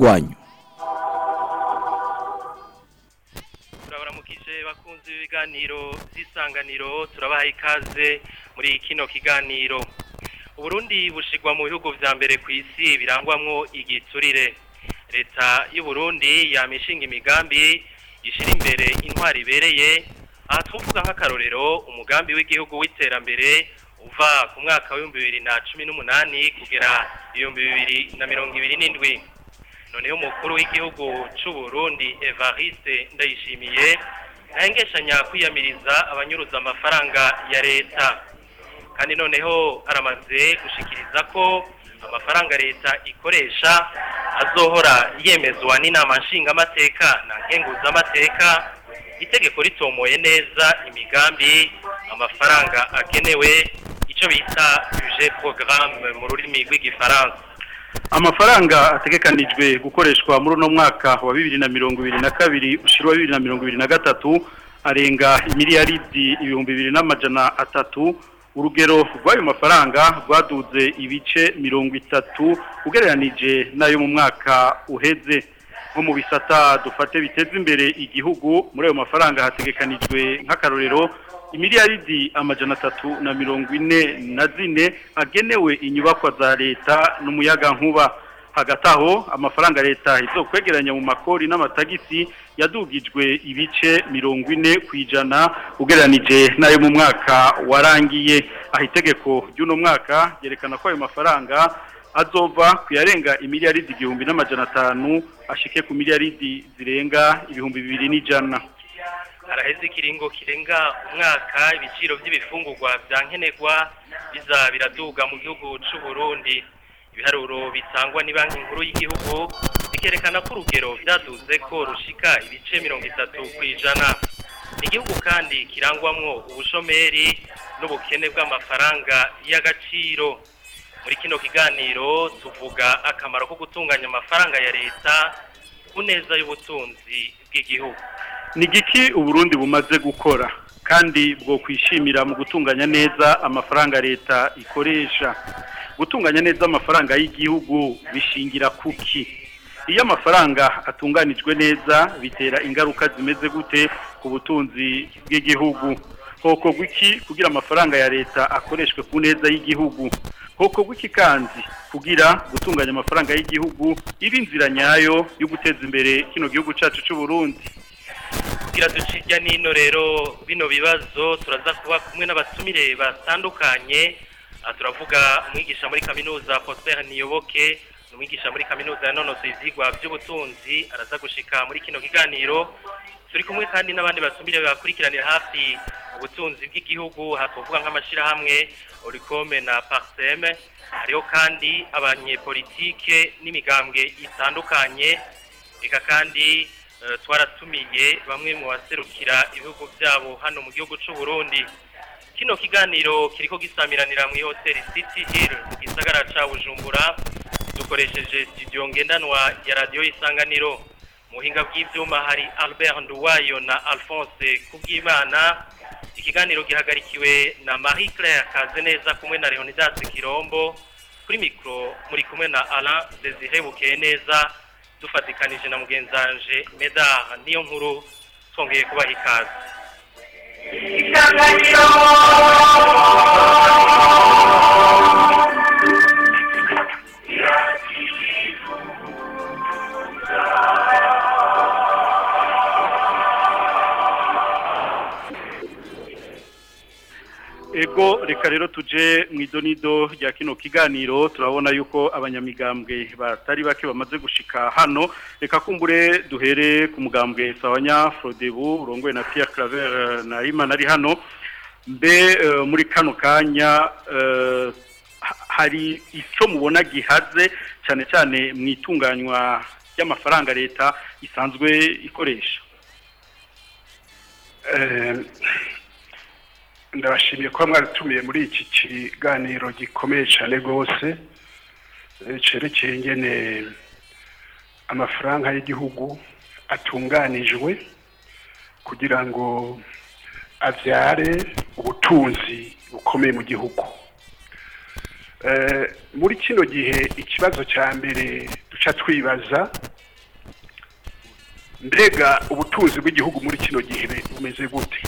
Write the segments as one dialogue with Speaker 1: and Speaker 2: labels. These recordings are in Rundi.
Speaker 1: rwanyu
Speaker 2: turabaramukije bakunzi b'ibiganiro by'isanganiro turabaha ikaze muri kino kiganiro uburundi bushigwa mu bihugu vya mbere ku isi birangwamwo igiturire leta y'uburundi yamishinga imigambi ishira imbere intwari ibereye aha twovuga nk'akarorero umugambi w'igihugu w'iterambere uva ku mwaka w'ibihumbi bibiri na cumi n'umunani kugera ibihumbi bibiri na mirongo ibiri n'indwi noneho umukuru w'igihugu c'u Burundi Evariste Ndayishimiye ntahengeshanya kwiyamiriza abanyuruza amafaranga ya leta kandi noneho aramaze gushikiriza ko amafaranga leta ikoresha azohora yemezwa n'inama nshingamateka na nkenguzamateka itegeko ritomoye neza imigambi amafaranga agenewe icyo bita budget programme mu rurimi rw'igifaransa
Speaker 3: amafaranga ategekanijwe gukoreshwa muri uno mwaka wa bibiri na mirongo ibiri na kabiri ushirwa bibiri na mirongo ibiri na gatatu arenga imiliyaridi ibihumbi bibiri n'amajana atatu urugero rw'ayo mafaranga rwaduze ibice mirongo itatu ugereranije n'ayo mu mwaka uheze nko mu bisata dufate biteza imbere igihugu muri ayo mafaranga hategekanijwe nk'akarorero imiliyaridi amajana atatu na mirongo ine na zine agenewe inyubakwa za leta n'umuyaga nkuba hagati aho amafaranga leta izokwegeranya mu makori n'amatagisi yadugijwe ibice mirongo ine ku ijana ugereranije n'ayo mu mwaka warangiye aho itegeko ry'uno mwaka ryerekana ko ayo mafaranga azova ku yarenga imiliyaridi igihumbi n'amajana atanu ashike ku miliyaridi zirenga ibihumbi bibiri n'ijana
Speaker 2: haraheze ikiringo kirenga umwaka ibiciro by'ibifungurwa bya nkenerwa biza biraduga mu gihugu c'u Burundi ibiharuro bitangwa ni banki nkuru y'igihugu bikerekana ko urugero byaduze ko rushika ibice mirongo itatu ku ijana igihugu kandi kirangwamwo ubushomeri n'ubukene bw'amafaranga y'agaciro muri kino kiganiro tuvuga akamaro ko gutunganya amafaranga ya leta ku neza y'ubutunzi bw'igihugu
Speaker 3: ni igiki uburundi bumaze gukora kandi bwo kwishimira mu gutunganya neza amafaranga leta ikoresha gutunganya neza amafaranga y'igihugu bishingira kuki iyo amafaranga atunganijwe neza bitera ingaruka zimeze gute ku butunzi bw'igihugu hoko gwiki kugira amafaranga ya leta akoreshwe ku neza y'igihugu hoko gwiki kandi kugira gutunganya amafaranga y'igihugu iba inzira nyayo yo guteza imbere kino gihugu cacu c'u Burundi
Speaker 2: kugira ducijya nino rero bino bibazo turaza kuba kumwe n'abatumire batandukanye aha turavuga umwigisha muri kaminuza Prosper Niyoboke umwigisha muri kaminuza yanonosoye ivyigwa by'ubutunzi araza gushika muri kino kiganiro turi kumwe kandi n'abandi batumire bakurikiranira hafi ubutunzi bw'igihugu aha tuvuga nk'amashirahamwe Oricome na Parseme hariho kandi abanyepolitike n'imigambwe itandukanye eka kandi twaratumiye bamwe mu baserukira ibihugu byabo hano mu gihugu cy'u Burundi kino kiganiro kiriko gisamiranira mu hoteli City Hill mu gisagara ca Bujumbura dukoresheje studio ngendanwa ya radio isanganiro muhinga bw'ivyuma hari Albert Nduwayo na Alphonse Kubwimana ikiganiro gihagarikiwe na Marie Claire Kazeneza kumwe na Leonidas Kirombo kuri mikro muri kumwe na Alain Desire Bukeneza dufatikanije na mugenzanje Medar niyo nkuru twongeye kubaha ikaze
Speaker 4: isanganiro
Speaker 3: ego reka rero tuje mu idonido rya kino kiganiro turabona yuko abanyamigambwe batari bake bamaze gushika hano reka kumbure duhere ku mugambwe sawanya Frodebu urongoye na Pierre Claver na Imana ari hano mbe muri kano kanya hari icyo mubona gihaze cyane cyane mu itunganywa ry'amafaranga leta isanzwe ikoresha
Speaker 5: ndabashimiye kuba mwaratumiye muri iki kiganiro gikomeye cyane rwose cyerekeye ingene amafaranga y'igihugu atunganijwe kugira ngo abyare ubutunzi bukomeye mu gihugu muri kino gihe ikibazo cya mbere duca twibaza mbega ubutunzi bw'igihugu muri kino gihe bumeze gute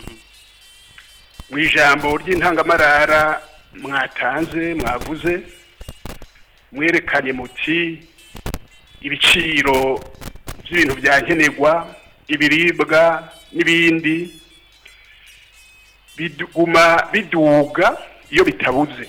Speaker 5: mu ijambo ry'intangamarara mwatanze mwavuze mwerekanye muti ibiciro by'ibintu byankenerwa ibiribwa n'ibindi biguma biduga iyo bitabuze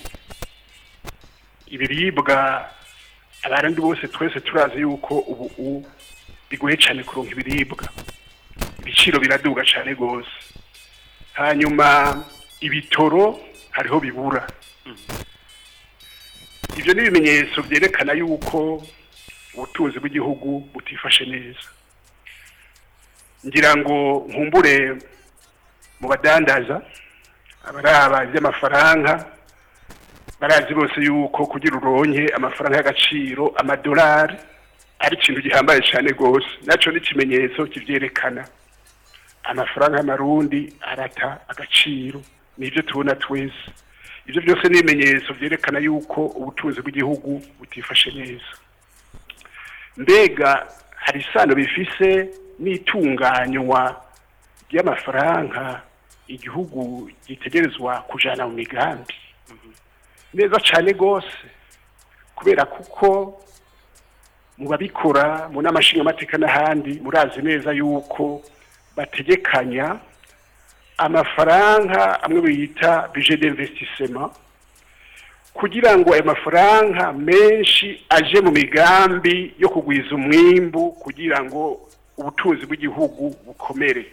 Speaker 5: ibiribwa abarundi bose twese turazi yuko ubu bigoye cyane kuronka ibiribwa ibiciro biraduga cyane rwose hanyuma ibitoro hariho bibura ibyo ni ibimenyetso byerekana yuko ubutunzi bw'igihugu butifashe neza ngira ngo nkumbure mu badandaza abaraba iby'amafaranga barazi bose yuko kugira uronke amafaranga y'agaciro amadolari ari ikintu gihambaye cyane rwose nacyo ni ikimenyetso kibyerekana amafaranga y'amarundi arata agaciro nibyo tubona twese ibyo byose ni ibimenyetso byerekana yuko ubutunzi bw'igihugu butifashe neza mbega hari isano bifise n'itunganywa ry'amafaranga igihugu gitegerezwa kujana mu migambi neza cyane rwose kubera kuko mu babikora mu n'amashingamateka n'ahandi murazi neza yuko bategekanya amafaranga amwe bita bije d'investissement kugira ngo ayo mafaranga menshi aje mu migambi yo kugwiza umwimbu kugira ngo ubutunzi bw'igihugu bukomere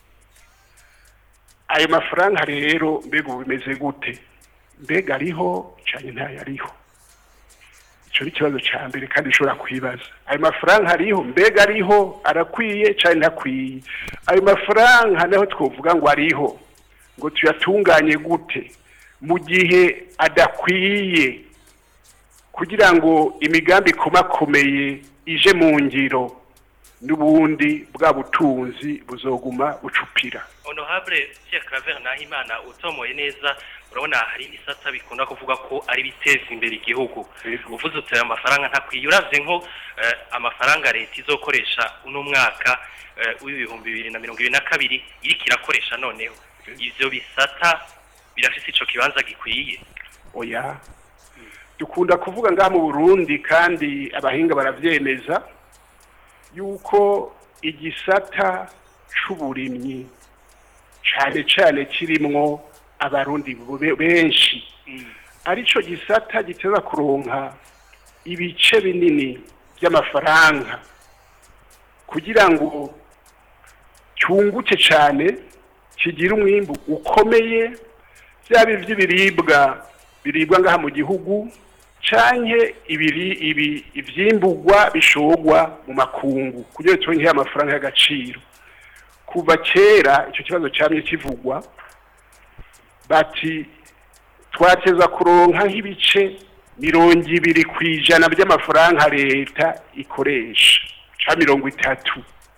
Speaker 5: ayo mafaranga rero mbega ubu bimeze gute mbega ariho cyane ntayo ariho icyo ni ikibazo cya mbere kandi ushobora kwibaza ayo mafaranga ariho mbega ariho arakwiye cyane ntakwiye ayo mafaranga naho twavuga ngo ariho ngo tuyatunganye gute mu gihe adakwiye kugira ngo imigambi ikomakomeye ije mu ngiro n'ubundi bwa butunzi buzoguma bucupira
Speaker 2: honorable Pierre Claver Nahimana utomoye neza urabona hari ibisata bikunda kuvuga ko ari biteza imbere igihugu uvuze uti aya mafaranga ntakwiye uravye nko eh, amafaranga leta izokoresha uno mwaka eh, w'ibihumbi bibiri na mirongo ibiri na kabiri iriko irakoresha noneho ivyo bisata birafise ico kibanza gikwiye
Speaker 5: oya dukunda kuvuga ngaha mu burundi kandi abahinga baravyemeza yuko igisata c'uburimyi cane cane kirimwo abarundi be- benshi arico gisata giteza kuronka ibice binini by'amafaranga kugira ngo cyunguke cane kigira umwimbu ukomeye byaba iby'ibiribwa biribwa ngaha mu gihugu canke ibiri ibi ivyimburwa bishogwa mu makungu kugira turonke amafaranga y'agaciro kuva kera icyo kibazo cyamye kivugwa bati twateza kuronka nk'ibice mirongo ibiri ku ijana by'amafaranga leta ikoresha ca mirongo itatu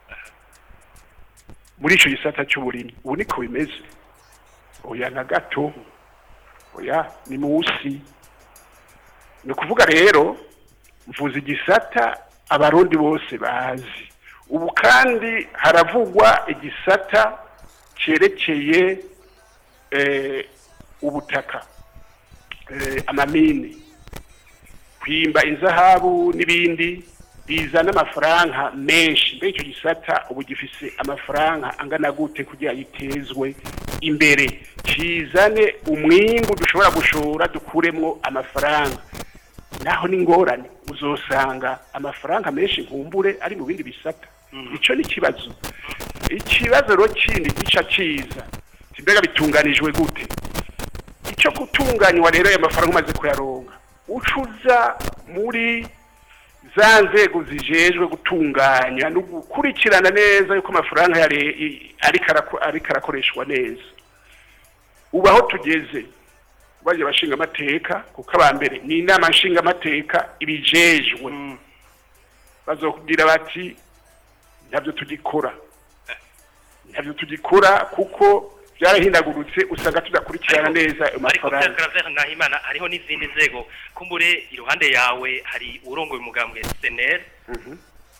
Speaker 5: muri ico gisata c'uburimyi ubu niko bimeze oya na gato oya ni musi ni ukuvuga rero mvuze igisata abarundi bose bazi ubu kandi haravugwa igisata cyerekeye eh, ubutaka eh, amamini kwimba inzahabu n'ibindi bizana amafaranga menshi mbere icyo gisata ubu gifise amafaranga angana gute kugira gitezwe imbere kizane umwimbu dushobora gushora dukuremwo amafaranga naho ni ingorane uzosanga amafaranga menshi nkumbure ari mu bindi bisata icyo ni ikibazo ikibazo rero kindi gica kiza mbega bitunganijwe gute icyo gutunganywa rero ayo mafaranga umaze kuyaronka ucuza muri za nzego zijejwe gutunganya no gukurikirana neza yuko amafaranga ya le- i- ariko arako- ariko arakoreshwa neza ubu aho tugeze baje bashinga amateka kuko abambere ni inama nshinga amateka ibijejwe bazokubwira bati ntabyo tugikora ntabyo tugikora kuko byarahindagurutse usanga tudakurikirana neza ayo
Speaker 2: ariko
Speaker 5: mafaranga
Speaker 2: Pierre Claver Nahimana hariho n'izindi nzego kumbure iruhande yawe hari urongoye umugambwe SNL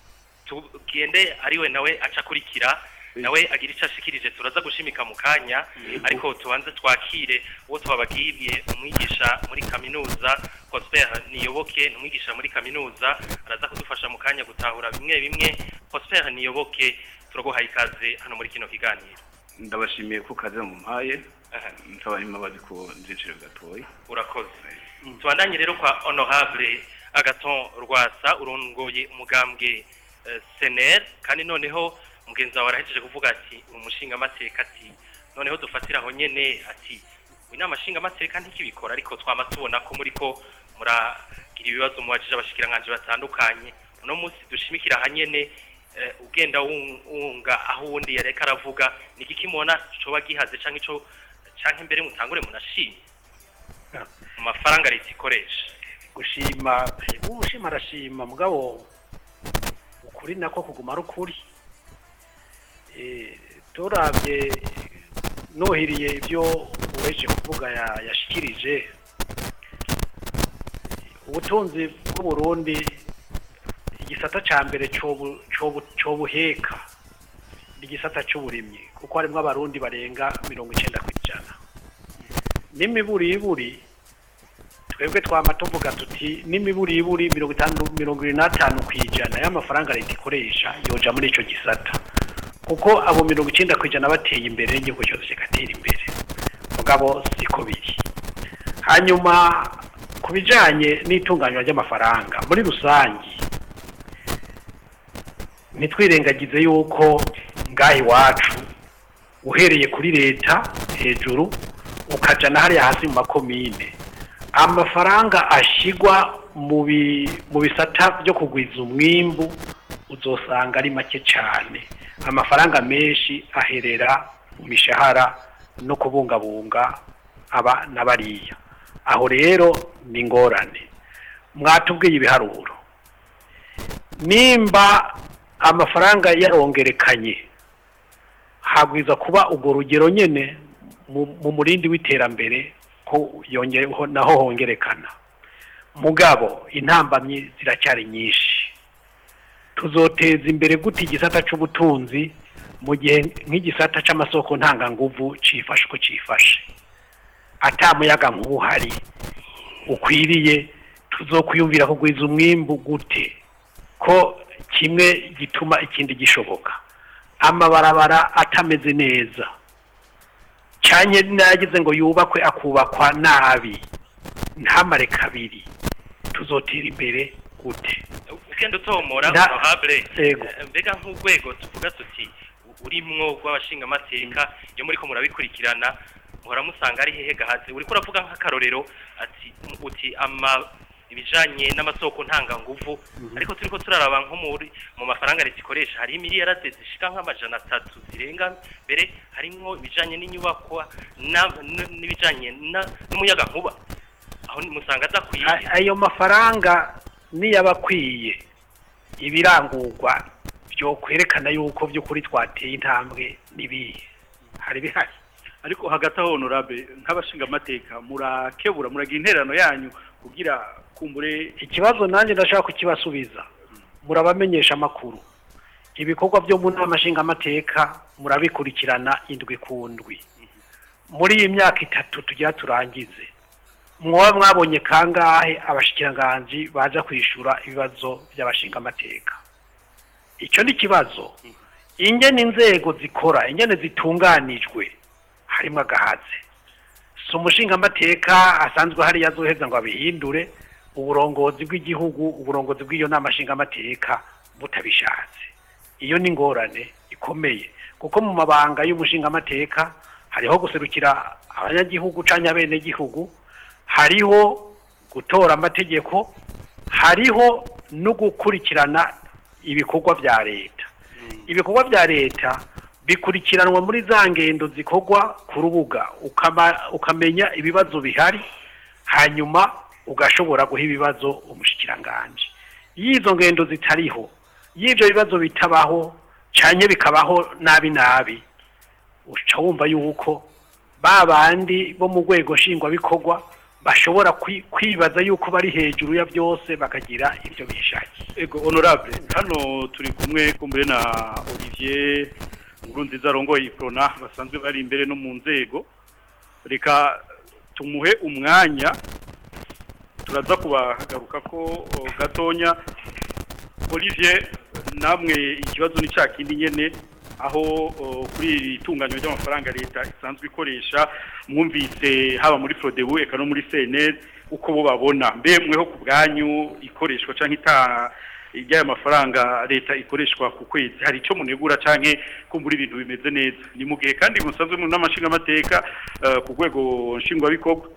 Speaker 2: tugende ariwe nawe aca akurikira nawe agira icyo ashikirije turaza gushimika mu kanya ariko tubanze twakire uwo twababwiye umwigisha muri kaminuza Prosper Niyoboke ni umwigisha muri kaminuza araza kudufasha mu kanya gutahura bimwe bimwe Prosper Niyoboke turaguhaye ikaze hano muri kino kiganiro
Speaker 1: ndabashimiye ko kaze mu mpaye nsaba imbabazi ku nziciro gatoya
Speaker 2: urakoze tubandanye rero kwa honorable agaton rwasa urongoye umugambwe eh, sener kandi noneho mugenzi wawe arahejeje kuvuga ati umushinga amateka ati noneho dufatira aho nyene ati inama nshinga amateka ntikibikora ariko twama tubona ko muri ko muragira ibibazo mubajije abashikiranganje batandukanye uno munsi dushimikira aha nyene eh, ugenda wun- wunga aho uwundi yareka aravuga ni igiki mubona coba gihaze canke ico canke mbere mutangure munashime mu mafaranga leta ikoresha
Speaker 4: gushima ushima arashima mugabo ukuri nako kuguma ari ukuri Eh, turabye nuhiriye ibyo uweje kuvuga ya- yashikirije ubutunzi bw'uburundi igisata ca mbere cobu- cobu- cobuheka ni igisata c'uburimyi kuko harimwo abarundi barenga mirongo icenda kw'ijana n'imiburiburi twebwe twama tuvuga tuti n'imiburiburi mirongo itanu mirongo irindwi n'atanu ku ijana y'amafaranga leta ikoresha yoja muri ico gisata kuko abo mirongo icenda ku ijana bateye imbere n'igihugu cyose kigatera imbere mugabo siko biri hanyuma ku bijanye n'itunganywa ry'amafaranga muri rusangi ntitwirengagize yuko ngaha iwacu uhereye kuri leta hejuru ukaja na hariya hasi mu makomine amafaranga ashigwa mu bi- mu bisata byo kugwiza umwimbu uzosanga ari make cyane amafaranga menshi aherera mu mishahara no kubungabunga aba na bariya aho rero ni ingorane mwatubwiye ibiharuro nimba amafaranga yarongerekanye habwiza kuba urwo rugero nyene mu mu murindi w'iterambere ko yongere ho- naho hongerekana mugabo intambamyi ziracyari nyinshi tuzoteza imbere gute igisata c'ubutunzi mu gihe nk'igisata c'amasoko ntanganguvu cifashe uko cifashe ata muyaga nk'uhari ukwiriye tuzokwiyumvira kugwiza umwimbu gute ko kimwe gituma ikindi gishoboka amabarabara atameze neza cyane nagize ngo yubakwe akubakwa nabi ntamare kabiri tuzotera imbere gute
Speaker 2: ugenda utomora
Speaker 4: Nda-
Speaker 2: honorable
Speaker 4: Yego.
Speaker 2: eh, mbega nk'urwego tuvuga tuti urimwo rw'abashinga amateka iyo muri ko murabikurikirana muhora musanga ari hehe gahaze uriko uravuga nk'akarorero ati uti ama ibijanye n'amasoko ntanganguvu ariko turiko turaraba nko muri mu mafaranga leta ikoresha hari miliyarade zishika nk'amajana atatu zirenga mbere harimwo ibijanye n'inyubakwa na- n- n'ibijanye na- n'umuyaga nkuba aho musanga adakwiye
Speaker 4: A- ayo mafaranga niyaba akwiye ibirangurwa byo kwerekana yuko by'ukuri twateye intambwe n'ibihe hari bihari
Speaker 3: ariko hagati aho honorable nk'abashinga amateka murakebura muragira interano yanyu kugira kumbure
Speaker 4: ikibazo nanjye ndashaka kukibasubiza murabamenyesha amakuru ibikorwa byo mu nama nshingamateka murabikurikirana indwi ku ndwi muri iyi myaka itatu tugira turangize mwaba mwabonye kangahe abashikiranganji baza kwishura ibibazo by'abashingamateka icyo ni ikibazo ingene inzego zikora ingene zitunganijwe harimo agahaze si umushingamateka asanzwe hariya azoheza ngo abihindure uburongozi bw'igihugu uburongozi bw'iyo nama nshingamateka butabishatse iyo ni ingorane ikomeye kuko mu mabanga y'umushingamateka hariho guserukira abanyagihugu canke abenegihugu hariho gutora amategeko hariho no gukurikirana ibikorwa bya leta ibikorwa bya leta bikurikiranwa muri za ngendo zikorwa ku rubuga ukama- ukamenya ibibazo bihari hanyuma ugashobora guha ibibazo umushikiranganji iyo izo ngendo zitariho iyo ibyo bibazo bitabaho cyane bikabaho nabi nabi uca wumva yuko ba bandi bo mu rwego nshingwabikorwa bashobora kwi- kwibaza yuko bari hejuru ya byose bakagira ibyo bishakiye
Speaker 3: ego honorable hano turi kumwe kumbure na Olivier Nkurunziza arongoye iprona basanzwe bari imbere no mu nzego reka tumuhe umwanya turaza kubagaruka ko o, gatonya Olivier namwe ikibazo ni cya kindi nyene aho o, kuri iri tunganywa ry'amafaranga leta isanzwe ikoresha mwumvise haba muri Frodebu eka no muri CNL uko bo babona mbe mweho ku bwanyu ikoreshwa canke ita ijya mafaranga leta ikoreshwa ku kwezi hari icyo munegura canke kumbura ibintu bimeze neza ni mu gihe kandi musanzwe mu n'amashinga amateka ku rwego nshingwabikorwa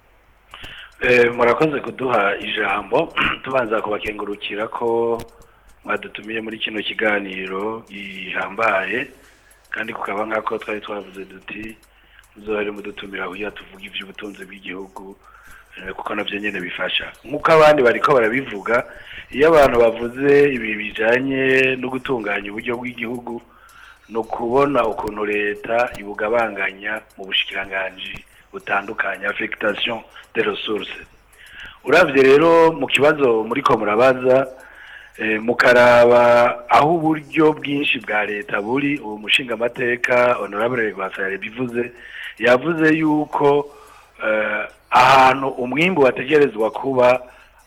Speaker 6: Eh, murakoze kuduha ijambo tubanza kubakengurukira ko mwadutumiye muri kino kiganiro gihambaye kandi kukaba nk'ako twari twavuze duti muzohere mudutumira kugira tuvuge iby'ubutunzi bw'igihugu eh, kuko navyo nyene bifasha nk'uko abandi bariko barabivuga iyo abantu bavuze ibi bijanye no gutunganya uburyo bw'igihugu ni ukubona ukuntu leta ibugabanganya mu bushikiranganji butandukanye affectation de ressources uravye rero mu kibazo muriko murabaza eh, mukaraba aho uburyo bwinshi bwa leta buri ubu mushinga amateka honorable Rwasare bivuze yavuze yuko eh, ahantu umwimbu wategerezwa kuba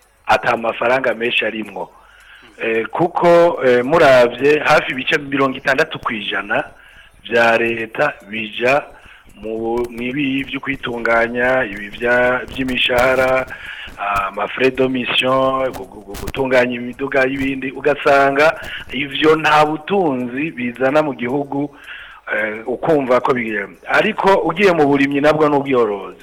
Speaker 6: ata mafaranga menshi arimwo eh, kuko eh, muravye hafi ibice mirongo itandatu kwijana vya leta bija mu ibi byo kwitunganya ibi bya- by'imishahara amafrais de mission gu- gu- gu- gutunganya imiduga y'ibindi ugasanga ivyo nta butunzi bizana mu gihugu eh, ukumva ko bigira ariko ugiye mu burimyi nabwo n'ubworozi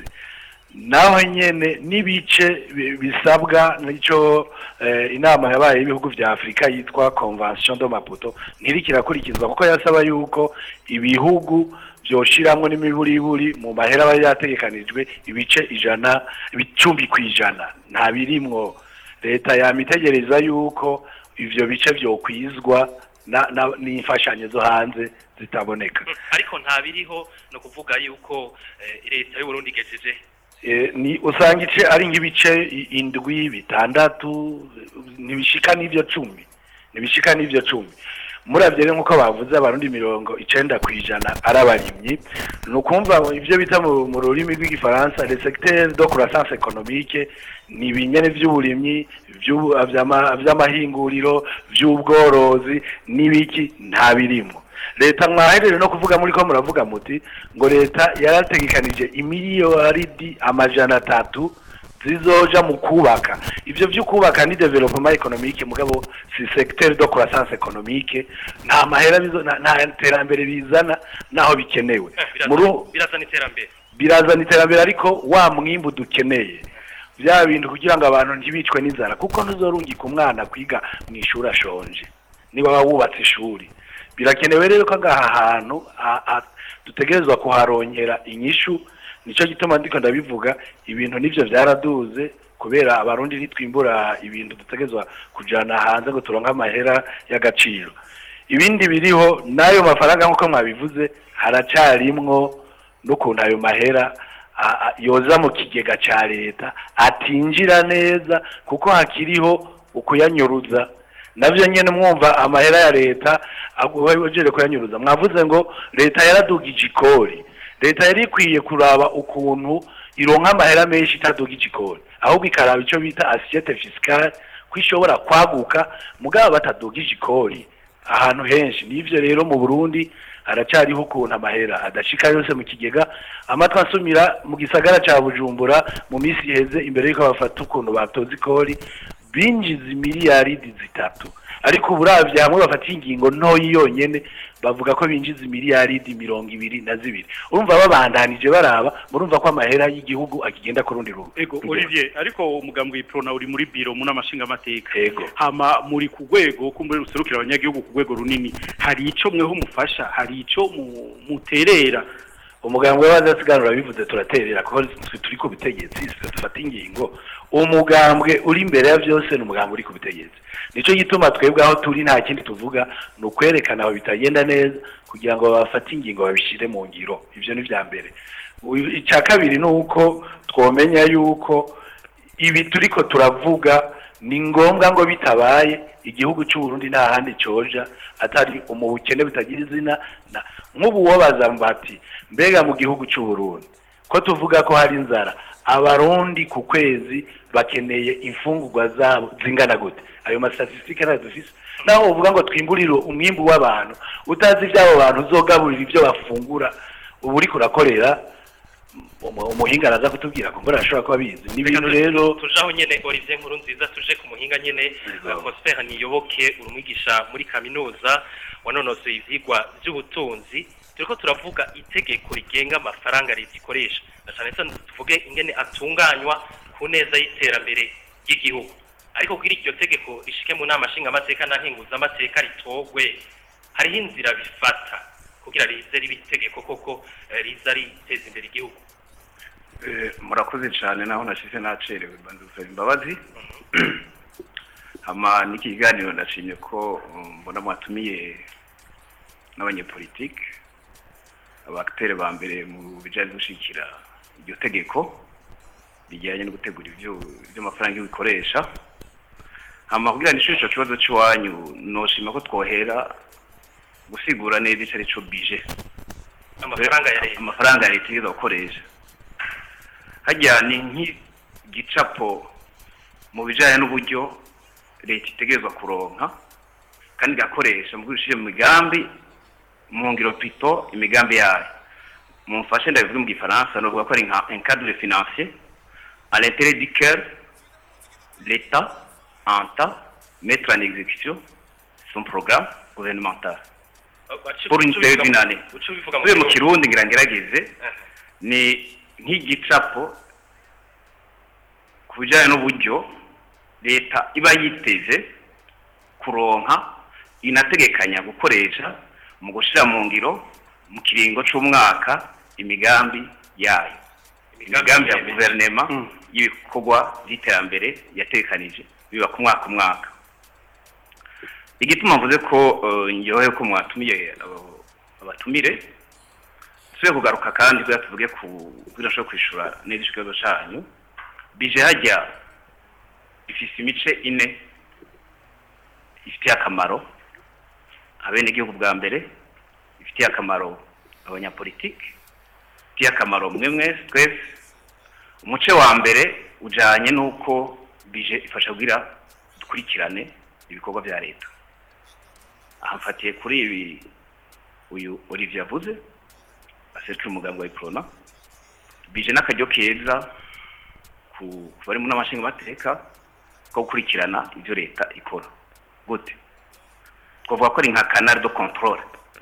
Speaker 6: naho nyene n'ibice bi- bisabwa nico eh, inama yabaye y'ibihugu vya Afrika yitwa Convention de Maputo ntirikirakurikizwa kuko yasaba yuko ibihugu vyoshiramwo n'imiburiburi mu mahera aba yategekanijwe ibice ijana ibicumbi kwijana nta birimwo leta yamitegereza yuko ivyo bice vyokwizwa na- na- n'imfashanyo zo hanze zitaboneka
Speaker 2: ariko nta biriho no kuvuga yuko eh, leta y'u Burundi igejeje
Speaker 6: Eh, ni usanga ice ari nk'ibice i- indwi bitandatu ntibishika n'ivyo cumi ntibishika n'ivyo cumi muravye rero nk'uko bavuze abarundi mirongo icenda kw'ijana ari abarimyi ni ukumva ivyo bita mu mu rurimi rw'igifaransa le secteur de croissance économique ni ibinyene vy'uburimyi vy'ubu- vy'ama- vy'amahinguriro vy'ubworozi n'ibiki nta birimwo leta mwaherere no kuvuga muri ko muravuga muti ngo leta yarategekanije imiliyaridi amajana atatu zizoja mu kubaka ivyo vyo kubaka ni development economique mugabo si secteur de croissance économique nta mahera bizo nta- nta terambere bizana naho bikenewe
Speaker 2: Eh,
Speaker 6: muri
Speaker 2: biraza- birazana iterambere
Speaker 6: birazana iterambere ariko wa mwimbu dukeneye bya bintu kugira ngo abantu ntibicwe n'inzara kuko ntuzorungika umwana kwiga mu ishuri ashonje niba waba wubatse ishuri birakenewe rero ko agaha hantu a- a- dutegerezwa kuharongera inyishu nicyo gituma ndiko ndabivuga ibintu nivyo vyaraduze kubera abarundi ntitwimbura ibintu dutegerezwa kujana hanze ngo turonke amahera y'agaciro ibindi biriho n'ayo mafaranga nk'uko mwabivuze haracarimwo n'ukuntu ayo mahera a- a- yoza mu kigega ca leta atinjira neza kuko hakiriho ukuyanyuruza navyo nyene mwumva amahera ya leta agujere kuyanyuruza mwavuze ngo leta yaradugije ikori leta yari ikwiye kuraba ukuntu ironka amahera menshi itadugije ikori ahubwo ikaraba ico bita assiette fiscale ko ishobora kwaguka mugabo batadugije ikori ahantu henshi nivyo rero mu Burundi haracariho ukuntu amahera adashika yose mu kigega amatwi asumira mu gisagara ca Bujumbura mu misi iheze imbere yuko bafata ukuntu batoza ikori binjiza imiliyaridi zitatu ariko uburavye hamwe bafata ingingo ntoyi yonyene bavuga ko binjiza imiliyaridi mirongo ibiri na zibiri urumva babandanije baraba murumva ko amahera y'igihugu akigenda ku rundi rugo
Speaker 3: ego Olivier ariko umugambwe w'iprona uri muri biro mu n'amashinga amateka
Speaker 6: Ego.
Speaker 3: hama muri ku rwego kumbure ruserukira abanyagihugu ku rwego runini hari ico mweho mufasha hari ico mu- muterera
Speaker 6: umugambwe w'abadasiganura bivuze turaterera kuko twe turi ku butegetsi twe dufata ingingo umugambwe uri imbere ya byose ni umugambwe uri ku butegetsi nicyo gituma twebwe aho turi nta kindi tuvuga ni ukwerekana aho bitagenda neza kugira ngo bafate ingingo babishyire mu ngiro ibyo ni bya mbere Uyu- icya kabiri ni uko twomenya yuko ibi turiko turavuga ni ngombwa ngo bitabaye igihugu cy'u Burundi nta handi coja atari umubukene butagira izina na- nk'ubu wobaza mbati mbega mu gihugu cy'u Burundi ko tuvuga ko hari inzara abarundi ku kwezi bakeneye imfungurwa zabo zingana gute ayo mastatisitike ntayo dufise naho uvuga ngo twimburire umwimbu w'abantu utazi iby'abo bantu uzogaburira ibyo bafungura ubu uriko urakorera umu- umuhinga araza kutubwira ko mbona ashobora kuba abizi ni ibintu rero
Speaker 2: tujaho nyene Olivier Nkuru nziza tuje ku muhinga nyene
Speaker 6: Yego.
Speaker 2: Prosper Niyoboke urumwigisha muri kaminuza wanonosoye ivyigwa by'ubutunzi turiko turavuga itegeko rigenga amafaranga leta ikoresha na cyane cyane tuvuge ingene atunganywa ku neza y'iterambere ry'igihugu ariko kugira iryo tegeko rishike mu nama nshingamateka na nkenguzamateka ritogwe hariho inzira bifata kugira rize ribe itegeko koko eh, riza riteza imbere igihugu
Speaker 1: Eh, murakoze cyane naho nashize nacerewe banza gusaba imbabazi hama n'iki kiganiro ndashimye ko um, mbona mwatumiye n'abanyepolitike abakitere ba mbere mu bijyanye no gushyigikira iryo tegeko bijyanye no gutegura ibyo iby'amafaranga iyo bikoresha hama kugira ngo ico kibazo cy'iwanyu noshima ko twohera gusigura neza icyo ari cyo bije
Speaker 2: amafaranga ya leta
Speaker 1: amafaranga ya leta igeza gukoresha hajya ni nk'igicapo mu bijyanye n'uburyo leta itegerezwa kuronka kandi igakoresha mu gushyira mu migambi mu ngiro pito imigambi yayo mumfashe ndabivuge mu gifaransa novuga ko ari nka un cadre financier à l'intérêt du cœur l'état entend mettre en exécution son programme gouvernemental pour une période d'une année
Speaker 2: uca ubivuga mu
Speaker 1: tuve mu
Speaker 2: kirundi
Speaker 1: kirundi ngira ngerageze ni nk'igicapo ku bijyanye n'uburyo leta iba yiteze kuronka inategekanya gukoresha mu gushyira mu ngiro mu kiringo cy'umwaka imigambi yayo imigambi ya guverinema y'ibikorwa by'iterambere yatekanije biba ku mwaka umwaka igituma mvuze ko eh, ngewe ko mwatumiye abo- abatumire tube kugaruka kandi kugira tuvuge ku kugira nshobora kwishura neza ikibazo cyanyu bije hajya ifise imice ine ifitiye akamaro abenegihugu bwa mbere ifitiye akamaro abanyapolitiki ifitiye akamaro mwe mwese twese umuce wa mbere ujanye n'uko bije ifasha kugira dukurikirane ibikorwa bya leta aha mfatiye kuri ibi uyu Olivier avuze aserukira umuganga wa Iprona bije n'akaryo keza ku ku bari mu n'amashinga mateka ko gukurikirana ibyo leta ikora gute twavuga ko ari nka canal de contrôle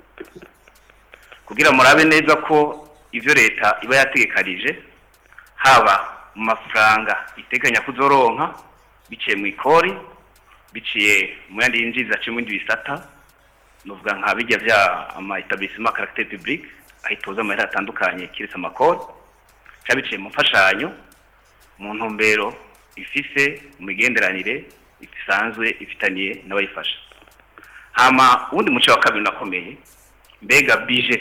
Speaker 1: kugira murabe neza ko ibyo leta iba yategekanije haba mu mafaranga iteganya kuzoronka biciye mu ikori biciye mu yandi yinjiza aciye mu bindi bisata nuvuga nka bijya bya ama etablissement caractère public aho itoza amahera atandukanye kiretse amakori cyangwa biciye mu mfashanyo mu ntumbero ifise mu migenderanire isanzwe ifitaniye n'abayifasha hama ubundi muce wa kabiri unakomeye mbega bije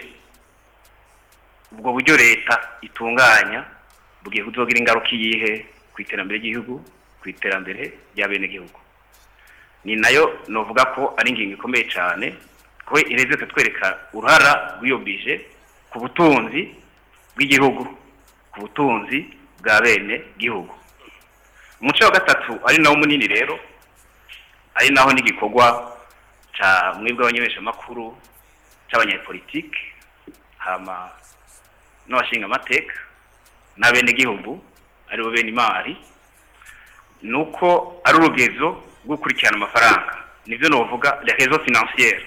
Speaker 1: ubwo buryo leta itunganya bugiye kuzogira ingaruka iyihe ku iterambere ry'igihugu ku iterambere ry'abenegihugu ni nayo novuga ko ari ingingo ikomeye cyane ko ireze kutwereka uruhara rw'iyo bije ku butunzi bw'igihugu ku butunzi bwa bene gihugu umuco wa gatatu ari nawo munini rero ari naho n'igikorwa cya mwebwe abanyemeshamakuru cy'abanyapolitike hama n'abashinga amateka n'abenegihugu aribo bene imari ni uko ari urugezo rwo gukurikirana amafaranga nibyo navuga les réseaux financières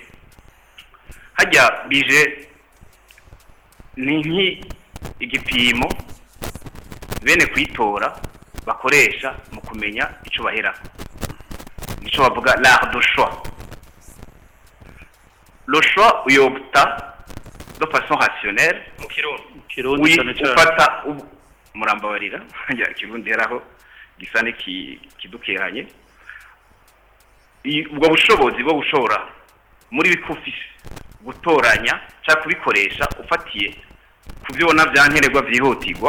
Speaker 1: hajya bije ni nk'igipimo bene kuyitora bakoresha mu kumenya icyo bahera nicyo bavuga l'art de choix le choix uyobta de façon rationnelle
Speaker 2: mu kirundi
Speaker 1: mu
Speaker 3: Kirundi
Speaker 1: wi-
Speaker 3: cane cane.
Speaker 1: ufata ubu- murambabarira ngira ikirundi yaraho gisa n'ikidukehanye I- ubwo bushobozi bwo gushora muri bikufise gutoranya cyangwa kubikoresha ufatiye ku byo ubona bya nkenerwa byihutirwa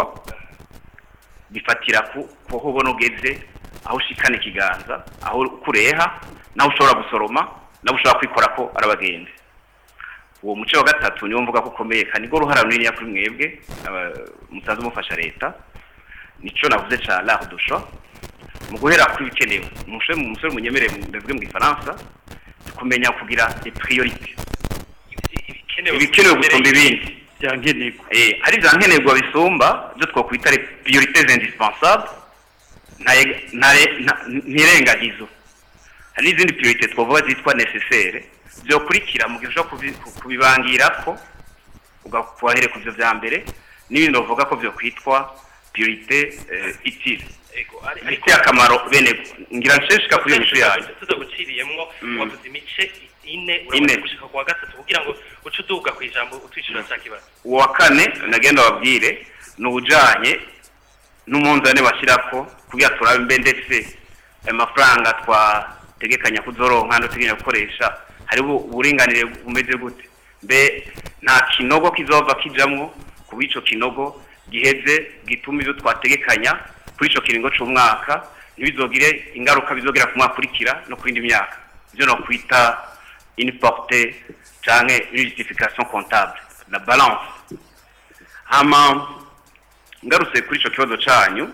Speaker 1: bifatira ku ku aho ubona ugeze aho ushikana ikiganza aho ukureha naho ushobora gusoroma naho ushobora kwikora ko ari abagenzi uwo muco wa gatatu niwo mvuga ko ukomeye kandi nibwo ruhara runini kuri mwebwe aba- musanze mufasha leta nico navuze ca l'art du choix mu guhera kuri bikenewe umusore umusore munyemere ndavuge mu gifaransa kumenya kugira des priorités ibikenewe gusumba ibindi
Speaker 3: bya nkenerwa
Speaker 1: eh hari za nkenerwa bisumba byo twakwita les priorités indispensables ntaye- ntaye- nta- ntirengagizo hari n'izindi priorité twavuga zitwa nécessaire byokurikira mu gihe ushobora kubi- ku- kubibangira ko ugakubahere ku byo bya mbere n'ibindi bavuga ko byokwitwa priorité eh, utile bifitiye akamaro bene ngira nsheshika kuri iyo mico yanyu
Speaker 2: tuza guciriyemwo
Speaker 1: Mm.
Speaker 2: wavuze imice ine
Speaker 1: Ine.
Speaker 2: urabona gushika ku wa gatatu kugira ngo uce uduga ku ijambo utwishyura cya kibazo
Speaker 1: uwa kane nagenda babwire ni ubujanye n'umunzane bashyirako kugira turabe mbe ndetse ayo mafaranga twategekanya kuzoronka no teganya gukoresha hari uburinganire bumeze gute mbe nta kinogo kizova kijamwo kuba ico kinogo giheze gituma ivyo twategekanya kuri ico kiringo c'umwaka ntibizogire ingaruka bizogera ku mwaka ukurikira no ku yindi myaka ivyo nokwita une portée canke une justification comptable la balance hama ngarutse kuri ico kibazo canyu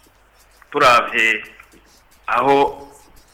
Speaker 1: turavye aho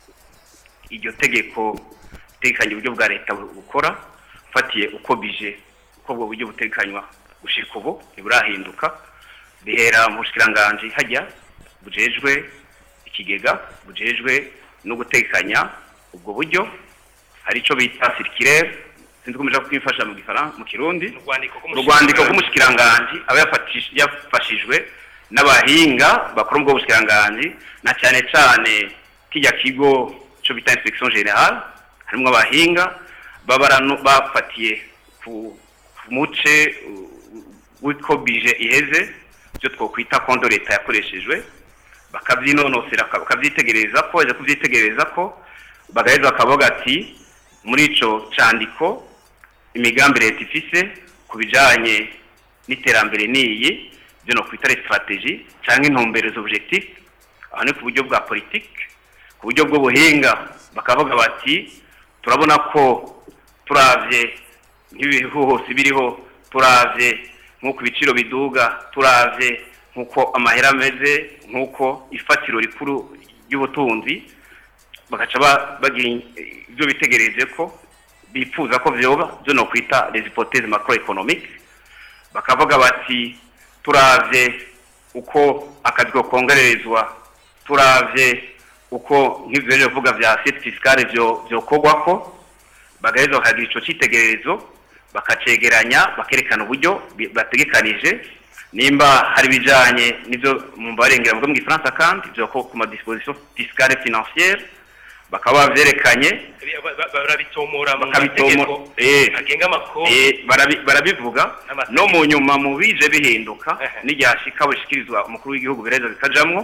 Speaker 1: iryo tegeko tegekanya uburyo bwa leta bu- bukora ufatiye uko bije uko ubwo buryo butegekanywa gushika ubu ntiburahinduka bihera mu bushikiranganji hajya bujejwe ikigega bujejwe no gutegekanya ubwo buryo hari ico bita circulaire sinzi ko muja kwifasha mu gifaransa mu kirundi
Speaker 2: urwandiko
Speaker 1: urwandiko rw'umushikiranganji aba yafatish- yafashijwe n'abahinga bakora ubwo bushikiranganji na cyane cyane kijya kigo cyo bita inspection generale harimo abahinga baba baranu- bafatiye ku ku muce uh, w'uko bije iheze byo twokwita kondo leta yakoreshejwe bakabyinonosera baka- bakabyitegereza ko baje kubyitegereza ko bagaheza bakavuga ati muri ico candiko imigambi leta ifise ku bijanye n'iterambere niyi byo no kwita strategie cyangwa intumbero z'objectif aho ni ku buryo bwa politique ku buryo bw'ubuhinga bakavuga bati turabona ko turavye nk'ibihuhusi biriho turavye nk'uko ibiciro biduga turavye nk'uko amahera ameze nk'uko ifatiro rikuru ry'ubutunzi bagaca ba- bagira ibyo bitegereje ko bifuza ko vyoba byo no kwita les hypothèses macroéconomiques bakavuga bati turavye uko akazi ko kongererezwa turavye uko nk'ivyo rero vuga vya assiette fiscale vyo vyokorwako bagaheza bakagira ico citegererezo bakacegeranya bakerekana uburyo bi- bategekanije nimba hari ibijanye n'ivyo mu barengera mu gifaransa kandi vyo ko ku ma disposition fiscale financière bakaba bavyerekanye
Speaker 2: barabitomora mu
Speaker 1: Bakabitomora,
Speaker 2: mategeko
Speaker 1: eh.
Speaker 2: agenga amakuru
Speaker 1: Eh, barabi- barabivuga
Speaker 2: Amategeko.
Speaker 1: no mu nyuma mu bije bihinduka
Speaker 2: Ehe.
Speaker 1: n'iryashika bushikirizwa umukuru w'igihugu bireza bikajamwo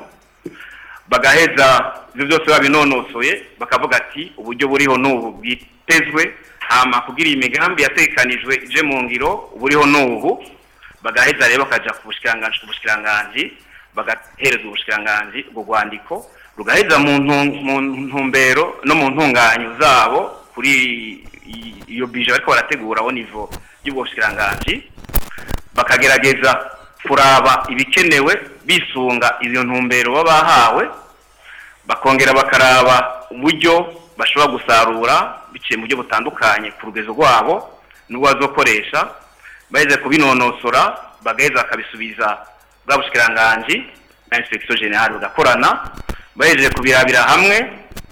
Speaker 1: bagaheza ibyo byose babinonosoye bakavuga ati uburyo buriho n'ubu bwitezwe hama kugira iyi migambi yatekanijwe ije mu ngiro buriho n'ubu bagaheza rero bakaja ku bushikiranganji ku bushikiranganji bagahereza ubushikiranganji ubwo rwandiko rugaheza mu ntu- mu ntumbero no mu ntunganyo zabo kuri i- iyo bije bariko barategura bo nivo y'ubwo bushikiranganji bakagerageza kuraba ibikenewe bisunga izo ntumbero baba bahawe bakongera bakaraba uburyo bashobora gusarura biciye mu buryo butandukanye ku rugezo rwabo n'ubwo bazokoresha baheze kubinonosora bagaheza bakabisubiza bwa bushikiranganji na inspection generale bagakorana bahejeje kubirabira hamwe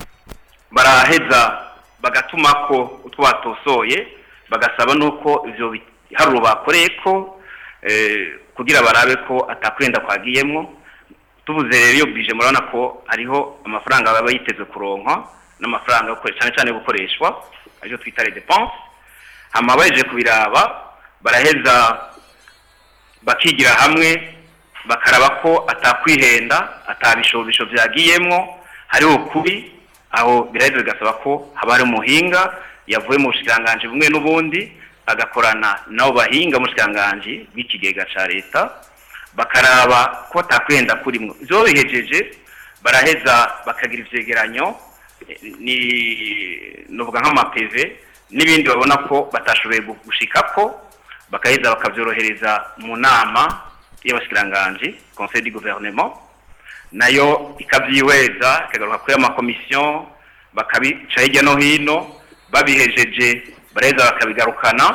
Speaker 1: baraheza bagatuma ko utwo batosoye bagasaba nuko ivyo biharuro bakoreye ko eh, kugira barabe ko atakwenda kwagiyemwo tuvuze rero iyo bije murabona ko hariho amafaranga baba yitezwe kuronka n'amafaranga yo gukoresha cyane cyane yo gukoreshwa aricyo twita les dépenses hama bahejeje kubiraba baraheza bakigira hamwe bakaraba ko atakwihenda atabishobisho byagiyemwo hariho ukuri aho biraheze bigasaba ko haba hari umuhinga yavuye mu bushikiranganji bumwe n'ubundi agakorana nabo bahinga mu bushikiranganji bw'ikigega ca leta bakaraba ko atakwihenda kurimwo ivyo bihejeje baraheza bakagira ivyegeranyo eh, ni novuga nk'amapeve n'ibindi babona ko batashoboye gushikako bakaheza bakavyorohereza mu nama y'abashikiranganji conseil du gouvernement nayo ikavyihweza ikagaruka kuri amakomisiyo bakabica hirya no hino babihejeje baraheza bakabigarukana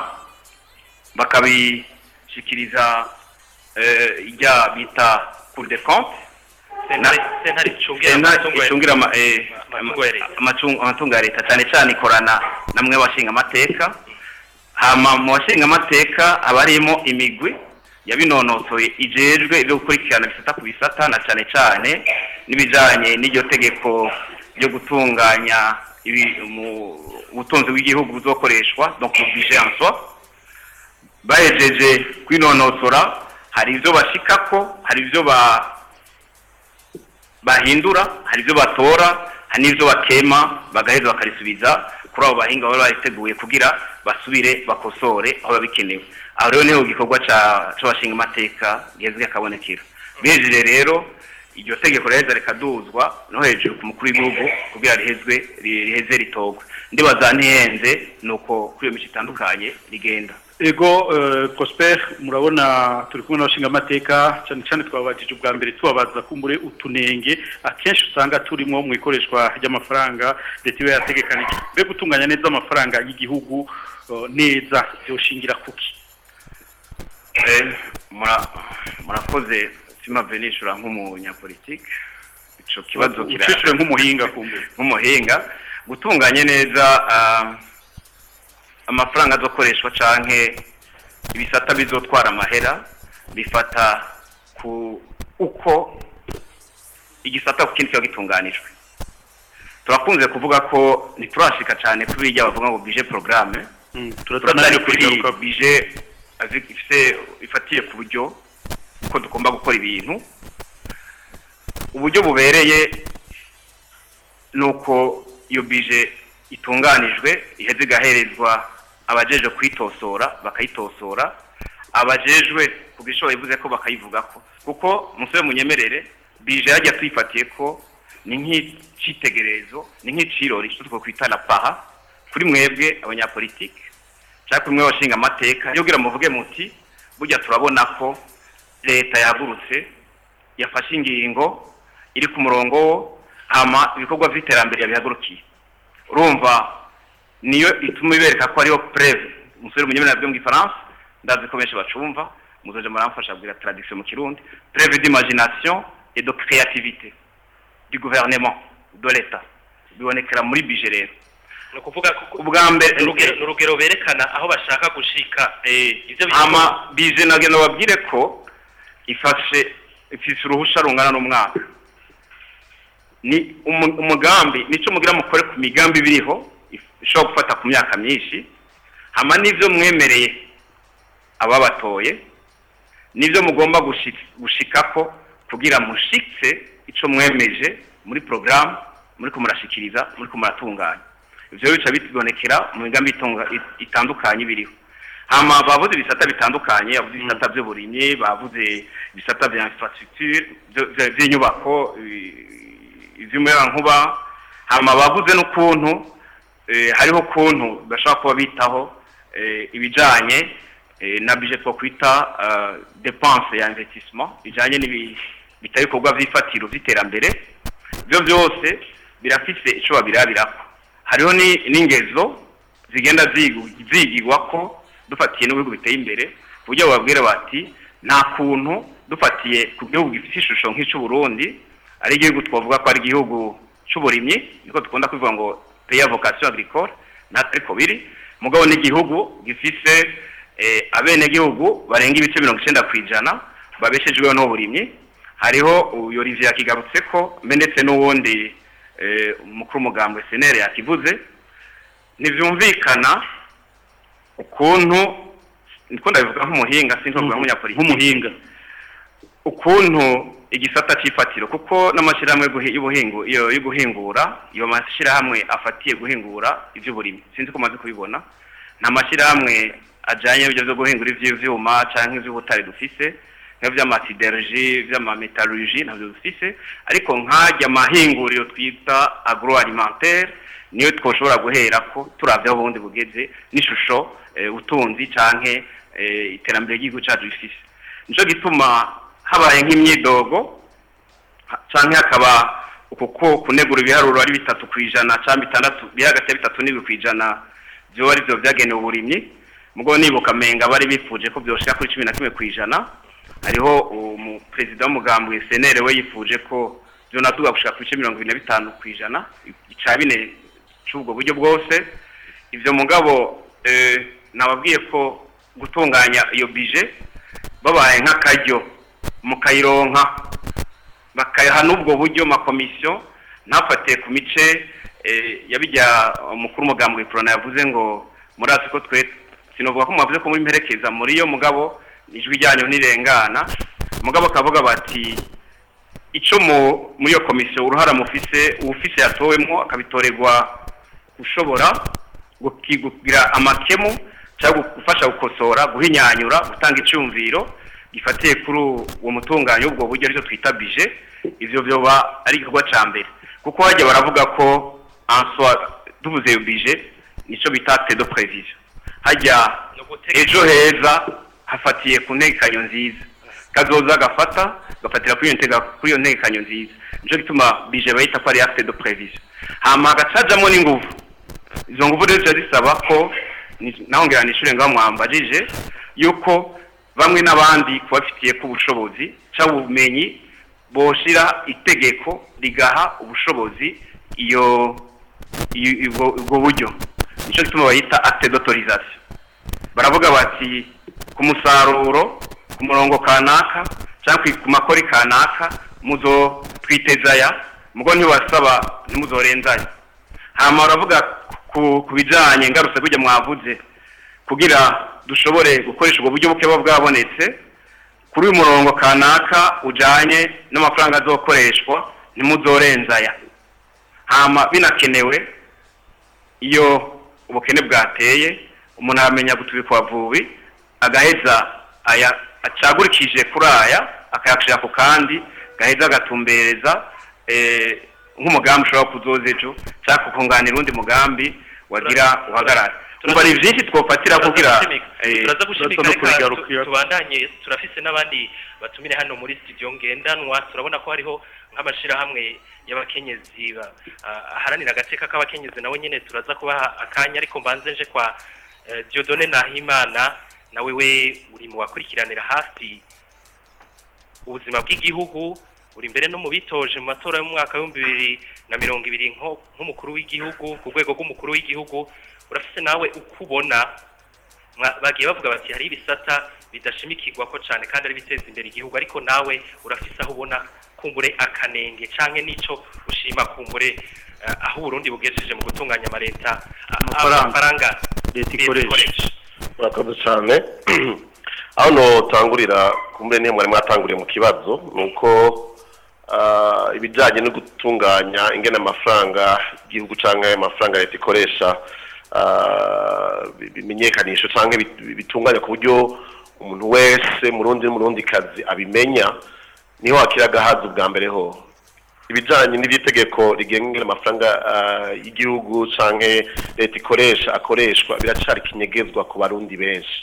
Speaker 1: bakabishikiriza eh, ijya bita cour des comptes
Speaker 2: sentare sentare icungira
Speaker 1: Sena
Speaker 2: amatungo ya-
Speaker 1: icungira ama- eh,
Speaker 2: amatungo ya leta.
Speaker 1: amatungo amatungo ya leta cyane cyane ikorana namwe washinga amateka hama mu bashinga amateka haba harimo imigwi yabinonosoye ijejwe ibyo gukurikirana bisata ku bisata na cyane cyane n'ibijanye n'iryo tegeko ryo gutunganya ibi- mu- ubutunzi bw'igihugu buzokoreshwa donc mu budget en soi bahejeje kwinonosora hari ibyo bashikako hari ibyo ba bahindura hari ibyo batora hari n'ibyo bakema bagaheza bakarisubiza kuri abo bahinga baba bariteguye kugira basubire bakosore aho biba bikenewe aho rero niho igikorwa ca- c'abashinga amateka gihezwe akabonekera bihejeje rero iryo tegeko riheza rikaduzwa no hejuru ku mukuru w'igihugu kugira rihezwe riheze ritogwe ndibaza ntihenze ni uko kuri iyo mico itandukanye rigenda
Speaker 3: ego eh, prosper murabona turi kumwe n'abashinga amateka cyane cyane twababajije ubwa mbere tubabaza kumbure utunenge akenshi usanga turimo mu ikoreshwa ry'amafaranga leta iba yategekanije mbe gutunganya neza amafaranga y'igihugu eh, neza yoshingira kuki
Speaker 1: Eh, mura- murakoze simave nishura nk'umunyapolitike ico kibazo kira
Speaker 3: ucishije nk'umuhinga kumbure
Speaker 1: nk'umuhinga gutunganye neza ah, amafaranga azokoreshwa canke ibisata bizotwara amahera bifata ku uko igisata ku kindi kiba gitunganijwe turakunze kuvuga ko ntiturashika cane kuri irya bavuga ngo bije programme turatari kuri
Speaker 3: kubigaruka
Speaker 1: bije avec- ifise ifatiye ku buryo ko tugomba gukora ibintu uburyo bubereye nuko iyo bije itunganijwe iheze igaherezwa abajejwe kuyitosora bakayitosora abajejwe ku bwishoboye bivuze ko bakayivugako kuko musore munyemerere bije yajya tuyifatiye ko ni nk'icitegererezo ni nk'icirori cyo twokwita na paha kuri mwebwe abanyapolitike cyangwa kuri mwebwe abashinga amateka iyo kugira muvuge muti burya turabona ko leta yahagurutse yafashe ingingo iri ku murongo wo hama ibikorwa by'iterambere yabihagurukiye urumva niyo ituma ibereka ko ariyo preve umusore munyemerera byo mu gifaransa ndazi ko benshi bacumva muzoje muramfasha kubwira tradition mu kirundi preve d'imagination et de créativité du gouvernement de l'état bibonekera muri bije rero
Speaker 2: ni ukuvuga ko
Speaker 1: ubwa mbere
Speaker 2: ni urugero- ni urugero berekana aho bashaka gushika ibyo bikorwa-
Speaker 1: ama bije nagenda babwire ko ifashe ifise uruhusha rungana n'umwaka ni umu- umugambi nico mugira mukore ku migambi biriho if- ishobora gufata ku myaka myinshi hama n'ivyo mwemereye ababatoye nivyo mugomba gushi- gushikako kugira mushitse ico mwemeje muri programme muri ko murashikiriza muri ko muratunganya ivyo bica bibonekera mu migambi itunga- it- itandukanye biriho hama bavuze ibisata bitandukanye bavuze ibisata by'uburimyi bavuze ibisata bya infrastructure vyo- vyo- vy'inyubako i- ivy'umuyagankuba hama bavuze n'ukuntu eh, hariho ukuntu bashobora kuba bitaho eh, ibijanye eh, na budget two kwita eh, dépense ya investissement bijanye n'ibi bitari bikorwa vy'ifatiro vy'iterambere byo byose birafise ico babirabirako hariho ni- n'ingezo zigenda zigu- zigirwa ko dufatiye n'ibihugu biteye imbere ku buryo bababwira bati nta kuntu dufatiye ku gihugu gifite ishusho nk'ic'uburundi ari igihugu twavuga ko ari igihugu c'uburimyi niko dukunda kuvuga ngo pays à vocation agricole natwe ariko biri mugabo n'igihugu gifise eh, abenegihugu barenga ibice mirongo icenda kw'ijana babeshejweho n'uburimyi hariho uyu Olivier yakigarutse ko mbe ndetse n'uwundi eh, umukuru umugambwe senere yakivuze ntivyumvikana ukuntu niko ndabivuga nk'umuhinga sinzi kuvuga nk'umunyapolitiki
Speaker 3: nk'umuhinga
Speaker 1: ukuntu igisata c'ifatiro kuko n'amashyirahamwe y'ubuhi- y'ubuhingu iyo yo guhingura iyo mashyirahamwe afatiye guhingura ivy'uburimyi sinzi ko maze kubibona nta mashyirahamwe ajanye n'ibyo byo guhingura ivy'ivyuma canke ivy'ubutare dufise nk'ivy'amasiderji vy'amametalurgi ntabyo dufise ariko nk'arya amahinguriro twita agroalimentaire niyo twoshobora guherako turavye aho ubundi bugeze n'ishusho eh, utunzi canke eh, iterambere ry'igihugu cacu rifise nico gituma habaye nk'imyidogo ha- canke hakaba ukuko kunegura ibiharuro ari bitatu kwijana canke bitandatu biri hagati ya bitatu n'ibiri kwijana vyoba arivyo vyagenewe uburimyi mugo nibuka menga bari bifuje ko vyoshika kuri cumi na kimwe kwijana hariho umuperezida w'umugambwe senere we yifuje ko vyonaduga gushika ku bice mirongo ibiri na bitanu kwijana ica bine c'ubwo buryo bwose ivyo mugabo eh, nababwiye ko gutunganya iyo bije babaye nk'akaryo mukayironka bakayaha n'ubwo buryo makomisiyo ntafate ku mice eh, yabijya umukuru umugambwe corona yavuze ngo murazi ko twe sinovuga ko mwavuze ko muri mperekeza muri yo mugabo ijwi ryanyu ntirengana mugabo akavuga bati ico mu muri iyo komisiyo uruhara mufise uwufise yatowemwo akabitorerwa ushobora guki- kugira amakemu cyangwa gufasha gukosora guhinyanyura gutanga icyumviro gifatiye kuri uwo mutunganyo w'ubwo buryo aricyo twita bije ivyo vyoba ari igikorwa ca mbere kuko hajya baravuga ko answa tuvuze iyo bije nico bita acte de prévision hajya
Speaker 2: no gutegeka
Speaker 1: ejo heza hafatiye ku ntekanyo nziza kazoza gafata gafatira kuri iyo ntega kuri iyo ntekanyo nziza nico gituma bije bayita ko ari acte de prévision hama hagacajamwo n'inguvu izo nguvu rero ziba zisaba ko ni- naho ngira nishure ngaho mwambajije yuko bamwe n'abandi kubafitiye ko ubushobozi cyangwa ubumenyi boshira itegeko rigaha ubushobozi iyo iyo- ubwo ubwo buryo nico gituma bayita acte d'autorisation baravuga bati ku musaruro ku murongo kanaka cyangwa ku- ku makori kanaka muzo twitezaya mugo ntibasaba ntimuzorenzanya hama baravuga ku ku bijanye ngarutse kujya mwavuze kugira dushobore gukoresha ubwo buryo buke buba bwabonetse kuri uyu murongo kanaka ujanye n'amafaranga azokoreshwa ntimuzorenzaya hama binakenewe iyo ubukene bwateye umuntu aramenya gutubikwa vubi agaheza aya acagurikije kuri aya akayashira ku kandi gaheza agatumbereza eh, nk'umugambi ushobora kuzoza ejo cyangwa kukunganira undi mugambi wagira uhagarara umva ni vyinshi twofatira kugira eh,
Speaker 2: turaza gushimika
Speaker 3: no
Speaker 2: reka
Speaker 3: kubigarukira.
Speaker 2: tu- tubandanye turafise n'abandi batumire hano muri studio ngendanwa turabona ko hariho nk'amashirahamwe y'abakenyezi ba- ah, aharanira agateka k'abakenyezi nawe nyene turaza kubaha akanya ariko mbanze nje kwa eh, Dieudonne Nahimana nawe we uri mu bakurikiranira hafi ubuzima bw'igihugu uri imbere no mu bitoje mu matora y'umwaka w'ibihumbi bibiri na mirongo ibiri nko- nk'umukuru w'igihugu ku rwego rw'umukuru w'igihugu urafise nawe uko ubona mwa- bagiye bavuga bati hari ibisata bidashimikirwa ko cyane kandi ari biteza imbere igihugu ariko nawe urafise aho ubona kumbure akanenge canke n'ico ushima kumbure eh, aho Burundi bugejeje mu gutunganya amareta a-
Speaker 3: Amafaranga.
Speaker 2: amafaranga
Speaker 3: Leta
Speaker 2: leta
Speaker 3: ikoresha.
Speaker 2: ikoresha
Speaker 7: murakoze cyane aho notangurira kumbe niyo mwari mwatanguriye mu kibazo ni uko ah, ibijyanye no gutunganya ingene amafaranga igihugu cyangwa amafaranga leta ikoresha ah, bi- bimenyekanisha cyangwa bit- bitunganya ku buryo umuntu wese murundi n'umurundi kazi abimenya niho hakira agahaza ubwa mbere ho ibijyanye n'iby'itegeko rigenga ingene amafaranga ah, y'igihugu canke leta ikoresha akoreshwa biracari kinyegezwa ku barundi benshi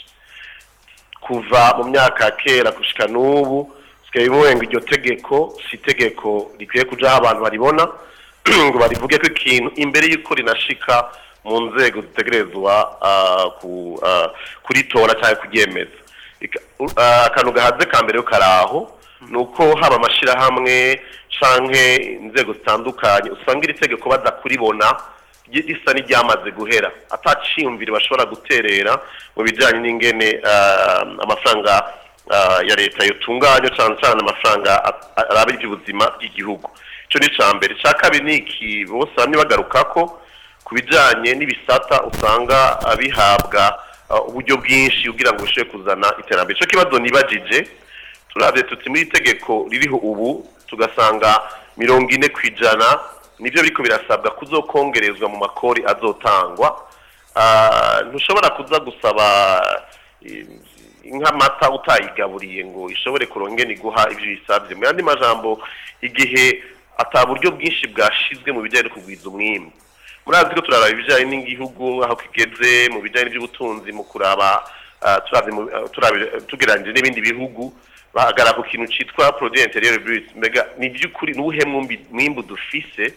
Speaker 7: kuva mu myaka ya kera gushika n'ubu sigaye bimuwenga iryo tegeko si itegeko rikwiye kujaho abantu baribona ngo barivuge ko ikintu imbere y'uko rinashika mu nzego zitegerezwa ah, ku- ah, kuritora cyangwa kuryemeza Ika- u- ah, akantu gahaze ka mbere yo karaho ni uko haba amashyirahamwe canke inzego zitandukanye usanga iri tegeko baza kuribona ry- risa n'iryamaze guhera ataciyumvire bashobora guterera mu bijyanye n'ingene ah, amafaranga ah, ya leta yotunganya cyane cyane amafaranga a- a- araba iby'ubuzima bw'igihugu icyo ni icya mbere icya kabiri ni iki bose bamwe bagaruka ko ku bijyanye n'ibisata usanga abihabwa uh, uburyo bwinshi kugira ngo bushobore kuzana iterambere ico kibazo nibajije turavye tuti muri itegeko ririho ubu tugasanga mirongo ine ku ijana nivyo biriko birasabwa kuzokongerezwa mu makori azotangwa Ah, ntushobora kuza gusaba eh, nk'amata utayigaburiye ngo ishobore kurongera iguha ibyo bisabye mu yandi majambo igihe ata buryo bwinshi bwashizwe mu bijyanye no kugwiza umwimbu murazi ko turaraba ibijyanye n'igihugu aho kigeze mu bijyanye n'iby'ubutunzi mu kuraba ah, turavye mu- ah, turabe- tugereranyije n'ibindi bihugu bahagarara ku kintu cyitwa produit intérieur brut mbega ni by'ukuri n'ubuhe mwumbi- mwimbu dufise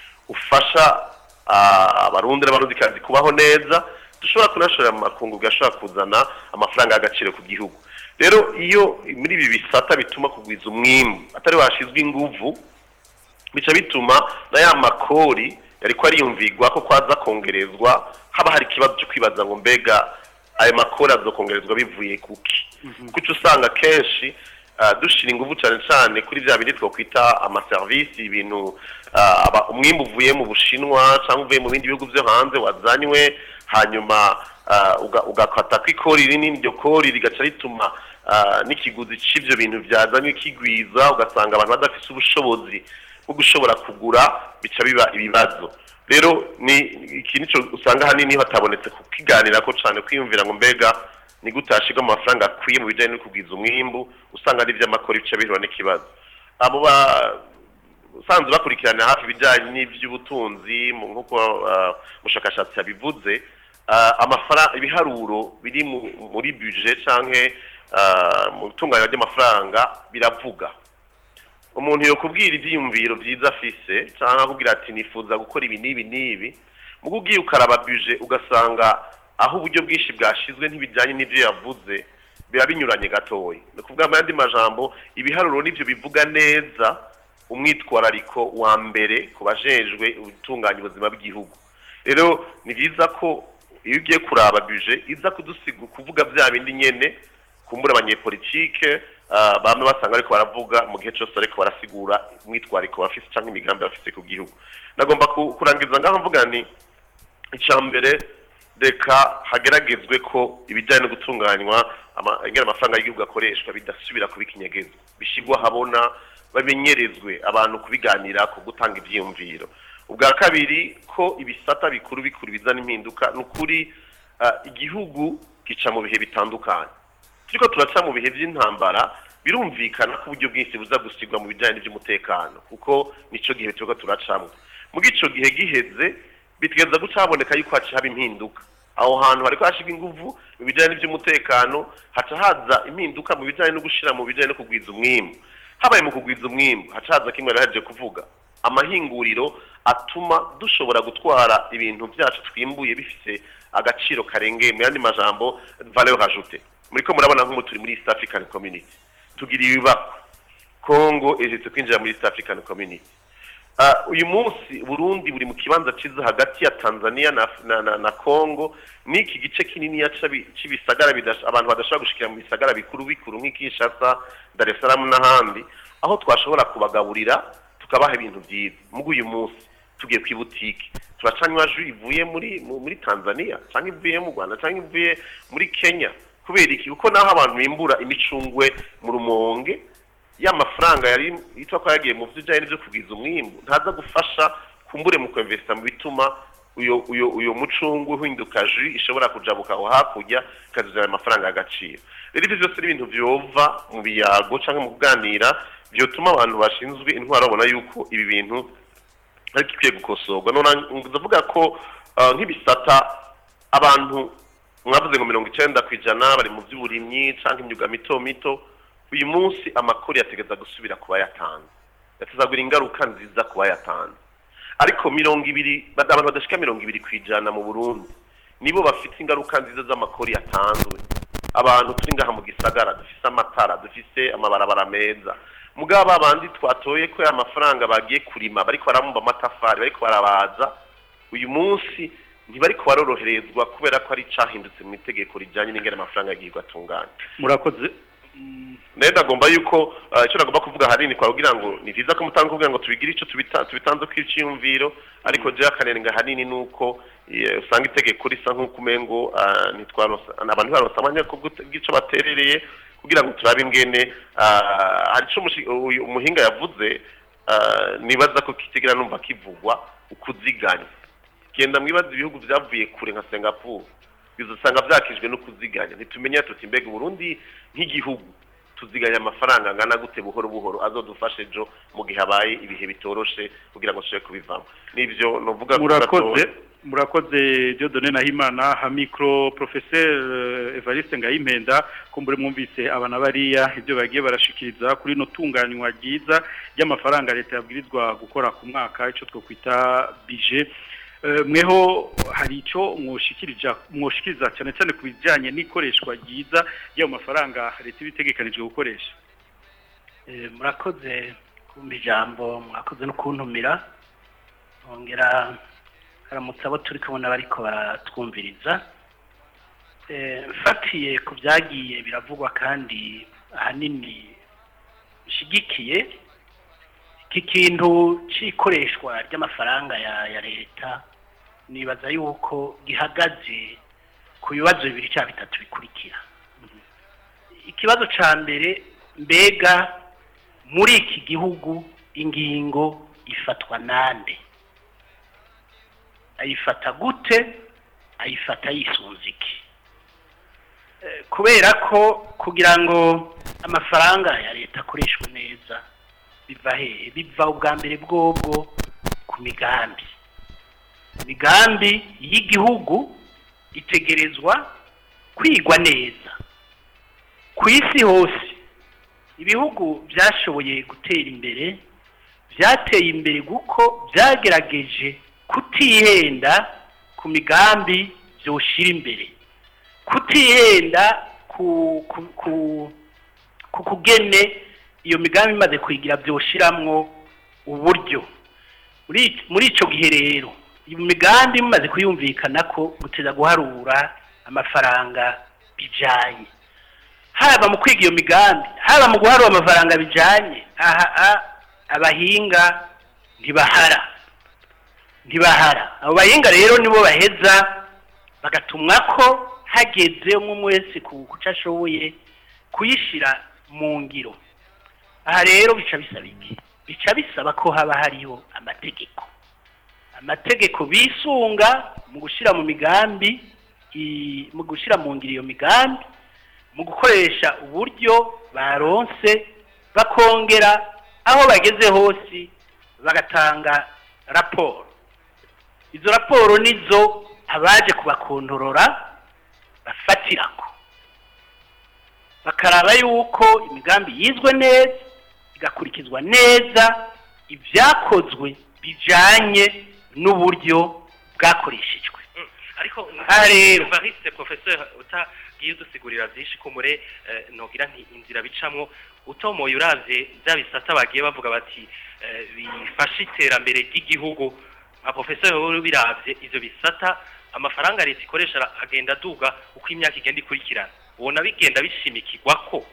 Speaker 7: ufasha ah, abarundi n'abarundikazi kubaho neza dushobora kunashorera mu makungu gashobora kuzana amafaranga y'agaciro ku gihugu rero iyo muri ibi bisata bituma kugwiza umwimbu atari washizwe inguvu bica bituma na ya makori yariko ariyumvigwa ko kwaza kongerezwa haba hari ikibazo cyo kwibaza ngo mbega ayo makori azokongerezwa bivuye kuki kuko usanga kenshi ah, dushira inguvu cyane cyane kuri bya bindi twakwita amaserivisi ibintu ah, aba- umwimbu uvuye mu bushinwa cyangwa uvuye mu bindi bihugu byo hanze wazanywe hanyuma ah, uga- ugakata ko ikori rinini iryo kori rigaca rituma ah, n'ikiguzi c'ivyo bintu byazanywe kigwiza ugasanga abantu badafise ubushobozi bwo gushobora kugura bica biba ibibazo rero ni iki nico usanga hanini hatabonetse kukiganira ko cane kwiyumvira ngo mbega ni gute hashirwa amafaranga akwiye mu bijanye no kugwiza umwimbu usanga ari ivy'amakori bica bihura n'ikibazo abo ba usanzwe bakurikirana hafi ibijyanye n'iby'ubutunzi mu- nk'uko ah, umushakashatsi yabivuze ah, amafaranga ibiharuro biri mu- muri budget canke ah, mu itunganywa ry'amafaranga biravuga umuntu yokubwira ivyiyumviro vyiza afise canke akubwira ati nifuza gukora ibi n'ibi n'ibi mugo ugiye ukaraba budget ugasanga aho uburyo bwinshi bwashizwe ntibijyanye n'ivyo yavuze biba binyuranye gatoya ni ukuvuga mu yandi majambo ibiharuro nivyo bivuga neza umwitwarariko wa mbere ku bajejwe gutunganya ubuzima bw'igihugu rero ni byiza ko iyo ugiye kuraba buje iza kudusiga kuvuga bya bindi nyene kumbura abanyepolitike ah, bamwe basanga ariko baravuga mu gihe cyose ariko barasigura umwitwariko bafise cyangwa imigambi bafise ku gihugu nagomba ku- kurangiza ngaho mvuga ni icya mbere reka hageragezwe ko ibijyanye no gutunganywa ama- ingene amafaranga y'igihugu akoreshwa bidasubira kuba ikinyegezwa bishyirwa ahabona bamenyerezwe abantu kubiganira ku gutanga ibyiyumviro ubwa kabiri ko ibisata bikuru bikuru bizana impinduka ni ukuri ah, igihugu gica mu bihe bitandukanye turiko turaca mu bihe by'intambara birumvikana ko uburyo bwinshi buza gusigwa mu bijyanye n'iby'umutekano kuko nico gihe turiko turacamwo muga ico gihe giheze bitegeza guca haboneka yuko haca haba impinduka aho hantu hariko hashirwa inguvu mu bijyanye n'iby'umutekano haca haza impinduka mu bijyanye no gushira mu bijyanye no kugwiza umwimbu habaye mu kugwiza umwimbu haca haza kimwe narahejeje kuvuga amahinguriro atuma dushobora gutwara ibintu byacu twimbuye bifise agaciro karengeye mu yandi majambo valeur ajoute muriko murabona nk'ubu turi muri East African Community tugira ibibako Congo ejetse kwinjira muri East African Community Ah, uyu munsi Burundi buri mu kibanza ciza hagati ya Tanzania na, na, na, na Congo niki gice kinini ya c'ibisagara bidash- abantu badashobora gushikira mu bisagara bikuru bikuru nk'Kinshasa Dar es Salaam n'ahandi aho twashobora kubagaburira tukabaha ibintu byiza mugu uyu munsi tugiye ku ibutike turacanywa ju ivuye muri mu- muri Tanzania cyangwa ivuye mu Rwanda cyangwa ivuye muri Kenya kubera iki kuko naho abantu bimbura imicungwe mu rumonge ya mafaranga yari yitwa ko yagiye mu bijyanye n'ibyo kugwiza umwimbu ntaza gufasha kumbure mu kwemvesta mu bituma uyo uyo uyo mucungu uhinduka ju ishobora kujabuka aho hakurya ikazuzana amafaranga y'agaciro rero ibyo byose ni ibintu byova mu biyago cyangwa mu kuganira byotuma abantu bashinzwe intwaro babona yuko ibi bintu ariko ikwiye gukosorwa none ndavuga ko ah, nk'ibisata abantu mwavuze ngo mirongo icyenda ku ijana bari mu by'uburimyi cyangwa imyuga mito mito uyu munsi amakuru yategeza gusubira kuba yatanze yatezagura ingaruka nziza kuba yatanze ariko mirongo ibiri abantu badashika mirongo ibiri ku ijana mu burundi nibo bafite ingaruka nziza z'amakuru yatanzwe abantu turi ngaha mu gisagara dufise amatara dufise amabarabara meza mugabo abandi twatoye ko ya mafaranga bagiye kurima bariko baramumba amatafari bariko barabaza uyu munsi ntibariko baroroherezwa kubera ko ari icahindutse mu itegeko rijanye n'ingene amafaranga yagirwa atunganya
Speaker 3: murakoze
Speaker 7: rero ndagomba yuko ah, icyo nagomba kuvuga ahanini kwa kugira ngo ni byiza ko mutanga kugira ngo tubigire icyo tubita- tubitanze kw'icyiyumviro ariko je akanenga ahanini ni uko eh, usanga itegeko risa nk'uko umengo ah, ntitwaronsa abantu ntibaronsa amanya ko gute- bw'ico baterereye kugira ngo turabe ingene ah, hari ico umushi- uyu umuhinga yavuze ah, nibaza ko kitigera numva kivugwa ukuziganya genda mwibaza ibihugu byavuye kure nka Singapore bizosanga byakijwe no kuziganya ntitumenya tuti mbega Burundi nk'igihugu tuziganya amafaranga angana gute buhoro buhoro azodufashe ejo mu gihe habaye ibihe bitoroshe kugira ngo dushobore kubivamo nivyo novuga ko
Speaker 3: murakoze
Speaker 7: gato-
Speaker 3: murakoze Dieudonne Nahimana ha micro professeur eh, Evariste Ngayimpenda kumbure mwumvise abana bariya ibyo bagiye barashikiriza kuri no tunganywa ryiza ry'amafaranga leta yabwirizwa gukora ku mwaka ico two kwita budget Eh, mweho hari ico mwoshikirija mwoshikiriza cyane cyane ku bijanye n'ikoreshwa ryiza y'ayo mafaranga leta ibitegekanijwe gukoresha
Speaker 4: Eh, murakoze kumva ijambo mwakoze no kuntumira ongera haramutse abo turi kubona bariko baratwumviriza Eh, mfatiye ku byagiye biravugwa kandi ahanini bishigikiye iki kintu c'ikoreshwa ry'amafaranga ya, ya leta nibaza yuko gihagaze ku bibazo bibiri cyangwa bitatu bikurikira ikibazo ca mbere mbega muri iki gihugu ingingo ifatwa nande ayifata gute ayifata yisunze iki Eh, kubera ko kugira ngo amafaranga ya leta akoreshwe neza biva hehe biva ubwa mbere bwobwo ku migambi imigambi y'igihugu itegerezwa kwigwa neza ku isi hose ibihugu byashoboye gutera imbere byateye imbere kuko byagerageje kutihenda ku migambi byoshira imbere kutihenda ku ku ku ku kugene iyo migambi imaze kuyigira byoshiramwo uburyo muri muri ico gihe rero iyo migambi imaze kuyumvikana ko guteza guharura amafaranga bijanye haba mu kwiga iyo migambi haba mu guharura amafaranga bijanye aha a- abahinga ntibahara ntibahara abo bahinga rero nibo baheza bagatumwa ko hageze umwe wese ku kuco ashoboye kuyishira mu ngiro aha rero bica bisaba iki bica bisaba ko haba hariho amategeko amategeko bisunga mu gushyira mu migambi i- mu gushyira mu ngiro iyo migambi mu gukoresha uburyo baronse bakongera aho bageze hose bagatanga raporo izo raporo nizo abaje kubakontorora bafatirako bakaraba yuko imigambi yizwe neza igakurikizwa neza ibyakozwe bijanye n'uburyo bwakoreshejwe
Speaker 2: ariko
Speaker 4: Aha rero.
Speaker 2: Evariste professeur utagiye udusigurira byinshi ko mure eh, nogira nti inzira bicamwo utomoye uravye bya bisata bagiye bavuga bati eh, bifasha iterambere ry'igihugu nka professeur wowe biravye ivyo bisata amafaranga leta ikoresha ara- agenda aduga uko imyaka igenda ikurikirana ubona bigenda bishimikirwa ko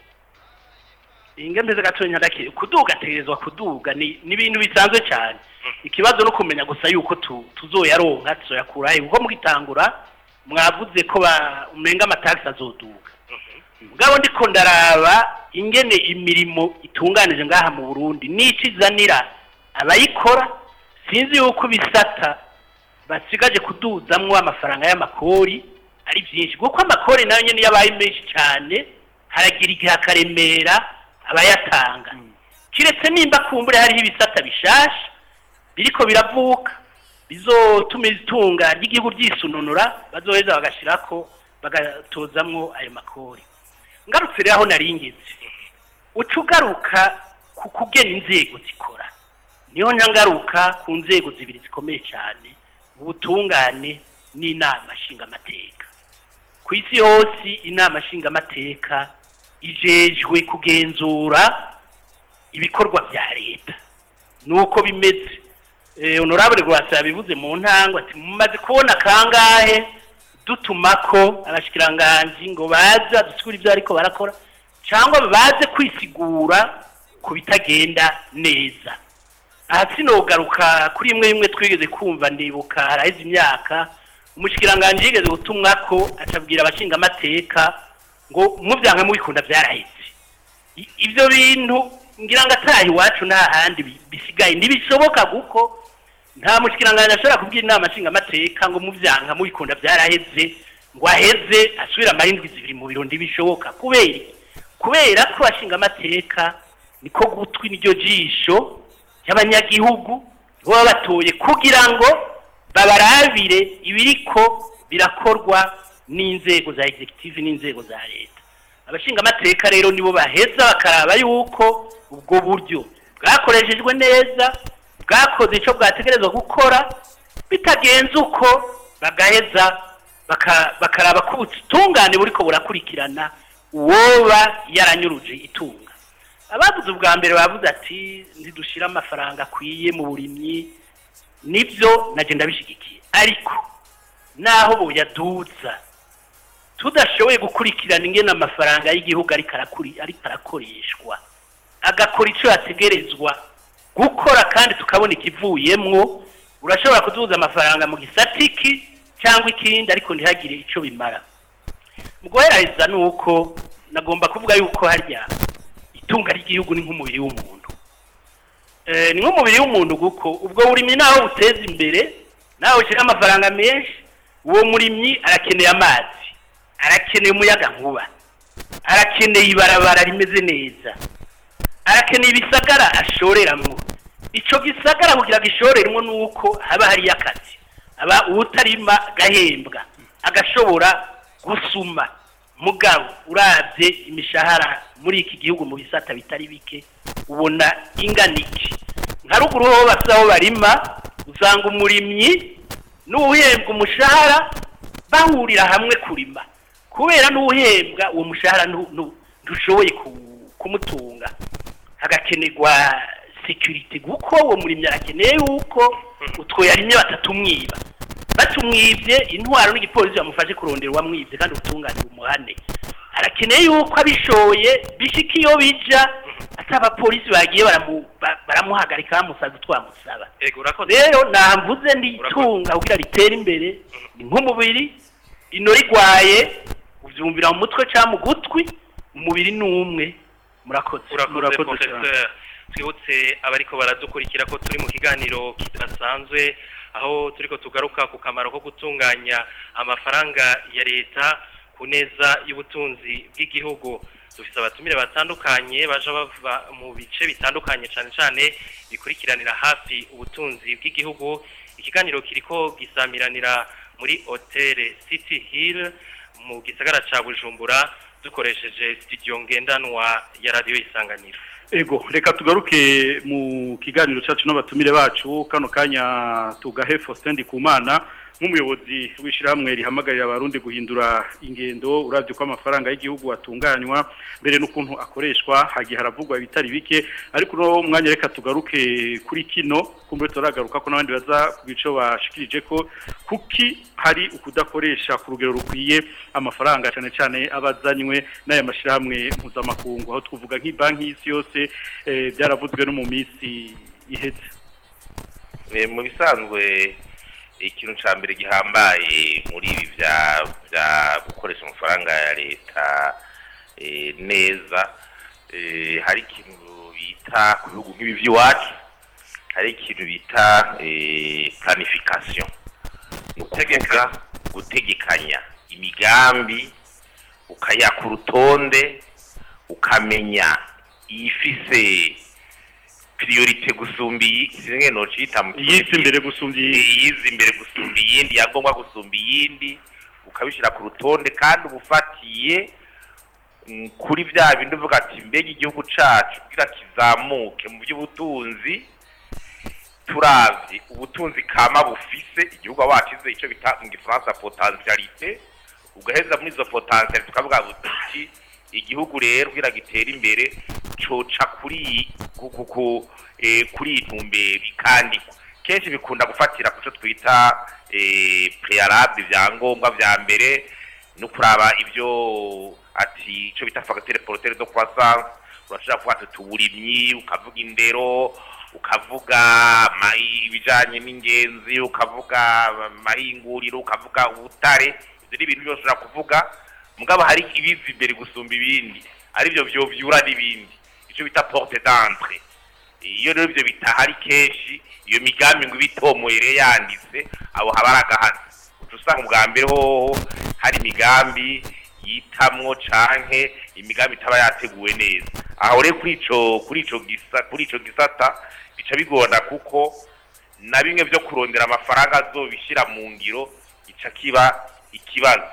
Speaker 4: ingembe gatonya ndake kuduga ategerezwa kuduga ni ni ibintu bisanzwe cyane ikibazo no kumenya gusa yuko tu, tuzoyaronka tuzoyakura he kuko mugitangura mwavuze ko ba umenga amataxi azoduga mugabo ndiko ndaraba ingene imirimo itunganije ngaha mu Burundi niki izanira abayikora sinzi yuko bisata basigaje kuduzamwo amafaranga y'amakori ari byinshi kuko amakori nayo nyene yabaye menshi cyane haragira igihe akaremera abayatanga kiretse nimba kumbure hariho ibisata bishasha biriko biravuka bizotuma itunga ry'igihugu ryisununura bazoheza bagashirako bagatozamwo ayo makori ngarutse rero aho naringeze uca ugaruka ku kugena inzego zikora niho ntangaruka ku nzego zibiri zikomeye cyane ubutungane n'inama nshingamateka ku isi hose inama nshingamateka ijejwe kugenzura ibikorwa bya leta nuko bimeze eh, honorable Rwasa yabivuze mu ntango ati mumaze kubona kangahe dutumako abashikiranganji ngo baza dusigura ibyo ariko barakora
Speaker 8: cyangwa baze kwisigura ku bitagenda neza aha sinogaruka kuri imwe imwe twigeze kumva ndibuka haraheze imyaka umushikiranganji yigeze gutumwa ko acabwira abashingamateka ngo mubyanka mubikunda byaraheze I- ibyo bintu ngira ngo ataha iwacu nta handi bi- bisigaye ntibishoboka kuko nta mushikiranganji ashobora kubwira inama nshingamateka ngo mubyanka mubikunda byaraheze ngo aheze asubire amarindwi zibiri mu biro ntibishoboka kubera iki? kubera ko abashingamateka niko gutwi n'iryo jisho ry'abanyagihugu nibo baba batoye kugira ngo babarabire ibiriko birakorwa n'inzego za executive n'inzego za leta abashingamateka rero nibo baheza bakaraba yuko ubwo buryo bwakoreshejwe neza bwakoze icyo bwategerezwa gukora bitagenze uko bagaheza baka- bakaraba ko ubutungane buriko burakurikirana uwoba yaranyuruje itunga abavuze ubwa mbere bavuze ati ntidushire amafaranga akwiye mu burimyi nibyo nagenda ndabishyigikiye ariko naho boyaduza tudashoboye gukurikirana ingene amafaranga y'igihugu ariko arakuri- ariko arakoreshwa agakora icyo yategerezwa gukora kandi tukabona ikivuyemwo urashobora kuduza amafaranga mu gisatiki cyangwa ikindi ariko ntihagire icyo bimara mu guheraheza ni uko nagomba kuvuga yuko harya itunga ry'igihugu ni nk'umubiri w'umuntu Eh, ni nk'umubiri w'umuntu kuko ubwo burimyi naho buteza imbere nawe ushyira amafaranga menshi uwo murimyi arakeneye amazi arakeneye umuyaga nkuba arakeneye ibarabara rimeze neza arakeneye ibisagara ashoreramwo icyo gisagara kugira ngo ishoreremo ni uko haba hariyo akazi aba uwutarima gahembwa agashobora gusuma mugabo urabye imishahara muri iki gihugu mu bisata bitari bike ubona ingana iki nka ruguru ho basa aho barima usanga umurimyi n'uwuhembwa umushahara bahurira hamwe kurima kubera n'uwuhembwa uwo mushahara ntu- ntu- ntushoboye ku- kumutunga hagakenerwa security kuko uwo murimyi arakeneye yuko utwo yarimye batatumwiba batumwibye intwaro n'igipolisi bamufashe kurondera uwamwibye kandi ubutungane bumuhane arakeneye yuko abishoye bishika iyo bija ati abapolisi bagiye baramu- ba- baramuhagarika bamusaza twamusaba
Speaker 2: ego urakoze
Speaker 8: rero namvuze nditunga kugira ritere imbere ni nk'umubiri ino rigwaye uvyumvira mu mutwe cyangwa mu gutwi umubiri ni umwe murakoze
Speaker 2: urakoze
Speaker 3: Murakoze
Speaker 2: professeur twibutse abariko baradukurikira ko turi mu kiganiro kidasanzwe aho turiko tugaruka ku kamaro ko gutunganya amafaranga ya leta ku neza y'ubutunzi bw'igihugu dufite abatumire batandukanye baje bava mu bice bitandukanye cyane cyane bikurikiranira hafi ubutunzi bw'igihugu ikiganiro kiriko gisamiranira muri hoteli city hill mu gisagara ca bujumbura dukoresheje studio ngendanwa ya radiyo isanganiro
Speaker 3: Ego, reka tugaruke mu kiganiro cyacu n'abatumire bacu kano kanya tugahe Faustin Ndikumana nk'umuyobozi w'ishyirahamwe rihamagarira abarundi guhindura ingendo uravye ko amafaranga y'igihugu atunganywa mbere n'ukuntu akoreshwa hagiye haravugwa ibitari bike ariko no mwanya reka tugaruke kuri kino kumbe turagaruka ko n'abandi baza ku bico bashikirije ko kuki hari ukudakoresha ku rugero rukwiye amafaranga cyane cyane abazanywe n'aya mashyirahamwe mpuzamakungu aho twavuga nk'ibanki y'isi yose eh, byaravuzwe no mu minsi iheze
Speaker 9: Eh, mu bisanzwe ikintu cya mbere gihambaye muri ibi bya bya gukoresha amafaranga ya leta eh, neza eh, hari ikintu bita ku bihugu nk'ibi by'iwacu hari ikintu bita eh, planification ni ukuvuga gutegekanya imigambi ukayaka urutonde ukamenya iyifise priorite gusumba iyi zimwe nocita mu
Speaker 3: yisi imbere gusumbya iyi
Speaker 9: yize imbere gusumba iyindi yagomba gusumba iyindi ukabishyira ku rutonde kandi uba ufatiye mm, kuri bya bindi uvuga ati mbega igihugu cacu kugira kizamuke mu by'ubutunzi turavye ubutunzi kama bufise igihugu wacize icyo bita mu gifaransa potentialite ugaheza muri izo potentialite tukavuga buti igihugu rero kugira gitere imbere coca kuri iyi- ku- ku- ku- eh, kuri iyi ntumbero bikandikwa kenshi bikunda gufatira ku cyo twita eh, prealable ibyangombwa vya mbere no kuraba ibyo ati icyo bita fagitire porotere do croissance urashobora kuvuga ati uburimyi ukavuga indero ukavuga ma- ibijanye n'ingenzi ukavuga amahinguriro ukavuga ubutare ibyo ni ibintu byose ushobora kuvuga mugabo hari ibiza imbere gusumba ibindi aribyo vyovyura n'ibindi icyo bita porte d'entre iyo rero ibyo bitahari kenshi iyo migambi ngo ibitomoyere yanditse abo haba ari agahazi uca usanga ubwa mbere hoho hari imigambi yitamwo canke imigambi itaba yateguwe neza aho rero kuri ico kuri ico gisa kuri ico gisata bica bigorana kuko na bimwe vyo kurondera amafaranga azobishira mu ngiro gica kiba ikibazo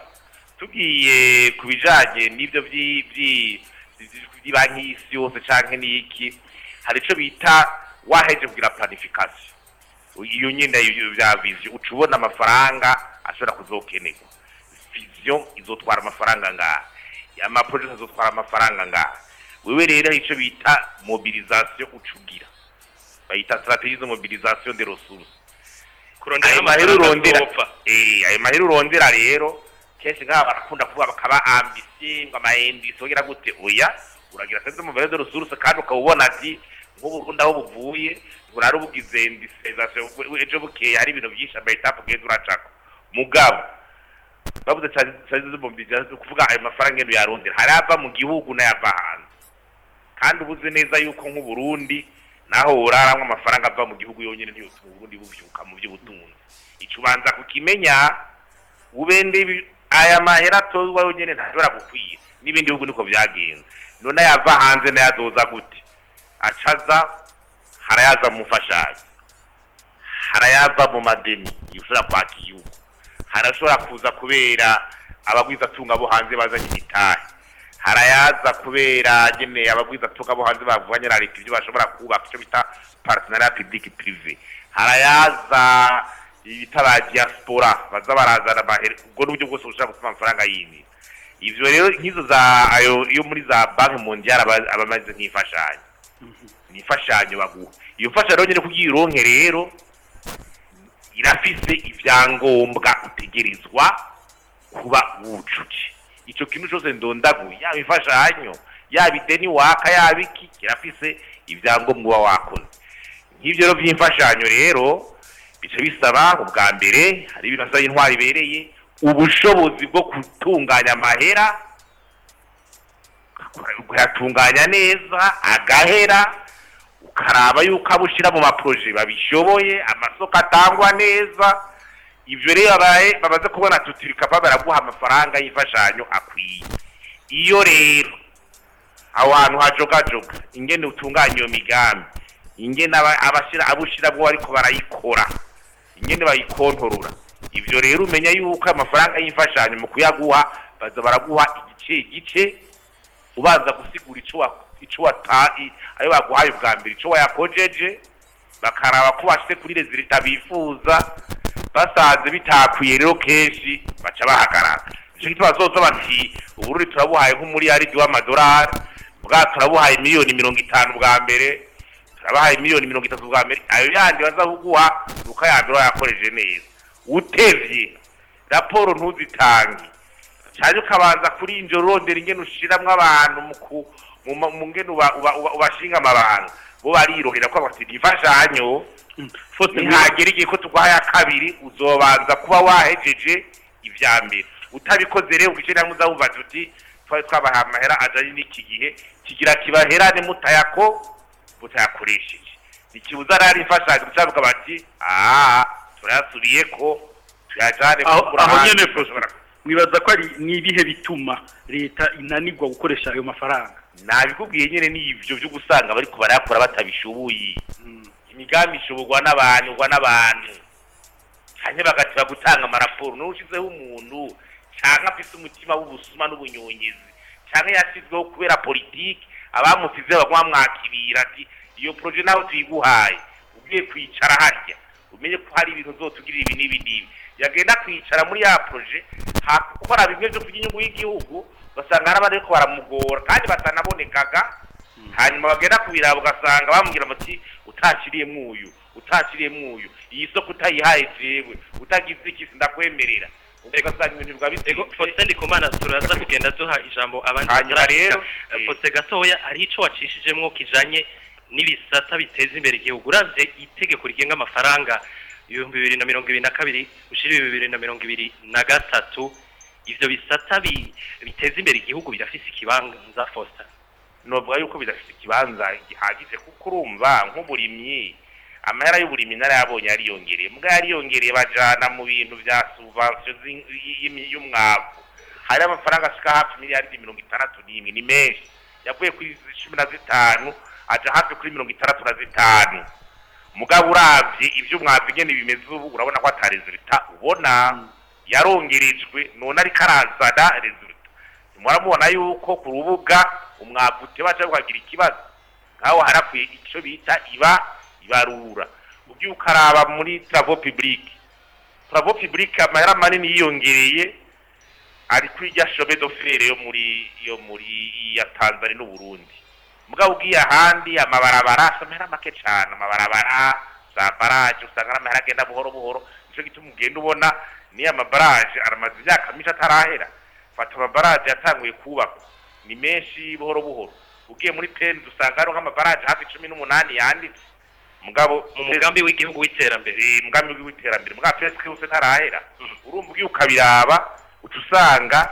Speaker 9: tugiye ku bijanye n'ivyo vyi- vyi- by'ibanki y'isi yose canke n'iki hari ico bita waheje kugira planification iyo nyine ibyo bya vision uca ubona amafaranga ashobora kuzokenerwa vision izotwara amafaranga ngaha amaproject azotwara amafaranga ngaha wewe rero icyo bita mobilisation uca ugira bayita strategie de mobilisation de ressources
Speaker 2: kurondera
Speaker 9: ayo mahera
Speaker 2: amafaranga
Speaker 9: urondera
Speaker 2: azopfa.
Speaker 9: eh ayo mahera urondera rero kenshi nk'aba barakunda kuvuga bakaba ambisiye ngo amahendisi wogira gute oya uragira sense mu valeur de ressources kandi ukaba ubona ati nk'ubu Burundi aho buvuye burari ubugize industrialisation ejo bukeye hari ibintu byinshi amayetape ugenda uracako mugabo bavuze cyane cyane zo mobilisation kuvuga ayo mafaranga ngendo yarondera hari ava mu gihugu n'ayava hanze kandi ubuze neza yuko nk'u Burundi naho uraramwe amafaranga ava mu gihugu yonyine ntiyotuma Burundi buvyuka mu by'ubutunzi ico ubanza kukimenya ubende ibi- aya mahera atozwa yonyene ntashobora gukwira n'ibindi bihugu niko vyagenze none yava hanze nayazoza gute acaza harayaza mu mfashanyo harayava mu madeni ushobora kwaka igihugu harashobora kuza kubera abagwizatunga bo hanze bazanye imitahe harayaza kubera nyene abagwizatunga bo hanze bavuganye na leta ibyo bashobora kubaka icyo bita partenariat public privé harayaza ibita ba diaspora baza barazana amahera ubwo n'uburyo bwose bushobora gutuma amafaranga yindi ivyo rero nk'izo za ayo yo muri za banki mondiale aba aba ameze nk'imfashanyo ni imfashanyo baguha iyo mfashanyo nyine kugira ironke rero irafise ivyangombwa utegerezwa kuba wujuje ico kintu cose ndondaguye yaba imfashanyo yaba ideni waka yaba iki kirafise ivyangombwa uba wakoze nk'ivyo rero vy'imfashanyo rero bica bisaba ubwa mbere hari ibintu asaba intwari ibereye ubushobozi bwo gutunganya amahera ukayatunganya neza agahera ukaraba yuko abo ushyira mu maproje babishoboye amasoko atangwa neza ibyo rero babaye bamaze kubona tutirikapa baraguha amafaranga y'imfashanyo akwiye iyo rero aho hantu hajogajoga ingene utunganya iyo migambi ingene aba- abashira abo ushyiramo ariko barayikora ingene bayikontorora ibyo rero umenya yuko amafaranga y'imfashanyo mu kuyaguha baza baraguha igice igice ubanza gusigura ico wa- ico wata i- ayo baguhaye ubwa mbere ico wayakojeje bakaraba ko bashyize kuri rezilita bifuza basanze bitakwiye rero kenshi baca bahagarara nico gituma bazoza bati uburundi turabuhaye nk'umuriyaridi w'amadolari bwa turabuhaye miliyoni mirongo itanu bwa mbere turabahaye miliyoni mirongo itatu bwa mbere ayo yandi baza kuguha nuko aya mbere wayakoreje neza utevye raporo ntuzitange cyane ukabanza kuri injo urondera ingene ushiramwo abantu mu ku- mu ma- mu ngene uba- uba- uba- ubashinga amabanga bo barirohera ko bati imfashanyo ntihagera igihe ko tuguhaye akabiri uzobanza kuba wahejeje ivya mbere utabikoze rero ugice namwe uzawumva tuti twari twabahaye amahera ajanye n'iki gihe kigira kibaherane mutayako mutayakoresheje ikibuza rero imfashanyo gucavuga bati aha turayasubiye ko tuyajane
Speaker 3: aho
Speaker 9: kugura
Speaker 3: aho
Speaker 9: ahandi,
Speaker 3: nyene
Speaker 9: dushobora
Speaker 3: mwibaza ko ari ni ibihe bituma leta inanirwa gukoresha ayo mafaranga
Speaker 9: nabikubwiye nyine ni ibyo byo gusanga bariko barayakora batabishoboye imigambi ishoborwa n'abantu ugwa n'abantu hanyuma bagatira gutanga amaraporo n'ushizeho umuntu canke afise umutima w'ubusuma n'ubunyonyezi canke yashyizweho kubera politiki abamusize baguma bamwakirira ati iyo proje nawe tuyiguhaye ugiye kwicara harya umenye ko hari ibintu uzotugirira ibi n'ibi n'ibi yagenda kwicara muri ya proje hakora bimwe vyo kurya inyungu y'igihugu ugasanga hari abandi bariko baramugora kandi batanabonekaga hanyuma bagenda kubiraba ugasanga bamubwira bati utakiriyemwo uyu utakiriyemwo uyu iyi soko utayihaye jewe utagize iki ndakwemerera ugasanga ibintu biba
Speaker 2: Ego
Speaker 9: bitse
Speaker 2: Faustin Ndikumana turaza kugenda duha ijambo abandi
Speaker 9: Hanyuma
Speaker 2: batarashika.
Speaker 9: rero,
Speaker 2: Eh,
Speaker 9: eh.
Speaker 2: Faustin gatoya ari ico wacishijemwo kijanye n'ibisata biteza imbere igihugu uravye itegeko rigenga amafaranga ibihumbi bibiri na mirongo ibiri na kabiri ushira ibihumbi bibiri na mirongo ibiri na gatatu ivyo bisata bi- biteza imbere igihugu birafise ikibanza Faustin
Speaker 9: novuga yuko bidafite ikibanza gihagije kuko urumva nk'uburimyi amahera y'uburimyi narayabonye yariyongereye mbwa yariyongereye bajana mu bintu vya subvention zi- y- y- y'umwavu hari amafaranga ashika hafi miliyaridi mirongo itandatu n'imwe ni menshi yavuye kuri cumi na zitanu aja hafi kuri mirongo itandatu na zitanu mugabo uravye ivy'umwavu ingene bimeze ubu urabona ko ata resulta ubona yarongerejwe none ariko arazana resulta muramubona yuko ku rubuga umwavu utebaca ukagira ikibazo nkaho harakwiye icyo bita iba ibarura ugiye ukaraba muri travo public travo public amahera manini yiyongereye ari kuri rya shobe d'ofere yo muri yo muri ya Tanzania n'u Burundi mugabo ugiye ahandi amabarabara asa amahera make cyane amabarabara za baraje usanga ari amahera agenda buhoro buhoro nicyo gituma ugenda ubona niyo amabaraje aramaze imyaka myinshi atarahera fata amabaraje yatanguye kubakwa ni menshi buhoro buhoro ugiye muri peni dusanga hariho nk'amabaraje hafi cumi n'umunani yanditse mugabo
Speaker 2: mu mugambi w'igihugu w'iterambere
Speaker 9: eh, umugambi w'iterambere mugabo pesi yose ntarahera urumva ugiye ukabiraba uca usanga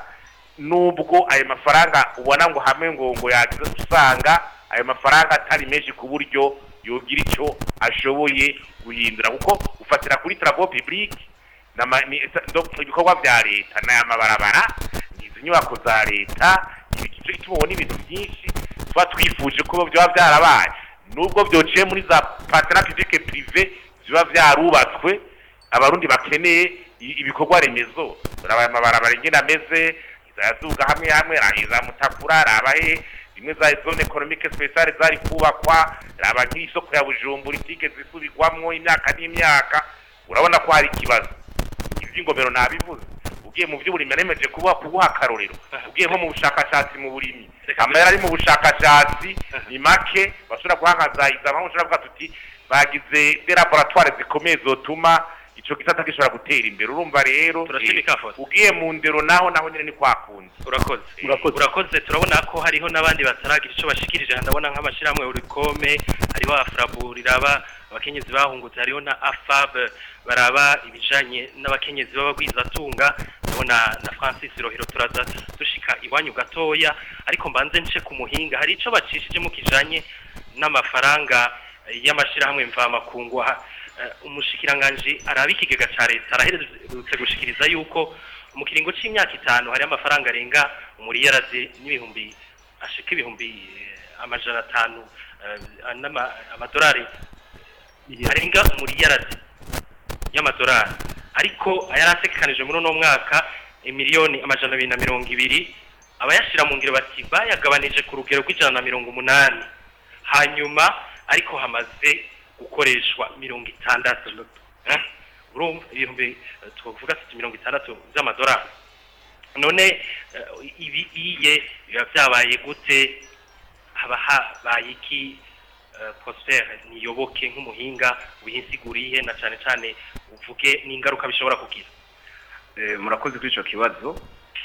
Speaker 9: nubwo ayo mafaranga ubona ngo hamwe ngo ngo yagize usanga ayo mafaranga atari menshi ku buryo yogira icyo ashoboye guhindura kuko ufatira kuri travo public nama- ni- ndo- ibikorwa bya leta n'aya mabarabara izi nyubako za leta igice tubona ibintu byinshi tuba twifuje ko byaba byarabaye nubwo byociye muri za partenariat public privé biba byarubatswe abarundi bakeneye i- ibikorwa remezo uraba aya mabarabara ingene ameze izayazuga hamwe hamwe rahiza mutakura raba he rimwe za zone economique speciale zari kubakwa raba nk'isoko ya bujumbura itige zisubirwamwo imyaka n'imyaka urabona ko hari ikibazo iby'ingomero nabivuze ugiye mu by'uburimyi nemeje kuba kuguha akarorero ugiye nko mu bushakashatsi mu burimyi amahera ari mu bushakashatsi ni make bashobora guhangazayiza aho ushobora kuvuga tuti bagize de laboratoire zikomeye zotuma ico gisata gishobora gutera imbere urumva rero
Speaker 2: Turashimika
Speaker 9: eh,
Speaker 2: Faustin.
Speaker 9: ugiye mu ndero naho naho nyene ni kwakundi
Speaker 2: urakoze
Speaker 3: Urakoze.
Speaker 2: urakoze turabona ko hariho n'abandi bataragira icyo bashikirije ndabona nk'amashyirahamwe urikome hariho afrabu riraba abakenyezi bahungutse hariho na afab baraba ibijanye n'abakenyezi b'abagwizatunga ndabona na francis rohero turaza dushika iwanyu gatoya ariko mbanze nce ku muhinga hari ico bacishijemo kijanye n'amafaranga eh, y'amashyirahamwe mvamakungu aha, eh, umushikiranganji araba ikigega ca leta araherutse gushikiriza yuko mu kiringo c'imyaka itanu hari amafaranga arenga umuriyarazi n'ibihumbi ashika ibihumbi eh, amajana atanu eh, n'ama- amadolari arenga umuriyarazi y'amadolari ariko ayari ategekanije muri uno mwaka miliyoni amajana abiri na mirongo ibiri abayashyira mu ngiro bati bayagabanije ku rugero rw'ijana na mirongo umunani hanyuma ariko hamaze gukoreshwa mirongo itandatu Eh? urumva ibihumbi eh, tuvuga tuti mirongo itandatu by'amadolari none eh, ibi iye biba byabaye gute haba habaye iki eh, Prosper niyoboke nk'umuhinga wihinsiguriye na cyane cyane uvuge n'ingaruka bishobora kugira
Speaker 1: Eh, murakoze kuri icyo kibazo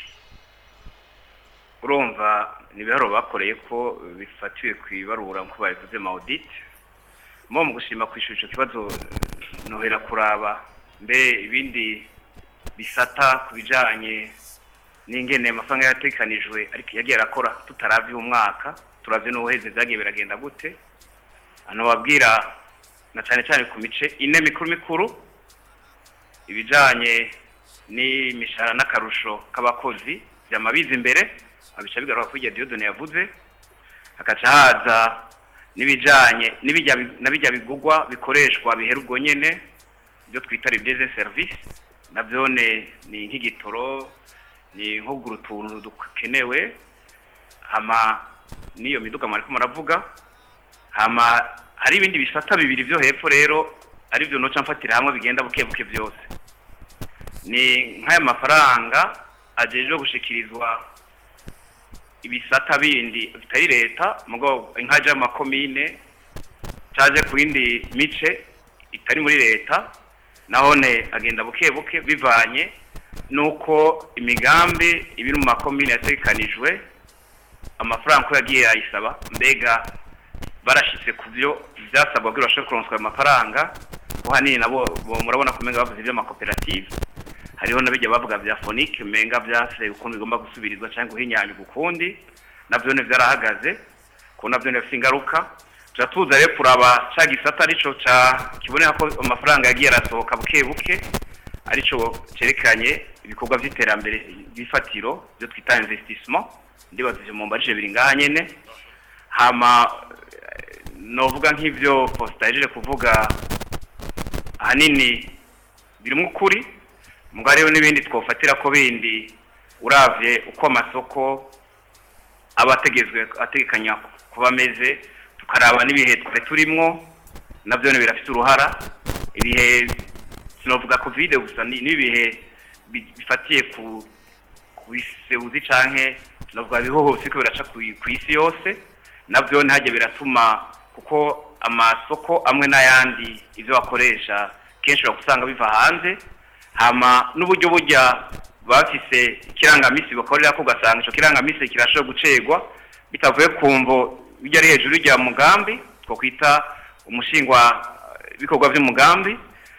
Speaker 1: urumva ni ibiharo bakoreye ko bifatiwe ku ibarura nk'uko babivuze ma audit mo mu gushima kwishyura icyo kibazo eh, nohera kuraba mbe ibindi bisata ku bijyanye n'ingene amafaranga yatekanijwe ariko yagiye arakora tutaravye umwaka turavye n'ubuheze byagiye biragenda gute hano babwira na cyane cyane ku mice ine mikuru mikuru ibijanye n'imishahara n'akarusho k'abakozi byamabiza imbere abica bigaruka kuri iryo diyodone yavuze hakaca haza n'ibijanye n'ibijya na bijya bigugwa bikoreshwa bihera ubwo nyene ibyo twita rebyeze service navyone ni nk'igitoro ni nko kugura utuntu dukenewe hama n'iyo miduga mwariko muravuga hama hari ibindi bisata bibiri vyo hepfo rero ari byo noca mfatira hamwe bigenda buke buke byose ni nk'aya mafaranga ajejwe gushikirizwa ibisata bindi bitari leta mugo inkaje y'amakomine caje ku yindi mice itari muri leta nahone agenda buke buke bivanye nuko imigambi ibiri mu makomine yategekanijwe amafaranga ko yagiye yayisaba mbega barashitse ku byo byasabwa kugira bashobore kuronswa ayo mafaranga ko hanini nabo bo murabona ko umenga bavuze iby'amakoperative hariho n'abijya bavuga bya fonike umenga byase ukuntu bigomba gusubirizwa cyangwa guhinyanyurwa ukundi nabyo ne byarahagaze ko nabyo ne bifite ingaruka tuja tuza rero kuraba ca gisata arico ca kiboneka ko amafaranga yagiye arasohoka buke buke arico cerekanye ibikorwa vy'iterambere by'ifatiro byo twita investissement ndibaza ivyo mu mbarije biri ngaha nyene hama eh, novuga nk'ivyo Faustin yajeje kuvuga ahanini birimo ukuri mugabo hariho n'ibindi twofatira ko bindi uravye uko amasoko aba ategezwe ategekanya kuba ameze tukaraba n'ibihe twari turimwo nabyo birafite uruhara ibihe sinovuga covid gusa ni- n'ibihe bi- bifatiye ku ku bisebuzi canke sinovuga bihohose ko biraca ku ku isi yose nabyo ntihajye biratuma kuko amasoko amwe n'ayandi ivyo bakoresha kenshi usanga biva hanze hama n'uburyo burya bafise ikirangamisi bakorera ko ugasanga ico kirangamisi kirashobora gucegwa bitavuye ku mvo bijya ari hejuru rya mugambi two kwita umushingwa eh, ibikorwa vy'umugambi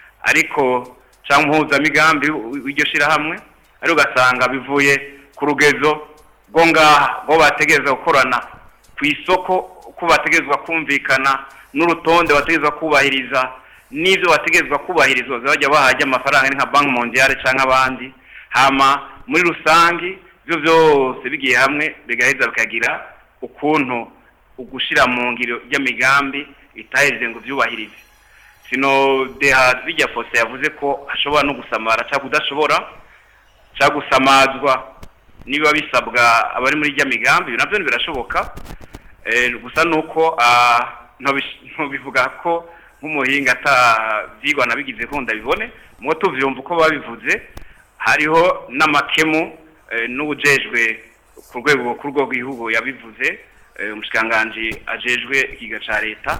Speaker 1: ariko cyangwa impuzamigambi w'iryo shirahamwe ariko ugasanga bivuye ku rugezo rwo ngaha rwo bategereza gukorana ku isoko uko bategerezwa kumvikana n'urutonde bategerezwa kubahiriza n'ibyo bategerezwa kubahirizwa bajya bahajya amafaranga ari nka banki mondiale cyangwa abandi hama muri rusange ibyo byose bigiye hamwe bigaheza bikagira ukuntu ugushira mu ngiro ry'amigambi itaheje ngo byubahirize sino deha bijya fose yavuze ko hashobora no gusamara cyangwa kudashobora cyangwa gusamazwa niba bisabwa abari muri rya migambi ibi nabyo birashoboka Eh, gusa nuko ah, ntobish- ntobivuga ko nk'umuhinga atavyigwa nabigize ko ndabibone mwo tuvyumva uko babivuze hariho n'amakemu eh, n'ubujejwe ku rwego ku rwego rw'igihugu yabivuze eh, umushikiranganji ajejwe ikiga ca leta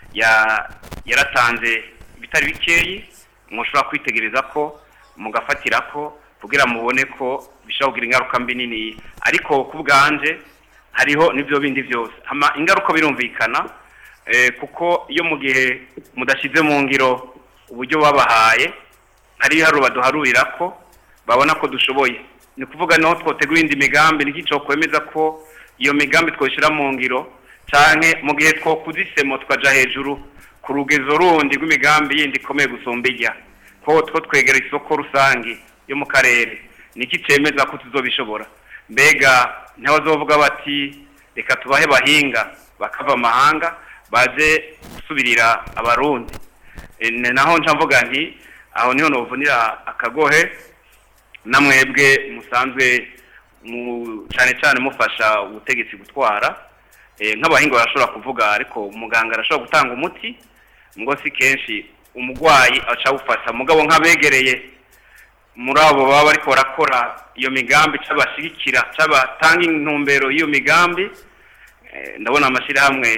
Speaker 1: ya yaratanze ibitari bikeyi mushobora kwitegereza ko mugafatira ko kugira mubone ko bishobora kugira ingaruka mbi nini ariko ku bwanje hariho n'ibyo bindi byose hama ingaruka birumvikana eh, kuko iyo mu gihe mudashyize mu ngiro uburyo babahaye hari ibiharuro baduharurira ko babona ko dushoboye ni ukuvuga naho twotegura indi migambi n'igico kwemeza ko iyo migambi twoshyira mu ngiro canke mu gihe twokuza isemo tukaja hejuru ku rugezo rundi rw'imigambi yindi ikomeye gusumba ijya ko two twegera isoko rusange yo mu karere niki cemeza ko tuzobishobora mbega ntibazovuga bati reka tubahe bahinga bakava amahanga baze gusubirira abarundi E, ni naho nca mvuga nti aho niho novunira akagohe namwebwe musanzwe mu cyane cyane mufasha ubutegetsi gutwara Eh, nk'abahinga barashobora kuvuga ariko umuganga arashobora gutanga umuti ngo si kenshi umurwayi aca awufata mugabo nk'abegereye muri abo baba bariko barakora iyo migambi c'abashigikira c'abatanga intumbero y'iyo migambi eh, ndabona amashyirahamwe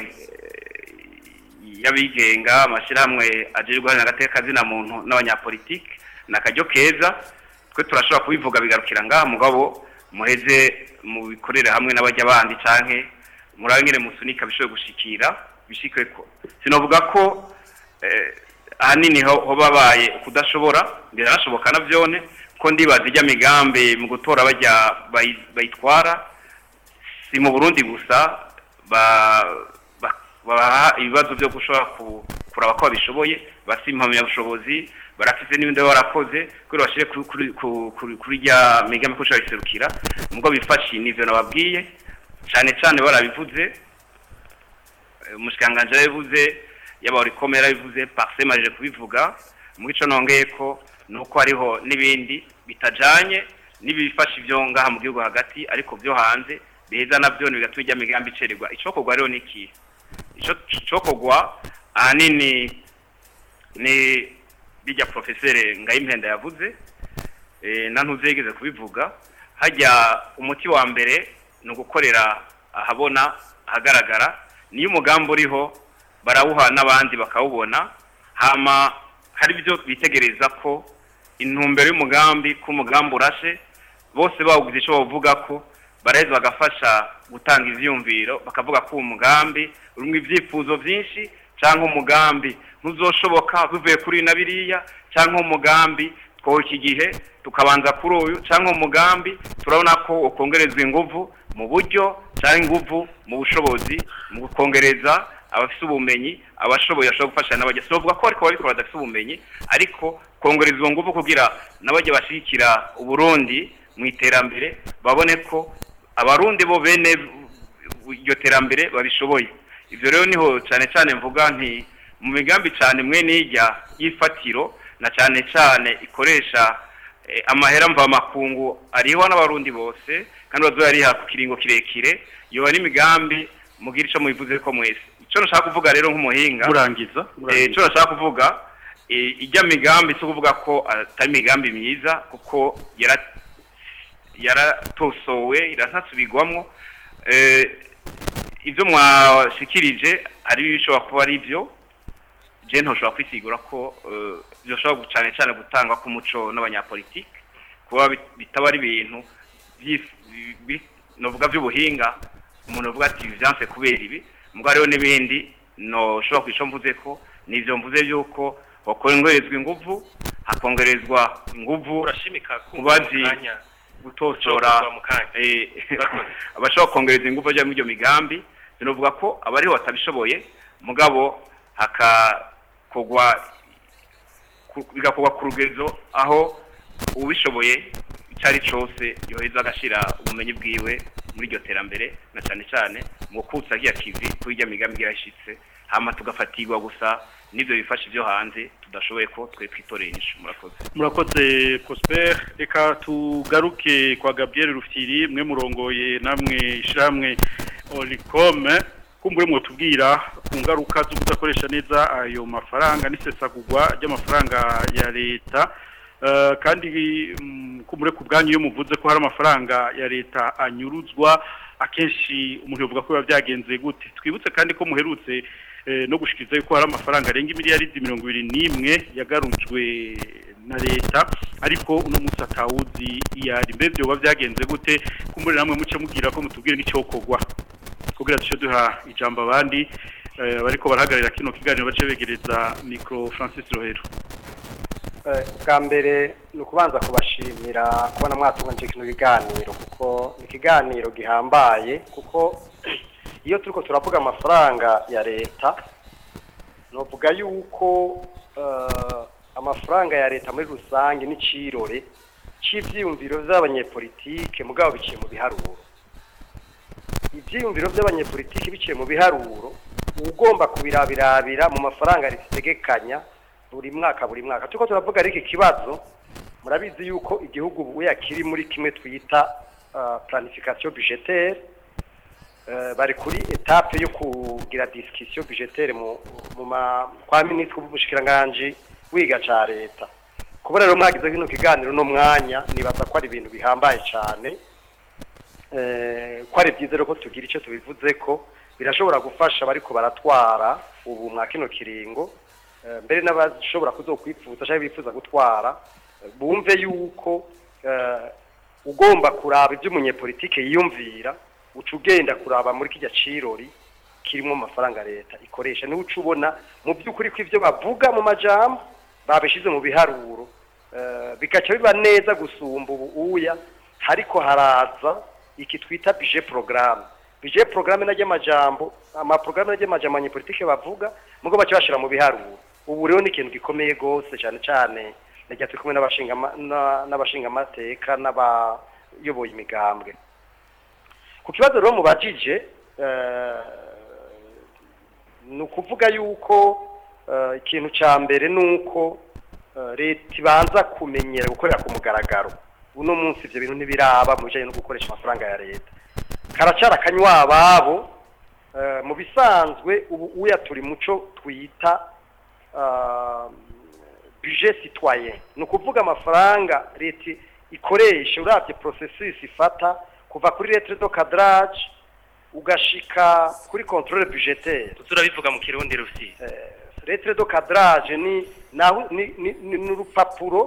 Speaker 1: eh, y'abigenga amashyirahamwe ajejwe guharanira agateka kazina muntu n'abanyapolitike ni akaryo keza twe turashobora kubivuga bigarukira ngaha mugabo muheze mubikorere hamwe n'abajya bandi canke murabe nyene musunika bishobore gushikira bishikwe ko sinovuga ko eh, ahanini ho ho babaye kudashobora biranashoboka na byone ko ndibaza ijya migambi mu gutora bajya bayi- bayitwara si mu Burundi gusa ba ba- baha ibibazo byo gushobora ku- kuraba ko babishoboye basi impamyabushobozi barafise n'ibindi baba barakoze kugira bashire kuri kuri- ku- kuri- kuri rya migambi ko ushobora biserukira mubwo bifashe n'ivyo nababwiye cane cane barabivuze eh, umushikiranganji yarabivuze yaba urikomera yarabivuze parsema aje kubivuga muri ico nongeye ko nuko hariho n'ibindi bitajanye n'ibifasha ivyo ngaha mu gihugu hagati ariko vyo hanze biheza navyo bigatuma ijya migambi icererwa icokorwa rero niki ico cokorwa ahanini ni bijya profesere ngayimpenda yavuze eh, na ntuzegeze kubivuga hajya umuti wa mbere ni ugukorera ahabona ahagaragara niyo umugambi uriho barawuha n'abandi bakawubona hama hari ibyo bitegereza ko intumbero y'umugambi ko umugambi urashe bose bawugize icyo bavuga ko baraheza bagafasha gutanga ivyumviro bakavuga ko uwo mugambi urimo ibyifuzo byinshi cyangwa umugambi ntuzoshoboka bivuye kuri na biriya cyangwa umugambi twowe iki gihe tukabanza kuri uyu cyangwa umugambi turabona ko ukongerezwa inguvu mu buryo cyangwa inguvu mu bushobozi mu kongereza abafite ubumenyi abashoboye bashobora gufasha n'abajya sibavuga ko ariko babikora badafite ubumenyi ariko kongereza izo nguvu kugira n'abajya bashyigikira uburundi mu iterambere babone ko abarundi bo bene iryo terambere babishoboye ibyo rero niho cyane cyane mvuga nti mu migambi cyane mwe n'ijya y'ifatiro na cyane cyane ikoresha eh, amahera mvamakungu ariho n'abarundi bose kandi bazoyariha ku kiringo kirekire yoba n'imigambi mugira icyo mubivuze ko mwese icyo nashaka kuvuga rero nk'umuhinga
Speaker 3: murangiza
Speaker 1: Eh, icyo nashaka kuvuga eh, ijya migambi si ukuvuga ko atari imigambi myiza kuko yara- yaratosowe iratasubirwamo Eh, ibyo mwashikirije hari ibishobora kuba ari byo je ntoshobora kwisigura ko eh, byoshobora cyane cyane gutangwa k'umuco n'abanyapolitike kuba bit- bitaba ari ibintu byif- bi- bi- novuga by'ubuhinga umuntu avuga ati byanse kubera ibi mugabo hariho n'ibindi noshobora kwica mvuze ko nivyo mvuze yuko hakongerezwa inguvu hakongerezwa inguvu
Speaker 2: urashimika
Speaker 1: kubazi
Speaker 2: kanya
Speaker 1: gutosora
Speaker 2: Ushobora mu kanya.
Speaker 1: eh,
Speaker 2: Urakoze.
Speaker 1: abashobora kongereza ingufu bajya muri iyo migambi binovuga ko abariho batabishoboye mugabo hakakogwa ku- bigakorwa ku rugezo aho ubishoboye icyo ari cyose yoheza agashyira ubumenyi bwiwe muri iryo terambere na cyane cyane mu gukutsa agiye kivi kuri irya migambi yashyitse hama tugafatirwa gusa n'ibyo bifasha ibyo hanze tudashoboye ko twe twitoreye inyishu murakoze
Speaker 3: murakoze prosper reka tugaruke kwa gabriel rufyiri mwe murongoye namwe ishyirahamwe oricome kumbure mwotubwira ku ngaruka zo kudakoresha neza ayo mafaranga n'isesagurwa ry'amafaranga ya leta Eh, kandi mm, kumbure ku bwanyu iyo muvuze ko hari amafaranga ya leta anyuruzwa akenshi umuntu yavuga ko biba byagenze gute twibutse kandi ko muherutse eh, no gushikiriza yuko hari amafaranga arenga imiliyaridi mirongo ibiri n'imwe yagarujwe na leta ariko uno munsi atawuzi iyo ari mbe byoba byagenze gute kumbure namwe muce mubwira ko mutubwire n'icyokorwa kugira duce duha ijambo abandi eh, bariko barahagararira kino kiganiro bace begereza micro Francis Rohero
Speaker 10: Eh, bwa mbere ni ukubanza kubashimira kubona mwatunganyije kino kiganiro kuko ni ikiganiro gihambaye kuko iyo turiko turavuga amafaranga ya leta novuga yuko eh, amafaranga ya leta muri rusange n'icirore c'ivyiyumviro vy'abanyepolitike mugabo biciye mu biharuro ivyiyumviro vy'abanyepolitike biciye mu biharuro ugomba kubirabirabira mu mafaranga ritegekanya buri mwaka buri mwaka turiko turavuga ariko ikibazo murabizi yuko igihugu ubu yakiri muri kimwe twita uh, planification budgetaire uh, bari kuri etape yo kugira discussion budgetaire mu, mu ma, kwa minisitiri w'ubushikiranganje wiga ca leta kuba rero mwagize kino kiganiro no mwanya nibaza ko ari ibintu bihambaye cane eh, ko ari byiza rero ko tugira icyo tubivuze ko birashobora gufasha bariko baratwara ubu mwa kino kiringo Eh, mbere n'abashobora kuzokwifuza cyangwa bifuza gutwara eh, bumve yuko eh, ugomba kuraba ibyo umunyepolitike yiyumvira uca ugenda kuraba muri kijya cirori kirimo amafaranga leta ikoresha niwe uca ubona mu by'ukuri ko ibyo bavuga mu majambo babishize mu biharuro Eh, bigaca biba neza gusumba ubu uya hariko haraza iki twita budget programme budget programme na ry'amajambo amaprograme y'amajambo abanyepolitike bavuga mugo baca bashira mu biharuro ubu rero ni ikintu gikomeye gose cyane cyane najya turi kumwe n'abashinga ama- na- n'abashinga amateka n'abayoboye imigambwe ku kibazo rero mubajije eh, ni ukuvuga yuko eh, ikintu cya mbere ni uko eh, leta ibanza kumenyera gukorera ku mugaragaro uno munsi ibyo bintu ntibiraba mu bijyanye no gukoresha amafaranga ya leta karacara akanywa ababo eh, mu bisanzwe ubu uya turi muco twita ah, budget citoyen ni ukuvuga amafaranga leta ikoresha urabye processus ifata kuva kuri lettre de cadrage ugashika kuri controle budgetaire
Speaker 2: turabivuga mu kirundi rusi
Speaker 10: lettre de cadrage ni naho ni ni- ni- ni urupapuro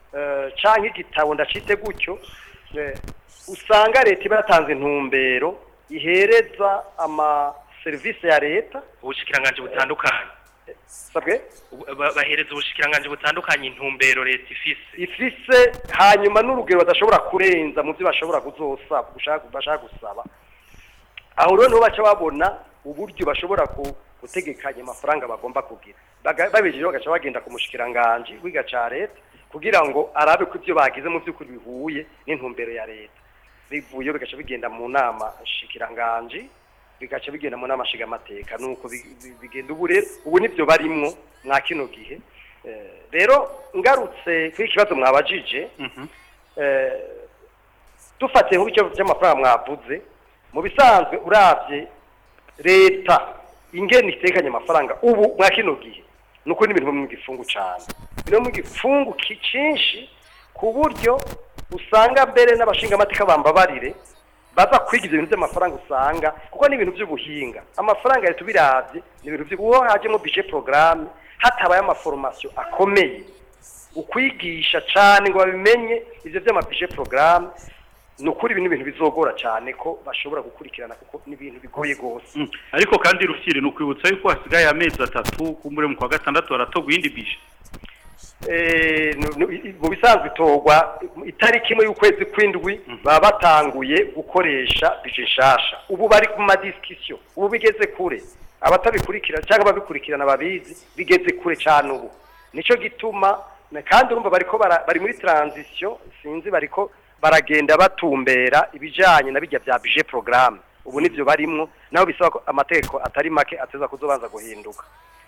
Speaker 10: eh, canke igitabo ndacite gutyo eh, usanga leta iba yatanze intumbero ihereza ama serivisi ya leta
Speaker 2: ubushikiranganje butandukanye
Speaker 10: sabwe
Speaker 2: Ba- bahereza ubushikiranganje butandukanye intumbero leta ifise
Speaker 10: ifise hanyuma n'urugero badashobora kurenza mu byo bashobora kuzosaba gushaka bashaka gusaba aho rero niho baca babona uburyo bashobora ku- gutegekanya amafaranga bagomba kugira Baga- babijeje bagaca bagenda ku mushikiranganje wiga ca leta kugira ngo arabe ko ibyo bagize mu by'ukuri bihuye n'intumbero ya leta bivuye bigaca bigenda mu nama shikiranganje bigaca bigenda mu nama nshingamateka nuko bi- bi- bigenda ubu rero ubu nibyo barimwo mwa kino gihe Eh, rero ngarutse kuri ikibazo mwabajije eh, dufatiye nk'icyo by'amafaranga mwavuze mu bisanzwe urabye leta ingene itekanye amafaranga ubu mwa kino gihe ni ukuri n'ibintu mu gifungu cyane biri mu gifungu ki- cyinshi ku buryo usanga mbere n'abashingamateka bambabarire baza kwiga ibyo bintu by'amafaranga usanga kuko ni ibintu by'ubuhinga amafaranga leta ubirabye ni ibintu by'ubu uwo hajemo bije porogaramu hatabaye amaforomasiyo akomeye ukwigisha cyane ngo babimenye ibyo by'amabije porogaramu ni ukuri ibi ni ibintu bizogora cyane ko bashobora gukurikirana kuko ni ibintu bigoye rwose
Speaker 3: Mm. ariko kandi rufyiri ni ukwibutsa yuko hasigaye amezi atatu kumbure mu kwa gatandatu haratogwa iyindi bije
Speaker 10: Eh, nu- nu- i- mu bisanzwe itorwa itariki imwe y'ukwezi kw'indwi baba batanguye gukoresha bije nshasha ubu bari ku madisikisiyo ubu bigeze kure abatabikurikira cyangwa ababikurikirana babizi bigeze kure cyane ubu nicyo gituma na- kandi urumva bariko bara- bari muri transition sinzi bariko baragenda batumbera ibijanye na bijya bya bije programme ubu nivyo barimwo naho bisaba ko amategeko atari make ateza kuzobanza guhinduka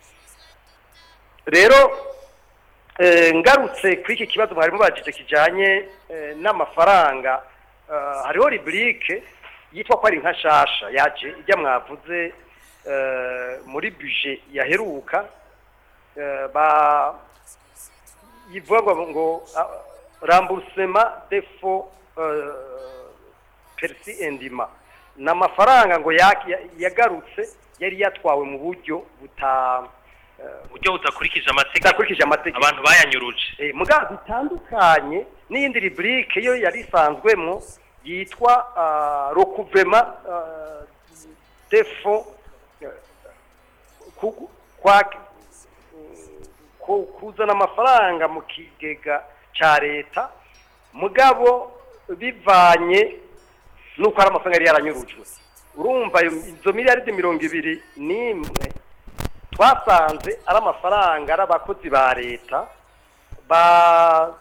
Speaker 10: rero eh, ngarutse kuri iki kibazo mwari mubajije kijanye eh, n'amafaranga eh, hariho rubrique yitwa ko ari nka shasha yaje ijya mwavuze eh, muri budget yaheruka eh, ba yivuga ngo ngo ah, remboursement des fonds euh, perci endima ni amafaranga ngo ya- ya- yagarutse yari yatwawe mu buryo buta
Speaker 2: uburyo budakurikije amategeko
Speaker 10: budakurikije amategeko
Speaker 2: abantu bayanyuruje
Speaker 10: Eh, mugabo bitandukanye n'iyindi rubrique yo yari isanzwemo yitwa uh, recouvrement uh, des fonds uh, ku- kwa ku- kuzana amafaranga mu kigega ca leta mugabo bivanye nuko ari amafaranga yari yaranyurujwe urumva ayo- izo miliyaridi mirongo ibiri n'imwe twasanze ari amafaranga ari abakozi ba leta ba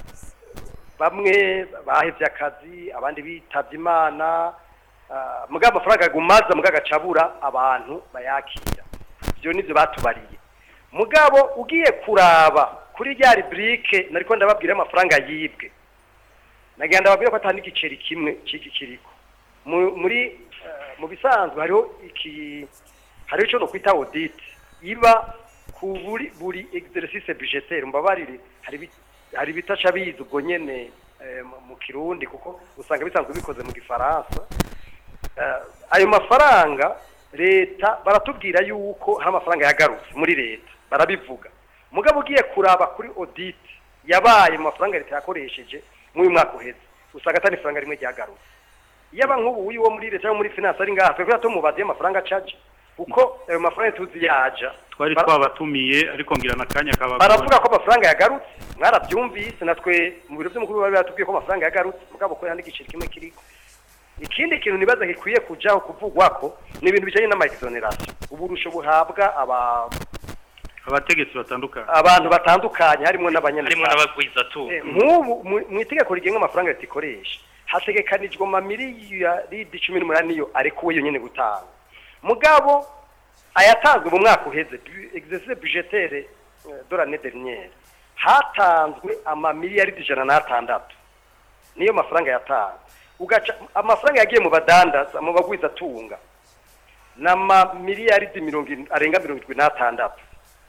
Speaker 10: bamwe bahevye akazi abandi bitavye imana ah, mugabo amafaranga agumaza mugabo agacabura abantu bayakira ivyo nivyo batubariye mugabo ugiye kuraba kuri rya rubrique nariko ndababwira amafaranga yibwe nagira ndababwira ko atari n'igiceri kimwe c'iki kiriko Mu- muri eh, mu bisanzwe hariho iki hariho ico no kwita audit iba ku buri buri exercice budgetaire mbabarire hari bi- hari bitaca biza ubwo nyene eh, mu- mu kirundi kuko usanga bisanzwe bikoze mu gifaransa Eh, ayo mafaranga leta baratubwira yuko hari amafaranga yagarutse muri leta barabivuga mugabo ugiye kuraba kuri audit yabaye mu mafaranga leta yakoresheje muri uyu mwaka uheze usanga atari ifaranga rimwe ryagarutse yaba nk'ubu uyu wo muri leta cyangwa muri finance ari ngaha twebwe tumubaze amafaranga acaje kuko ayo mafaranga tuzi yaja
Speaker 3: twari
Speaker 10: Bara-
Speaker 3: twabatumiye ariko ngira n'akanya kaba
Speaker 10: baravuga ko amafaranga yagarutse mwarabyumvise natwe mu biro by'umukuru bari batubwiye ko amafaranga yagarutse mugabo ko n'igiceri kimwe kiriko ikindi kintu nibaza gikwiye kujaho kuvugwa ko ni ibintu bijanye n'amaexoneration uburusho buhabwa aba
Speaker 3: abategetsi batandukanye
Speaker 10: abantu batandukanye harimo n'abanyamuryango
Speaker 2: harimo n'abagwizatunga
Speaker 10: Eh, nk'ubu mu- mu itegeko rigenga amafaranga leta ikoresha hategekanijwe amamiliyaridi cumi n'umunani yo arekuwe yonyine gutanga mugabo ayatanzwe mu mwaka uheze bu- exercice budgetaire eh, de l'année dernière hatanzwe amamiliyaridi ijana n'atandatu niyo mafaranga yatanzwe ugaca amafaranga yagiye mu badandaza mu bagwizatunga n'amamiliyaridi mirongo irindwi- arenga mirongo irindwi n'atandatu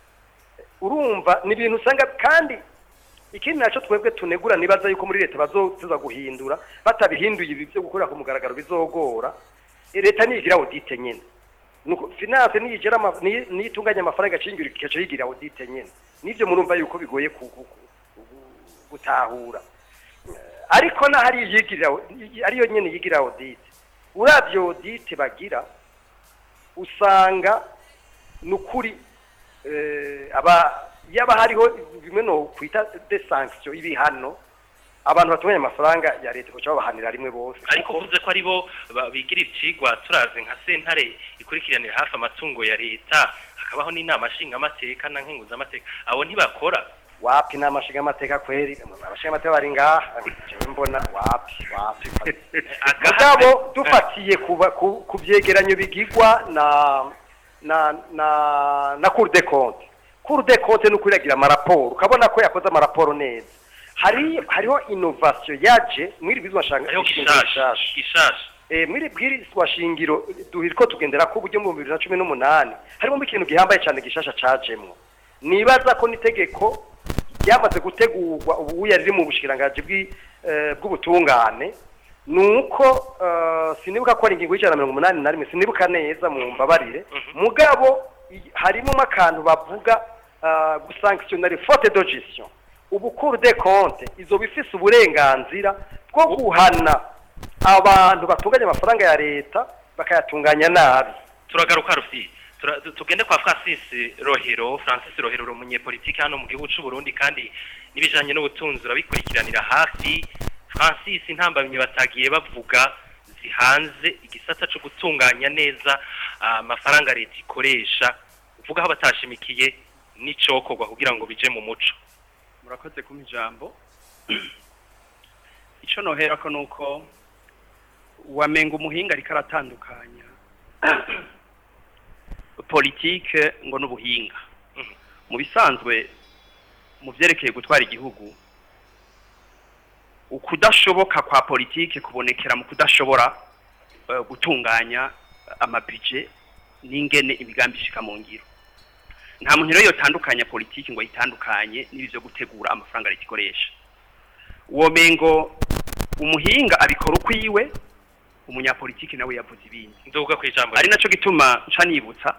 Speaker 10: urumva ni ibintu usanga kandi ikindi nacyo twebwe tunegura nibaza yuko muri leta bazotuza guhindura batabihinduye ibi byo gukorera ku mugaragaro bizogora Eh, leta niyigira audite nyene nuko finance niyigira ama- niyi- niyitunganya amafaranga acingira ikaca yigira audite nyene nivyo murumva yuko bigoye ku ku- ku- gutahura ariko n'ahari yigira ariyo nyene yigira audit uravye audit bagira usanga nukuri eh, aba yaba hariho bimwe no kwita de sanction ibihano abantu batunganya amafaranga ya leta kuca babahanira rimwe bose
Speaker 2: ariko uvuze ko ari bo ba- bigira icigwa turazi nka sentare ikurikiranira hafi amatungo ya leta hakabaho n'inama nshingamateka na nkenguzamateka abo ntibakora
Speaker 10: wapi inama nshingamateka kweri abashingamateka bari ngaha jewe mbona wapi wapi mugabo dufatiye kuba- ku ku vyegeranyo bigirwa na na na na cour des comptes cour des comptes ni ukuragira amaraporo ukabona ko yakoze amaraporo neza hari hariho innovation yaje mwiri bizwa shanga
Speaker 2: hariho gishasha gishasha
Speaker 10: eh mwiri bwirizwa shingiro duhiriko tugendera ko buryo mu 2018 harimo ikintu gihambaye cyane gishasha cajemwo nibaza ko nitegeko ryamaze gutegurwa ubu yari mu bushikiranganje bwi eh, bw'ubutungane nuko eh, sinibuka ko ari ingingo y'ijana na mirongo umunani na rimwe sinibuka neza mu mbabarire mugabo i- harimo akantu bavuga eh, gusanctionner faute de gestion ubu cour des comptes izoba ifise uburenganzira bwo guhana abantu batunganya amafaranga ya leta bakayatunganya nabi
Speaker 2: turagaruka rufi Tura- tu- tugende kwa Francis Rohero Francis Rohero uri umunyepolitiki hano mu gihugu c'u Burundi kandi n'ibijanye n'ubutunzi urabikurikiranira hafi Francis intambamye batagiye bavuga zihanze igisata co gutunganya neza ah, amafaranga leta ikoresha uvuga aho batashimikiye n'icokorwa kugira ngo bije mu muco
Speaker 11: murakoze kumpa ijambo icyo noherako ni uko wamenga umuhinga ariko aratandukanya politike ngo n'ubuhinga mu bisanzwe mu byerekeye gutwara igihugu ukudashoboka kwa politike kubonekera mu kudashobora eh, gutunganya amabije n'ingene imigambi ishika mu ngiro nta muntu rero yotandukanya politiki ngo yitandukanye n'ibi byo gutegura amafaranga leta ikoresha uwo mengo umuhinga abikora ukwiwe umunyapolitiki nawe yavuze ibindi
Speaker 2: nduga ku ijambo
Speaker 11: ari naco gituma nca nibutsa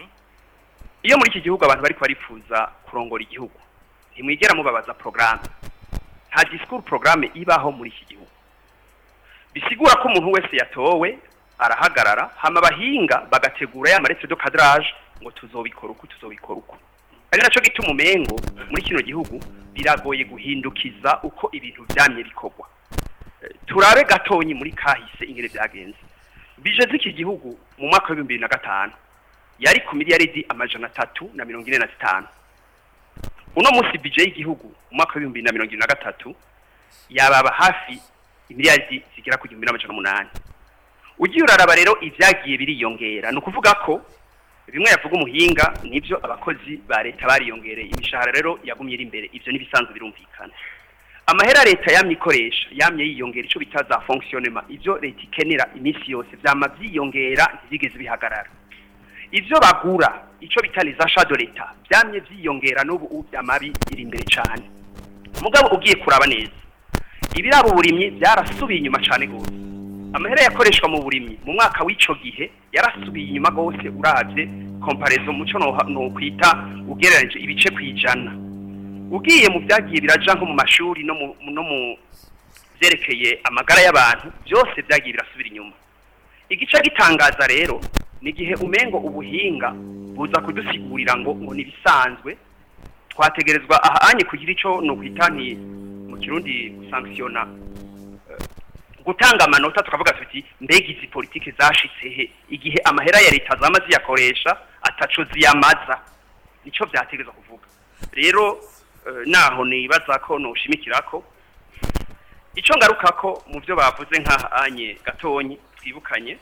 Speaker 11: iyo muri iki gihugu abantu bariko barifuza kurongora igihugu ntimwigera mubabaza porogaramu nta disikuru porogaramu ibaho muri iki gihugu bisigura ko umuntu wese yatowe arahagarara hama abahinga bagategura ya maretse do kadrage ngo tuzobikora uku tuzobikora uku ari naco gituma umengo muri kino gihugu biragoye guhindukiza uko ibintu vyamye bikorwa Eh, turabe gatonyi muri kahise ingene vyagenze bije z'iki gihugu mu mwaka wa 2005 yari ku miliyaridi amajana atatu na mirongo ine na zitanu uno munsi bije y'igihugu mu mwaka wa 2023 yababa hafi imiliyaridi zigera ku gihumbi n'amajana umunani ugiye uraraba rero ivyagiye biriyongera ni ukuvuga ko bimwe yavuga umuhinga nivyo abakozi ba leta bariyongereye imishahara rero yagumye iri imbere ivyo n'ibisanzwe birumvikana amahera leta yamye ikoresha yamye yiyongera ico bita za fonctionnement ivyo leta ikenera iminsi yose vyama vyiyongera ntivyigeze bihagarara ivyo bagura ico bita les achats de l'etat vyamye vyiyongera n'ubu ubu vyama biri imbere cane mugabo ugiye kuraba neza ibiraba uburimyi byarasubiye inyuma cane gose amahera yakoreshwa mu burimyi mu mwaka w'ico gihe yarasubiye inyuma gose uravye comparaison muco no, no kwita ugereranije ibice kwijana ugiye mu byagiye biraja nko mu mashuri no mu no mu vyerekeye amagara y'abantu byose byagiye birasubira inyuma igice gitangaza rero ni igihe umengo ubuhinga buza kudusigurira ngo ngo nibisanzwe twategerezwa ahanye kugira ico no kwita nti mu kirundi gusanctiona gutanga amanota tukavuga tuti mbega izi politike zashitse he igihe amahera ya leta zama ziyakoresha ataco ziyamaza nico vyategerezwa kuvuga rero eh, naho nibaza ko noshimikirako ico ngarukako mu byo bavuze nk'ahanye gatonyi twibukanye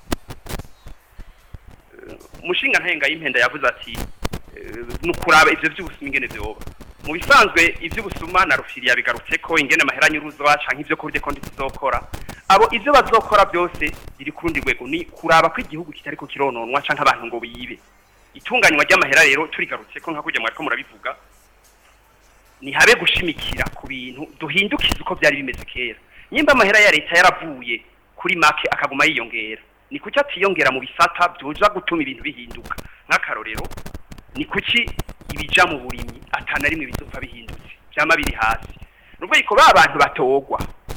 Speaker 11: Eh, umushinga ntenga y'impenda yavuze ati eh, nukuraba ivyo vy'ubusuma ingene vyoba mu bisanzwe ivy'ubusuma na rufiri yabigarutse ko ingene amahera nyuruzwa canke ivyo kuri konti zizokora abo ivyo bazokora byose biri ku rundi rwego ni kuraba ko igihugu kitariko kirononwa canke abantu ngo bibe itunganywa ry'amahera rero turigarutse ko nka kujya mwariko murabivuga ni habe gushimikira ku bintu duhindukiza uko byari bimeze kera nyimba amahera ya leta yaravuye kuri make akaguma yiyongera ni kuki atiyongera mu bisata byoja gutuma ibintu bihinduka nk'akarorero ni kuki ibija mu burimyi atana rimwe bizopfa bihindutse vyama biri hasi nubwo yuko ba bantu batogwa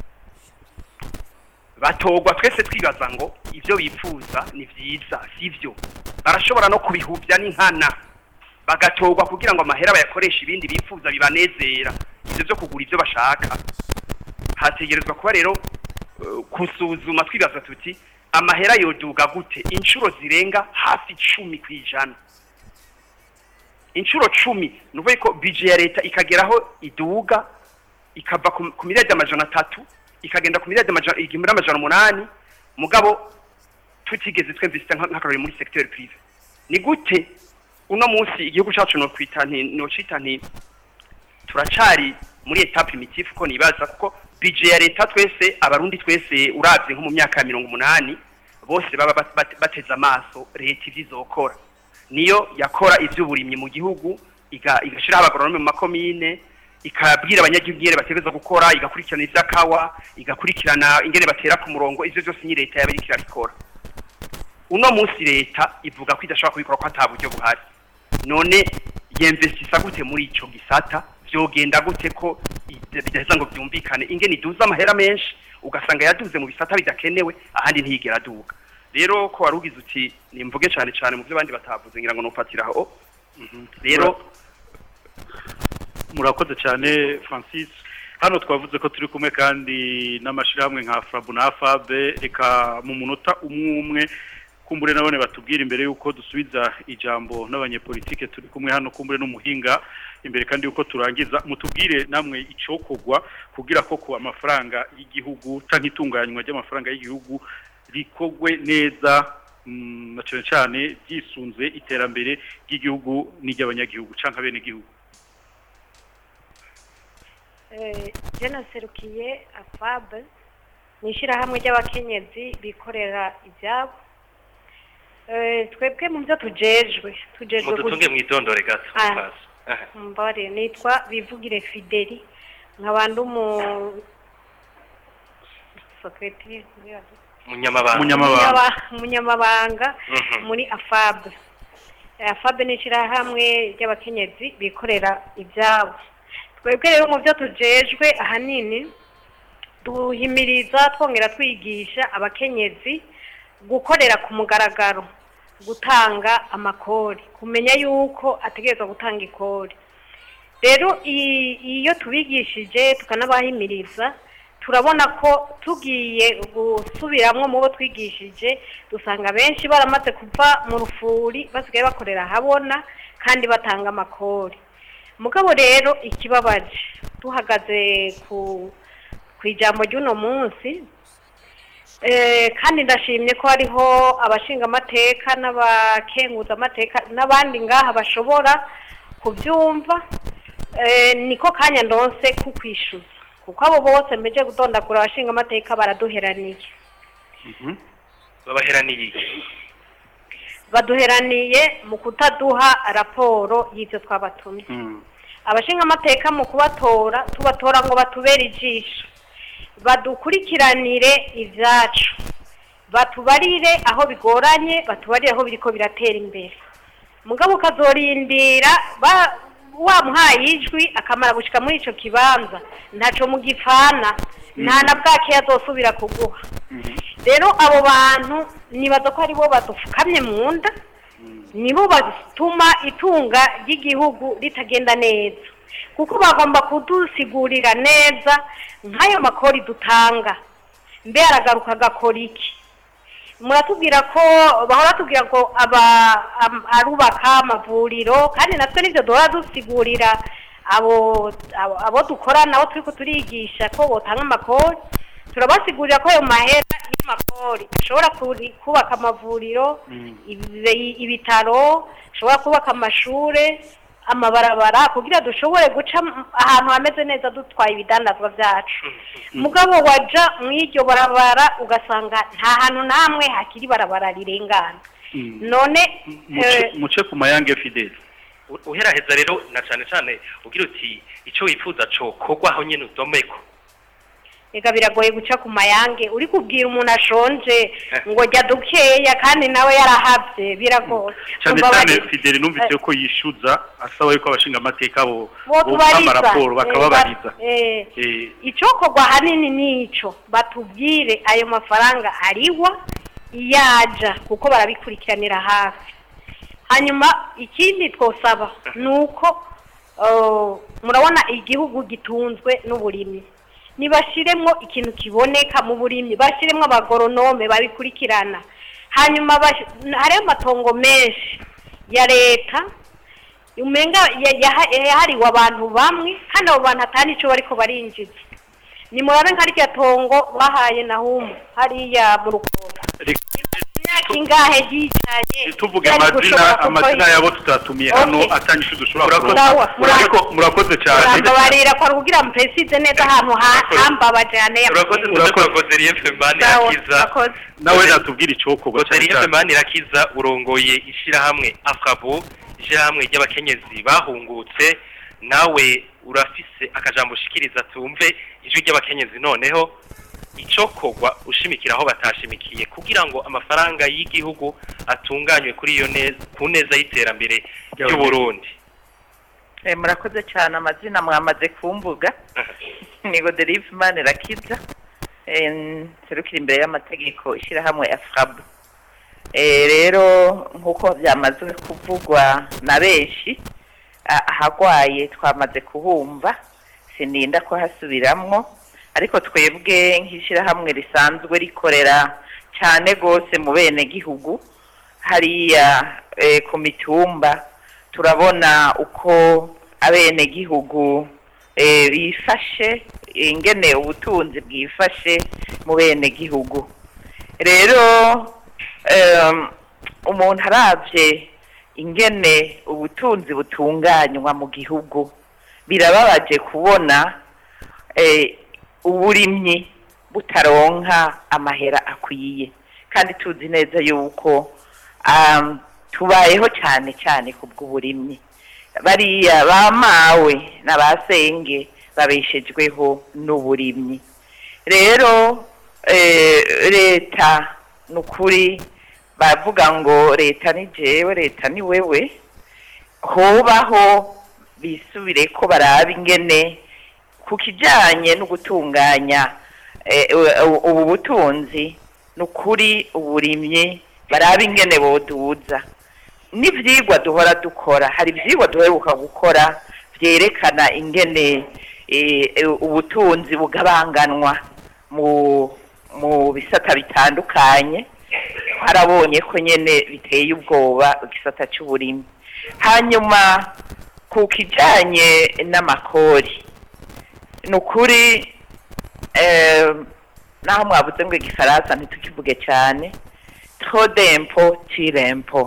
Speaker 11: batogwa twese twibaza ngo ibyo bifuza ni byiza sivyo barashobora no kubihuvya n'inkana bagatogwa kugira ngo amahera bayakoreshe ibindi bifuza bibanezera ivyo byo kugura ivyo bashaka hategerezwa kuba rero eh, kusuzuma twibaza tuti amahera yoduga gute inshuro zirenga hafi icumi ku ijana inshuro cumi ni ukuvuga ko bije ya leta ikageraho iduga ikava ku ku miliyari amajana atatu ikagenda ku miliyari amajana igihumbi n'amajana umunani mugabo tutigeze twemvise nk'akarori muri secteur privé ni gute uno munsi igihugu cyacu no kwita nti no cita nti turacari muri etape primitive ko nibaza kuko budget ya leta twese abarundi twese uravye nko mu myaka ya mirongo umunani bose baba bat- bat- bateze amaso leta ivyo izokora niyo yakora ivy'uburimyi mu gihugu iga- igashiraho abagoronome mu makomine ikabwira abanyagihugu ingene bategerezwa gukora igakurikirana ivy'akawa igakurikirana ingene batera ku murongo ivyo vyose ni leta yaba iriko irabikora uno munsi leta ivuga ko idashobora kubikora ko ata buryo buhari none yemvesisa gute muri ico gisata vyogenda gute ko ide- bidaheza ngo vyumvikane ingene iduza amahera menshi ugasanga yaduze mu bisata bidakenewe ahandi ntiyigera aduga rero ko wari ugize uti nimvuge cane cane mu vyo abandi batavuze ngira ngo nufatiraho rero
Speaker 3: murakoze cyane francis hano twavuze ko turi kumwe kandi n'amashyirahamwe nka frabu na fabe reka mu munota umwe umwe kumbure nabone batubwira imbere y'uko dusubiza ijambo n'abanyepolitike turi kumwe hano kumbure n'umuhinga imbere kandi y'uko turangiza mutubwire namwe icokogwa kugira ko ku amafaranga y'igihugu cyangwa itunganywa ry'amafaranga y'igihugu rikogwe neza mm, na cyane cyane byisunze iterambere ry'igihugu n'iry'abanyagihugu cyangwa bene gihugu
Speaker 12: jena serukiye afabe ni ishyirahamwe ry'abakenyezi bikorera ibyabo Eh, twebwe mu byo tujejwe tujejwe
Speaker 2: mudutunge mwidondore gato
Speaker 12: Ah.
Speaker 2: Paso. Aha.
Speaker 12: mbare nitwa bivugire fideli nkabandi umu sekretari
Speaker 2: munyamabanga
Speaker 12: Umunyaba- umunyamabanga
Speaker 2: Mhm.
Speaker 12: muri afabe afabe ni ishyirahamwe ry'abakenyezi bikorera ibyabo twebwe rero mu byo tujejwe ahanini duhimiriza twongera twigisha abakenyezi gukorera ku mugaragaro gutanga amakori kumenya yuko ategerezwa gutanga ikori rero i- iyo tubigishije tukanabahimiriza turabona ko tugiye gusubiramwo mu bo twigishije dusanga benshi baramaze kuva mu rufuri basigaye bakorera ahabona kandi batanga amakori mugabo rero ikibabaje tuhagaze ku ku ijambo ry'uno munsi Eh, kandi ndashimye ko hariho abashinga amateka n'abakenguza amateka n'abandi ngaha bashobora kubyumva Eh, niko kanya ndonse kukwishyuza kuko abo bose mbeje gutondagura abashinga amateka baraduheraniye
Speaker 2: babaheraniye iki
Speaker 12: baduheraniye mu kutaduha raporo y'ibyo twabatumye abashinga amateka mu kubatora tubatora ngo batubere ijisho badukurikiranire ibyacu batubarire aho bigoranye batubarire aho biriko biratera imbere mugabo ukazorindira ba- wamuhaye ijwi akamara gushika muri ico kibanza ntaco mugipfana nta na bwake azosubira kuguha rero abo bantu nibaza ko aribo badufukamye mu nda nibo batuma itunga ry'igihugu ritagenda neza kuko bagomba kudusigurira neza nk'ayo makori dutanga mbe aragaruka agakora iki muratubwira ko bahora batubwira ngo aba am- arubaka amavuriro kandi natwe nibyo duhora dusigurira abo abo- abo dukorana abo turi turigisha ko botanga amakori turabasigurira ko ayo mahera y'amakori ashobora kuri- kubaka amavuriro ibi- ibitaro ashobora kubaka amashure amabarabara kugira dushobore guca m- ahantu hameze neza dutwaye ibidandazwa byacu mugabo waja mu iryo barabara ugasanga nta hantu namwe hakiri barabara rirengana none
Speaker 3: muce
Speaker 12: eh,
Speaker 3: muce ku mayange fideli
Speaker 2: U- uheraheza rero na cane cane ugira uti ico wifuza co kogwa aho nyene udomeko
Speaker 12: ega biragoye guca ku mayange uri kubwira umuntu ashonje ngo jya dukeya kandi nawe yarahabye biragoye
Speaker 3: cyane
Speaker 12: Umva
Speaker 3: cyane
Speaker 12: bari-
Speaker 3: fideli numvise ko yishyuza asaba yuko abashinga amateka bo
Speaker 12: botubariza
Speaker 3: amaraporo bakababariza
Speaker 12: Eh,
Speaker 3: Eh,
Speaker 12: icokorwa hanini nico batubwire ayo mafaranga ariwa iyaja kuko barabikurikiranira hafi hanyuma ikindi twosaba ni uko uh, murabona igihugu gitunzwe n'uburimyi nibashiremwo ikintu kiboneka mu burimyi bashiremwo abagoronome babikurikirana hanyuma bash- hariho amatongo menshi ya leta umenga ya- yaha- yahariwe abantu bamwe kandi abo bantu atari ico bariko barinjiza nimurabe nka rya tongo bahaye nahumu hariya mu rukoba imyaka ingahe ryicaye
Speaker 3: tuvuge
Speaker 12: yari
Speaker 3: amazina
Speaker 12: gushobora kuko-
Speaker 3: amazina yabo tutatumiye hano
Speaker 12: Okay.
Speaker 3: atanyishu dushobora
Speaker 12: Murakoze.
Speaker 3: kuronka
Speaker 12: Murakoze.
Speaker 3: Ariko murakoze cyane
Speaker 12: murambabarira ko ari kugira mpesize neza ahantu ha- hambabaje hane
Speaker 2: urakoze urakoze Godelier Femani
Speaker 12: Sawa,
Speaker 2: Akiza
Speaker 12: murakoze.
Speaker 3: nawe natubwira icokorwa cyane
Speaker 2: Godelier
Speaker 3: cyane
Speaker 2: Femani Rakiza urongoye ishirahamwe Afrabo ishirahamwe ry'abakenyezi bahungutse nawe urafise akajambo ushikiriza tumve ijwi ry'abakenyezi noneho icokorwa ushimikira aho batashimikiye kugira ngo amafaranga y'igihugu atunganywe kuri iyo neza ku neza y'iterambere ry'u Burundi
Speaker 13: Eh, murakoze cyane amazina mwamaze kumvuga ni Godelive Manirakiza eh, serukira imbere y'amategeko ishyirahamwe Afrabo eh, rero nk'uko byamaze kuvugwa na benshi a- ahagwaye twamaze kuhumva sininda kuhasubiramwo ariko twebwe nk'ishyirahamwe risanzwe rikorera cyane rwose mu bene gihugu hariya eh, ku mitumba turabona uko abenegihugu eh, bifashe ingene ubutunzi bwifashe mu benegihugu rero em, umuntu aravye ingene ubutunzi butunganywa mu gihugu birababaje kubona eh, uburimyi butaronka amahera akwiye kandi tuzi neza yuko um, tubayeho cyane cyane ku bw'uburimyi bariya bamawe na ba senge babeshejweho n'uburimyi rero eh, leta ni ukuri bavuga ngo leta ni jewe leta ni wewe hobaho bisubire ko baraba ingene ku kijyanye no gutunganya eh, u- ubu butunzi ni ukuri uburimyi baraba ingene boduza n'ibyigwa duhora dukora hari ibyigwa duheruka gukora byerekana ingene eh, eh, ubutunzi bugabanganwa mu mu bisata bitandukanye harabonye ko nyene biteye ubwoba igisata cy'uburimyi hanyuma ku kijanye n'amakori ni ukuri eh, naho mwavuze ngo igifaransa ntitukivuge cyane trop d'impôt tire impôt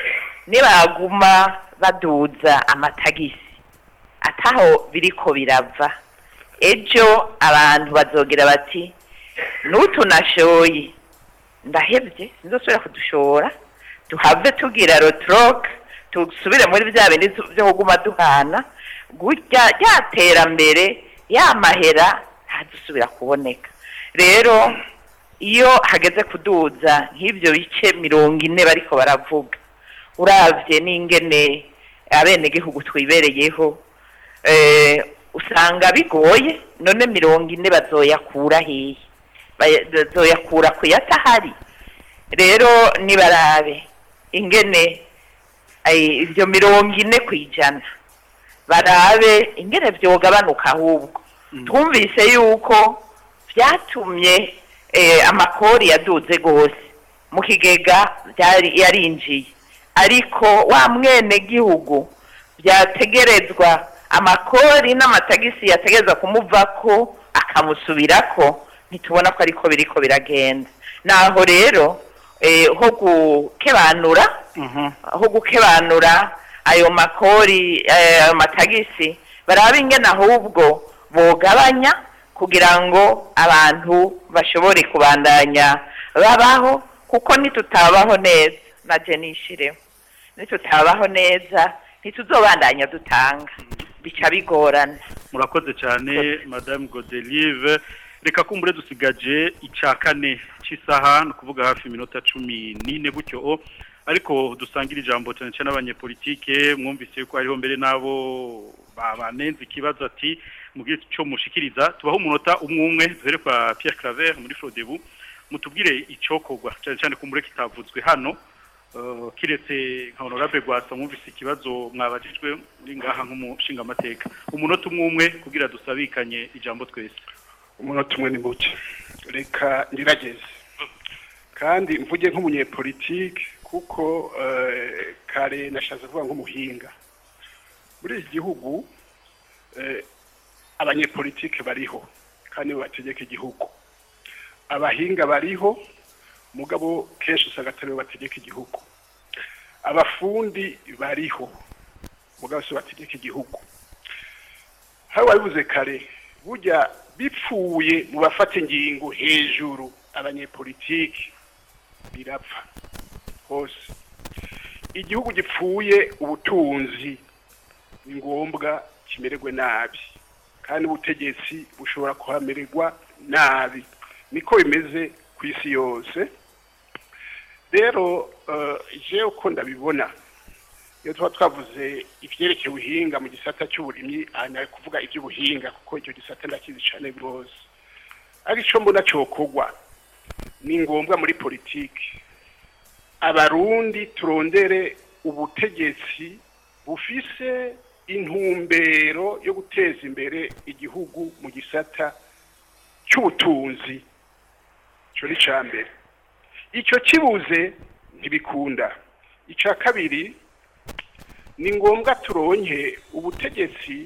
Speaker 13: nibaguma baduza amatagisi ataho biriko birava ejo abantu bazogira bati n'utunashoye ndahebye sinzosubira kudushora tuhave tugira rotroke tusubire muri bya bindi tu- byo kuguma duhana gutya rya terambere ya mahera ntadusubira kuboneka rero iyo hageze kuduza nk'ibyo bice mirongo ine bariko baravuga uravye n'ingene abenegihugu twibereyeho eh, usanga bigoye none mirongo ine bazoyakura hehe Baya- bazoyakura ku yatahari rero nibarabe ingene eh, ivyo mirongo ine ku ijana barabe ingene vyogabanuka ahubwo twumvise yuko vyatumye eh, amakori yaduze gose mu kigega byari yarinjiye ariko wa mwene gihugu byategerezwa amakori n'amatagisi yategerezwa kumuvako akamusubirako ntitubona ko ariko biriko biragenda naho rero eh, ho gukebanura aho gukebanura ayo makori eh, ayo matagisi baraba ingene ahubwo bogabanya kugira ngo abantu bashobore kubandanya babaho kuko nitutabaho neza naje nishireho nitutabaho neza ntituzobandanya dutanga bica bigorana
Speaker 3: murakoze cyane madame godelive reka kumbure dusigaje icya kane cy'isaha ni ukuvuga hafi iminota cumi n'ine gutyo o ariko dusangira ijambo cyane cyane abanyepolitike mwumvise ko hariho mbere n'abo banenze ikibazo ati mubwire icyo mushikiriza tubaho umunota umwe umwe duhere kwa Pierre Claver muri Frodebu mutubwire icyokorwa cyane cyane kumbure kitavuzwe hano Uh, kiretse nka honorable Rwasa mwumvise ikibazo mwabajijwe muri ngaha nk'umushinga amateka umunota umwe umwe kugira dusabikanye ijambo twese
Speaker 5: umunota umwe ni muke reka ngerageze kandi mvuge nk'umunyepolitike kuko eh, kare nashatse kuvuga nk'umuhinga muri iki gihugu eh, abanyepolitike bariho kandi bategeka igihugu abahinga bariho mugabo kenshi usanga atari bo bategeka igihugu abafundi bariho mugabo si bo bategeka igihugu hari wabivuze kare burya bipfuye mu bafata ingingo hejuru abanyepolitiki birapfa hose igihugu gipfuye ubutunzi ni ngombwa kimererwe nabi kandi ubutegetsi bushobora kuhamererwa nabi niko bimeze ku isi yose rero je uko ndabibona iyo tuba twavuze ibyerekeye ubuhinga mu gisata cy'uburimyi ari kuvuga iby'ubuhinga kuko icyo gisata ndakizi cyane rwose ariko icyo mbona cyokorwa ni ngombwa muri politiki abarundi turondere ubutegetsi bufise intumbero yo guteza imbere igihugu mu gisata cy'ubutunzi icyo ni icya mbere icyo kibuze ntibikunda icya kabiri ni ngombwa turonke ubutegetsi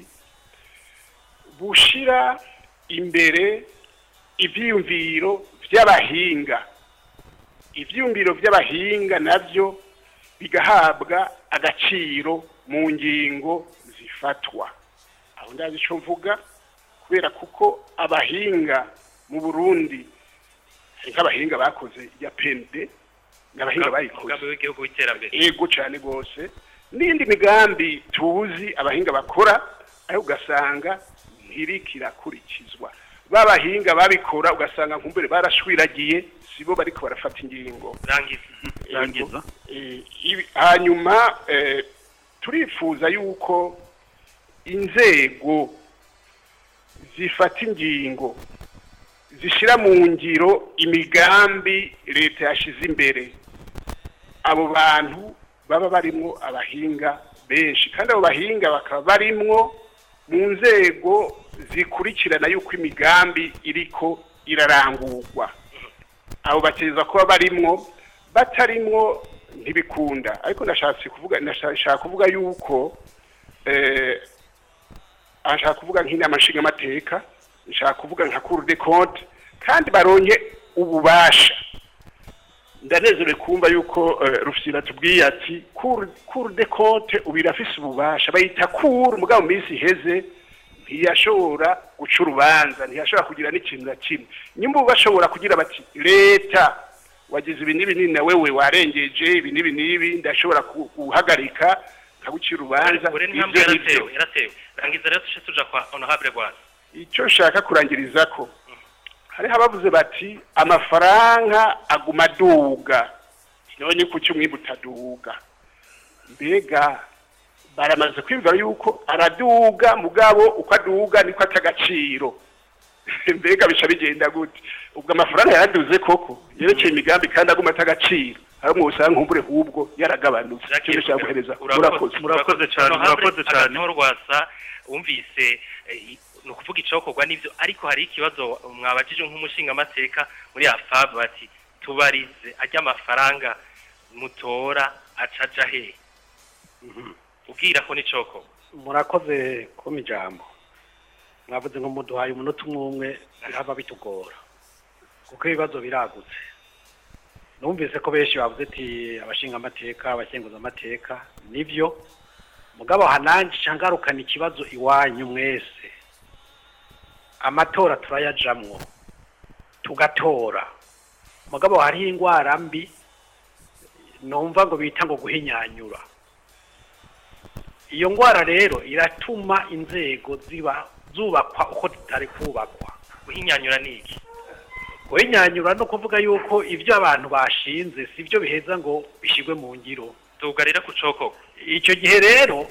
Speaker 5: bushira imbere ibyiyumviro by'abahinga ibyiyumviro by'abahinga nabyo bigahabwa agaciro mu ngingo zifatwa aho ndazi icyo mvuga kubera kuko abahinga mu burundi hari nk'abahinga bakoze ya pende n'abahinga bayikoze
Speaker 2: umugambi w'igihugu w'iterambere
Speaker 5: yego cyane rwose n'indi migambi tuzi abahinga bakora ariko ugasanga ntirikirakurikizwa babahinga babikora ugasanga nkumbere barashwiragiye sibo bariko barafata ingingo
Speaker 3: rangiza
Speaker 5: hanyuma turifuza yuko inzego zifata ingingo zishyira mu ngiro imigambi leta yashyize imbere abo bantu baba barimwo abahinga benshi kandi abo bahinga bakaba barimwo mu nzego zikurikirana yuko imigambi iriko irarangurwa abo bateza kuba barimwo batarimwo ntibikunda ariko ndashatse kuvuga ndashaka kuvuga yuko eh ashaka kuvuga nk'inama nshingamateka nshaka kuvuga nka cour de compte kandi baronke ububasha ndanezerewe kumva yuko uh, rufyira tubwiye ati cour cour de compte ubirafise ububasha bayita cour mugabo mu minsi iheze ntiyashobora guca urubanza ntiyashobora kugira n'ikintu na kimwe nyuma ubu bashobora kugira bati leta wagize ibi n'ibi nini na wewe warengeje ibi n'ibi n'ibi ndashobora guhagarika nkagucira urubanza
Speaker 2: ure ntambwe yaratewe yaratewe rangiza rero tuje tuja kwa honorable Rwanda
Speaker 5: icyo nshaka kurangiriza ko hariho abavuze bati amafaranga aguma aduga none kuki umwimbu utaduga mbega baramaze kwiyumvira yuko araduga mugabo uko aduga niko atagaciro mbega bica bigenda gute ubwo amafaranga yaraduze koko yerekeye imigambi kandi aguma atagaciro hari umwe usanga nkumbure hubwo yaragabanutse icyo nshaka guhereza murakoze
Speaker 3: murakoze cyane murakoze cyane
Speaker 2: rwasa wumvise ni ukuvuga icokorwa n'ibyo ariko hari ikibazo mwabajije nk'umushingamateka muri afab bati tubarize ajya amafaranga mutora acaja he ubwira ko n'icokorwa
Speaker 4: murakoze kuma ijambo mwavuze ngo muduhaye umunota umwe umwe biraba bitugora kuko ibibazo biragutse numvise ko benshi bavuze ati abashinga amateka abakenguza amateka nibyo mugabo hananje ngarukana ikibazo iwanyu mwese amatora turayajamwo tugatora mugabo hariho indwara mbi numva ngo bita ngo guhinyanyura iyo ndwara rero iratuma inzego ziba zubakwa uko zitari kubakwa
Speaker 2: guhinyanyura ni iki
Speaker 4: guhinyanyura no kuvuga yuko ibyo abantu bashinze si byo biheza ngo bishyirwe mu ngiro
Speaker 2: tugarira ku cokoko
Speaker 4: icyo gihe rero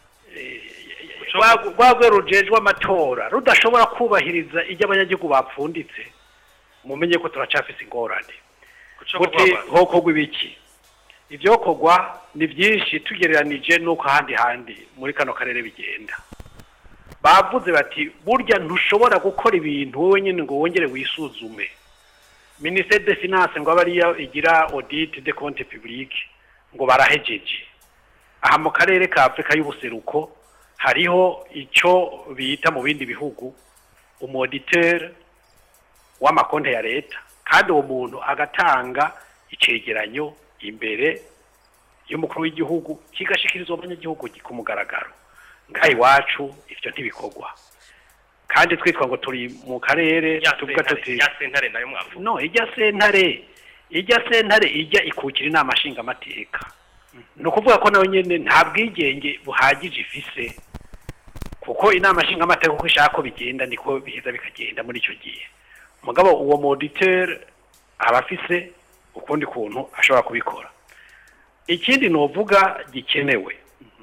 Speaker 4: rwa- rwa rwego rujejwe amatora rudashobora kubahiriza ibyo abanyagihugu bapfunditse mumenye ko turacafise ingorane muti hokorwa ibiki ibyokorwa ni byinshi tugereranije n'uko ahandi handi muri kano karere bigenda bavuze bati burya ntushobora gukora ibintu wowe nyine ngo wongere wisuzume minisiteri de finance ngo abe ariyo igira audit de compte publique ngo barahejeje aha mu karere ka afurika y'ubuseruko hariho icyo bita mu bindi bihugu umoditeur w'amakonti ya leta kandi uwo muntu agatanga icegeranyo imbere y'umukuru w'igihugu kigashikirizwa abanyagihugu ku mugaragaro ngaha iwacu ivyo ntibikorwa kandi twitwa ngo turi mu karere tuvuga tuti
Speaker 2: ya sentare nayo mwavuga
Speaker 4: no ijya sentare ijya sentare ijya ikukira inama nshingamateka ni ukuvuga ko nawe nyine nta bwigenge buhagije ifise kuko inama nshingamateka uko ishaka ko bigenda niko biheza bikagenda muri icyo gihe mugabo uwo moditeur aba afise ukundi kuntu ashobora kubikora ikindi novuga gikenewe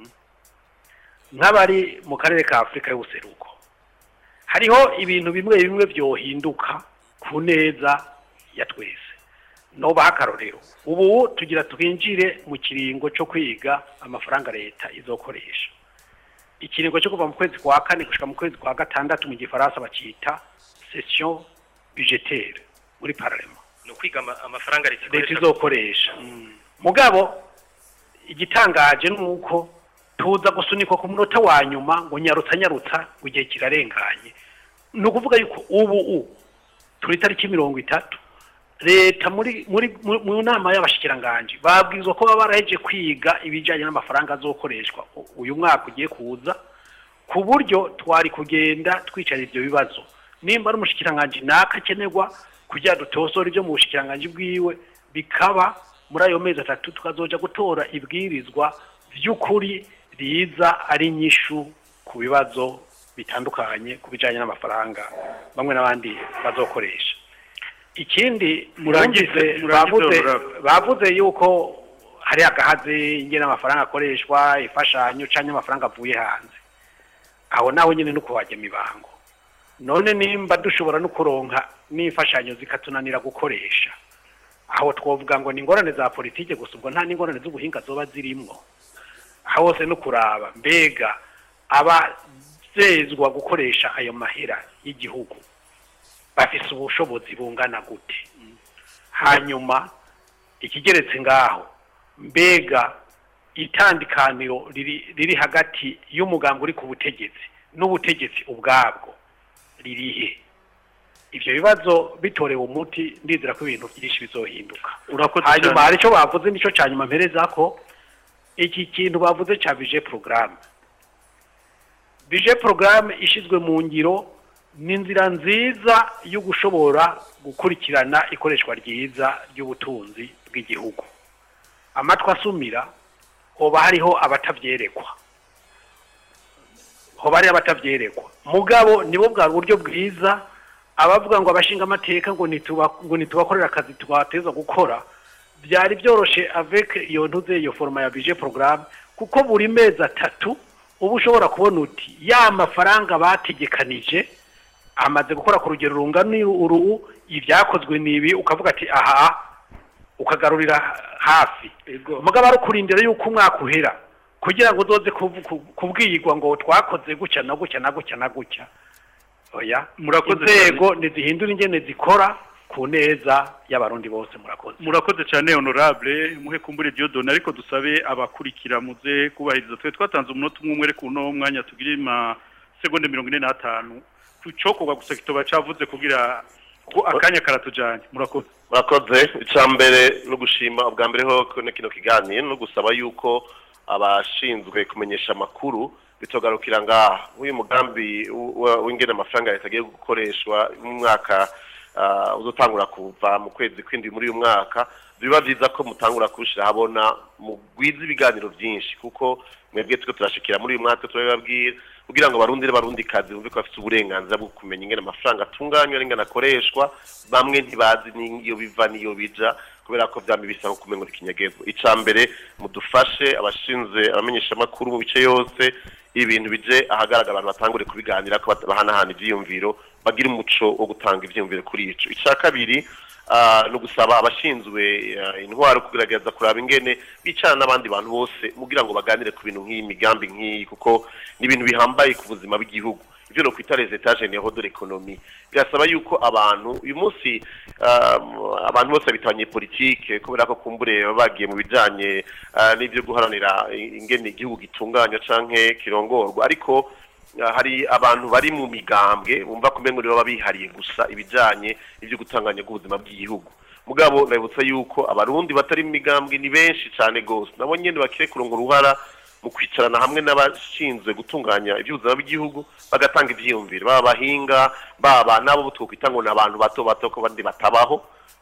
Speaker 4: nk'abari mu karere ka afurika y'ubuseruko hariho ibintu bimwe bimwe byohinduka ku neza ya twese nobaha akarorero ubu tugira twinjire mu kiringo cyo kwiga amafaranga leta izokoresha ikiringo cyo kuva mu kwezi kwa kane gushika mu kwezi kwa gatandatu mu gifaransa bakita session budgetaire muri parlement
Speaker 2: ni ukwiga ama- amafaranga leta
Speaker 4: leta
Speaker 2: ikoresha
Speaker 4: izokoresha mugabo igitangaje ni uko tuza gusunikwa ku munota wa nyuma ngo nyarutsa nyarutsa ngo igihe kirarenganye ni ukuvuga yuko ubu u turi itariki mirongo itatu leta muri muri mu- mu nama y'abashikiranganji babwirizwa ko baba baraheje kwiga ibijyanye n'amafaranga azokoreshwa u- uyu mwaka ugiye kuza ku buryo twari kugenda twicara ibyo bibazo nimba ari umushikiranganji naka akenerwa kugira dutosore ibyo mu bushikiranganji bwiwe bikaba muri ayo mezi atatu tukazoja gutora ibwirizwa by'ukuri riza ari inyishu ku bibazo bitandukanye ku bijyanye n'amafaranga bamwe n'abandi bazokoresha ikindi
Speaker 3: Murangize-
Speaker 4: mwumvise
Speaker 3: murangize
Speaker 4: bavuze
Speaker 3: honorable.
Speaker 4: bavuze yuko hari agahaze ingene amafaranga akoreshwa imfashanyo cyangwa amafaranga avuye hanze aho nawe nyine no kuhajya mibango none nimba dushobora no kuronka n'imfashanyo zikatunanira gukoresha aho twavuga ngo ni ingorane za politike gusa ubwo nta n'ingorane z'ubuhinga zoba zirimwo aho hose no kuraba mbega abazezwa gukoresha ayo mahera y'igihugu bafise ubushobozi bungana gute hanyuma ikigeretse ngaho mbega itandukaniro riri riri hagati y'umugambi uri ku butegetsi n'ubutegetsi ubwabwo ririhe ivyo bibazo bitorewe umuti ndizera ko ibintu byinshi bizohinduka
Speaker 3: Urakoze
Speaker 4: hanyuma
Speaker 3: cyane.
Speaker 4: hari icyo bavuze nicyo cya nyuma mpereza ko iki kintu bavuze cya bije porogaramu bije porogaramu ishyizwe mu ngiro ni inzira nziza yo gushobora gukurikirana ikoreshwa ryiza ry'ubutunzi bw'igihugu amatwi asumira hoba hariho abatavyerekwa hoba hariho abatavyerekwa mugabo nibo bwa buryo bwiza abavuga ngo abashinga amateka ngo nituba ngo nitubakorera akazi twateza gukora byari byoroshe avec iyo ntuze iyo forma ya budget programme kuko buri mezi atatu uba ushobora kubona uti ya mafaranga bategekanije amaze gukora ku rugero rungana uru ibyakozwe ni ibi ukavuga ati aha ukagarurira hafi mugabo ari ukurindira yuko umwaka uhera kugira ngo uzoze kuvu- ku- kubwirwa ngo twakoze gutya na gutya na gutya na gutya oya
Speaker 3: Murakoze
Speaker 4: inzego ntizihindura ingene zikora ku neza y'abarundi bose murakoze
Speaker 3: murakoze cyane honorable muhe kumbure Dieudonne ariko dusabe abakurikira muze kubahiriza twe twatanze umunota umwe umwe ariko uno mwanya tugire ma segonde mirongo ine n'atanu tucokorwa gusa kitoba cavuze kugira ko akanya karatujanye murakoze
Speaker 7: murakoze icya mbere no gushima ubwa mbere ho kino kino kiganiro no gusaba yuko abashinzwe kumenyesha amakuru bitogarukira ngaha uyu mugambi w- w- w'ingene amafaranga leta agiye gukoreshwa mu mwaka ah, uzotangura kuva mu kwezi kw'indwi muri uyu mwaka biba byiza ko mutangura kubishyira habona mugwiza ibiganiro byinshi kuko mwebwe twe turashikira muri uyu mwaka turabibabwira kugira ngo abarundi n'abarundi kazi bumve ko bafite uburenganzira bwo kumenya ingene amafaranga atunganywa n'ingene akoreshwa bamwe ntibazi n'iyo biva n'iyo bija kubera ko byambi bisa nko kumenya ikinyagezwa ica mbere mudufashe abashinzwe abamenyeshamakuru mu bice yose ibintu bije ahagaragara abantu batangure kubiganira ko bahanahana ivyiyumviro bagira umuco wo gutanga ivyiyumviro kuri ico ica kabiri ah, no gusaba abashinzwe ah, intwaro kugerageza kuraba ingene bicara n'abandi bantu bose kugira ngo baganire ku bintu nk'iyi migambi nk'iyi kuko ni ibintu bihambaye ku buzima bw'igihugu ivyo no kwita les états généraux de l'économie birasaba yuko abantu uyu munsi um, abantu bose bitanye politike kubera ko kumbure baba bagiye mu bijanye uh, n'ivyo guharanira ingene igihugu gitunganywa canke kirongorwa ariko uh, hari abantu bari mu migambwe bumva kumengo nibo baba bihariye gusa ibijanye n'ivyo gutanganya bw'ubuzima bw'igihugu mugabo ndabibutsa yuko abarundi batari mu migambwe ni benshi cane gose nabo nyene bakire kuronga uruhara mu kwicarana hamwe n'abashinzwe gutunganya iby'ubuzima bw'igihugu bagatanga ibyiyumviro baba abahinga baba n'abo twokwita ngo ni abantu bato bato ko bandi batabaho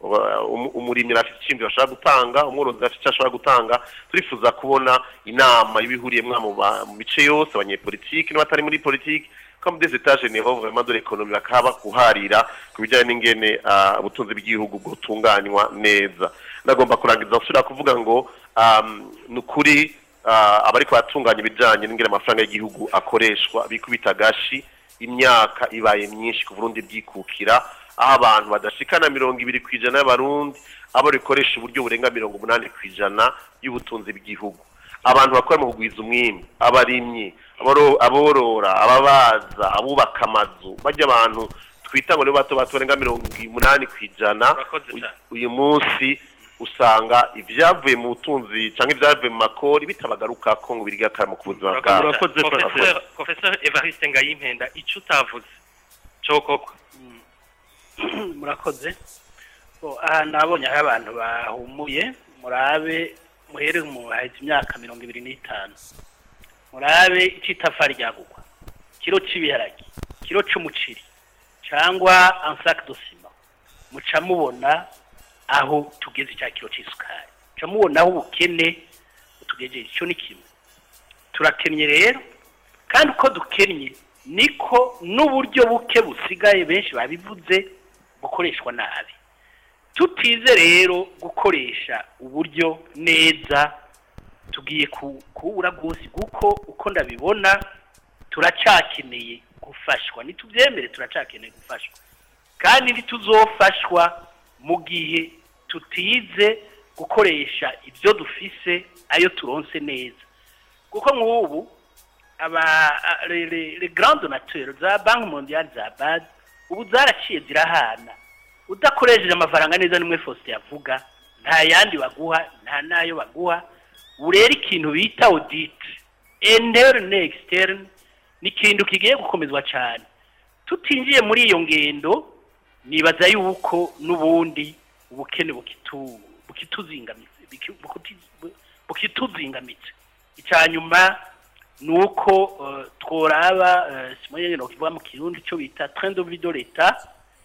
Speaker 7: Um- umurimyi afite icyiyumviro ashobora gutanga umworozi afite icyo ashobora gutanga turifuza kubona inama y'ibihuriyemwo mu ba- mu mice yose abanyepolitiki n'abatari muri politiki comme des états généraux vraiment de l'économie bakaba kuharira ku bijyanye n'ingene ah, ubutunzi bw'igihugu butunganywa neza ndagomba kurangiza nsubira kuvuga ngo um, ni ukuri ah, abariko baratunganya ibijanye n'ingene amafaranga y'igihugu akoreshwa bikubita agashi imyaka ibaye myinshi ku burundi bwikukira aho abantu badashikana mirongo ibiri ku ijana y'abarundi abo rikoresha uburyo burenga mirongo umunani ku ijana y'ubutunzi bw'igihugu abantu bakora mu kugwiza umwimbi abarimyi aboro- aborora ababaza abubaka amazu bajya abantu twita ngo nibo bato bato barenga mirongo umunani ku ijana uyu- uyu munsi usanga ibyavuye mu butunzi cyangwa ibyavuye mu makori bitabagaruka ko ngo biriga akaramo ku buzima bwabo
Speaker 2: Professeur- Professeur Evariste Ngayimpenda icyo utavuze cyo koko
Speaker 8: murakoze Bo, aha nabonye aho abantu bahumuye murabe muhere mu haheze imyaka mirongo ibiri n'itanu murabe icitafari ryagugwa kiro c'ibiharage kiro c'umuceri cyangwa ansac de ciment muca mubona aho tugeze cya kiro c'isukari muca mubona aho ubukene tugejeje icyo ni kimwe turakennye rero kandi uko dukennye niko n'uburyo buke busigaye benshi babivuze gukoreshwa nabi tutize rero gukoresha uburyo neza tugiye ku- kubura rwose kuko uko ndabibona turacakeneye gufashwa ntitubyemere turacakeneye gufashwa kandi ntituzofashwa mu gihe tutize gukoresha ibyo dufise ayo turonse neza kuko nk'ubu aba a- le- le- le grand donateur za banki mondiale za bad ubu zaraciye zirahana udakoresheje amafaranga neza nimwe Faustin yavuga nta yandi baguha nta nayo baguha ubu rero ikintu bita audit interne externe ni ikintu kigiye gukomezwa cyane tutinjiye muri iyo ngendo nibaza yuko n'ubundi ubukene bukitu bukituzingamitse biki- bukuti- bu- bukituzingamitse icya nyuma ni uko eh, tworaba eh, simon no kivuga mu kirundi cyo bita train de vie de l'etat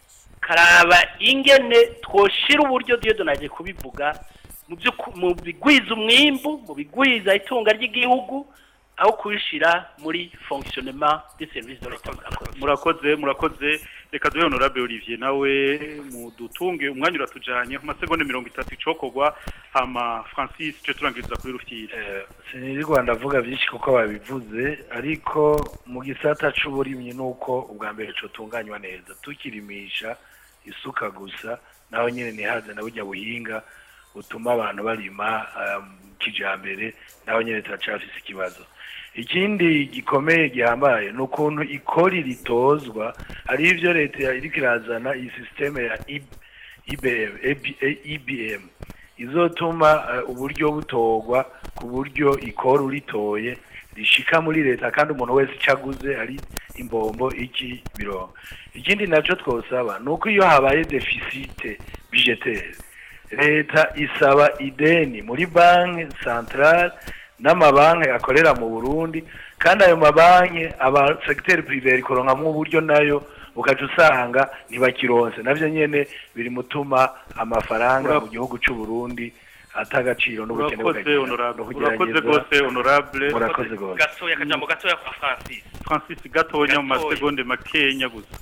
Speaker 8: karaba ingene twoshira uburyo diyo donaje kubivuga mu byo ku- mu bigwiza umwimbu mu bigwiza itunga ry'igihugu aho kubishira muri fonctionnement des services de l'etat murakoze
Speaker 3: murakoze murakoze reka duhe honorable olivier nawe mudutunge umwanya uratujanye ku masegonda mirongo itatu icokorwa hama francis cyo turangiriza kuri rufyiri
Speaker 6: sinirwa ndavuga byinshi kuko babivuze ariko mu gisata c'uburimyi nuko ubwa mbere cotunganywa neza tukirimisha isuka gusa naho nyene nihaze na burya buhinga butuma abantu barima um, kijambere naho nyene turacafise ikibazo ikindi gikomeye gihambaye ni ukuntu ikori ritozwa ari ivyo leta iriko irazana iyi sisiteme ya IB- IBM, AB- IBM izotuma eh, uburyo butorwa ku buryo ikora uritoye rishika muri leta kandi umuntu wese icyo aguze ari imbombo iki birongo ikindi nacyo twosaba ni uko iyo habaye defisite budgetaire leta isaba ideni muri banki centrale n'amabanki akorera mu burundi kandi ayo mabanki aba segiteri prive ikoronkamwo uburyo nayo ukaca usanga ntibakironse navyo nyene biri mutuma amafaranga
Speaker 3: Ura-
Speaker 6: mu gihugu c'u Burundi atagaciro n'ubukene
Speaker 3: urakoze
Speaker 6: bukagira-
Speaker 3: honorable
Speaker 6: no
Speaker 3: urakoze
Speaker 6: kugerageza.
Speaker 3: rwose honorable
Speaker 6: murakoze rwose
Speaker 2: gatoya akajambo gatoya kwa francis
Speaker 3: francis gatonya mu
Speaker 2: Gatoya.
Speaker 3: masegonde makenya gusa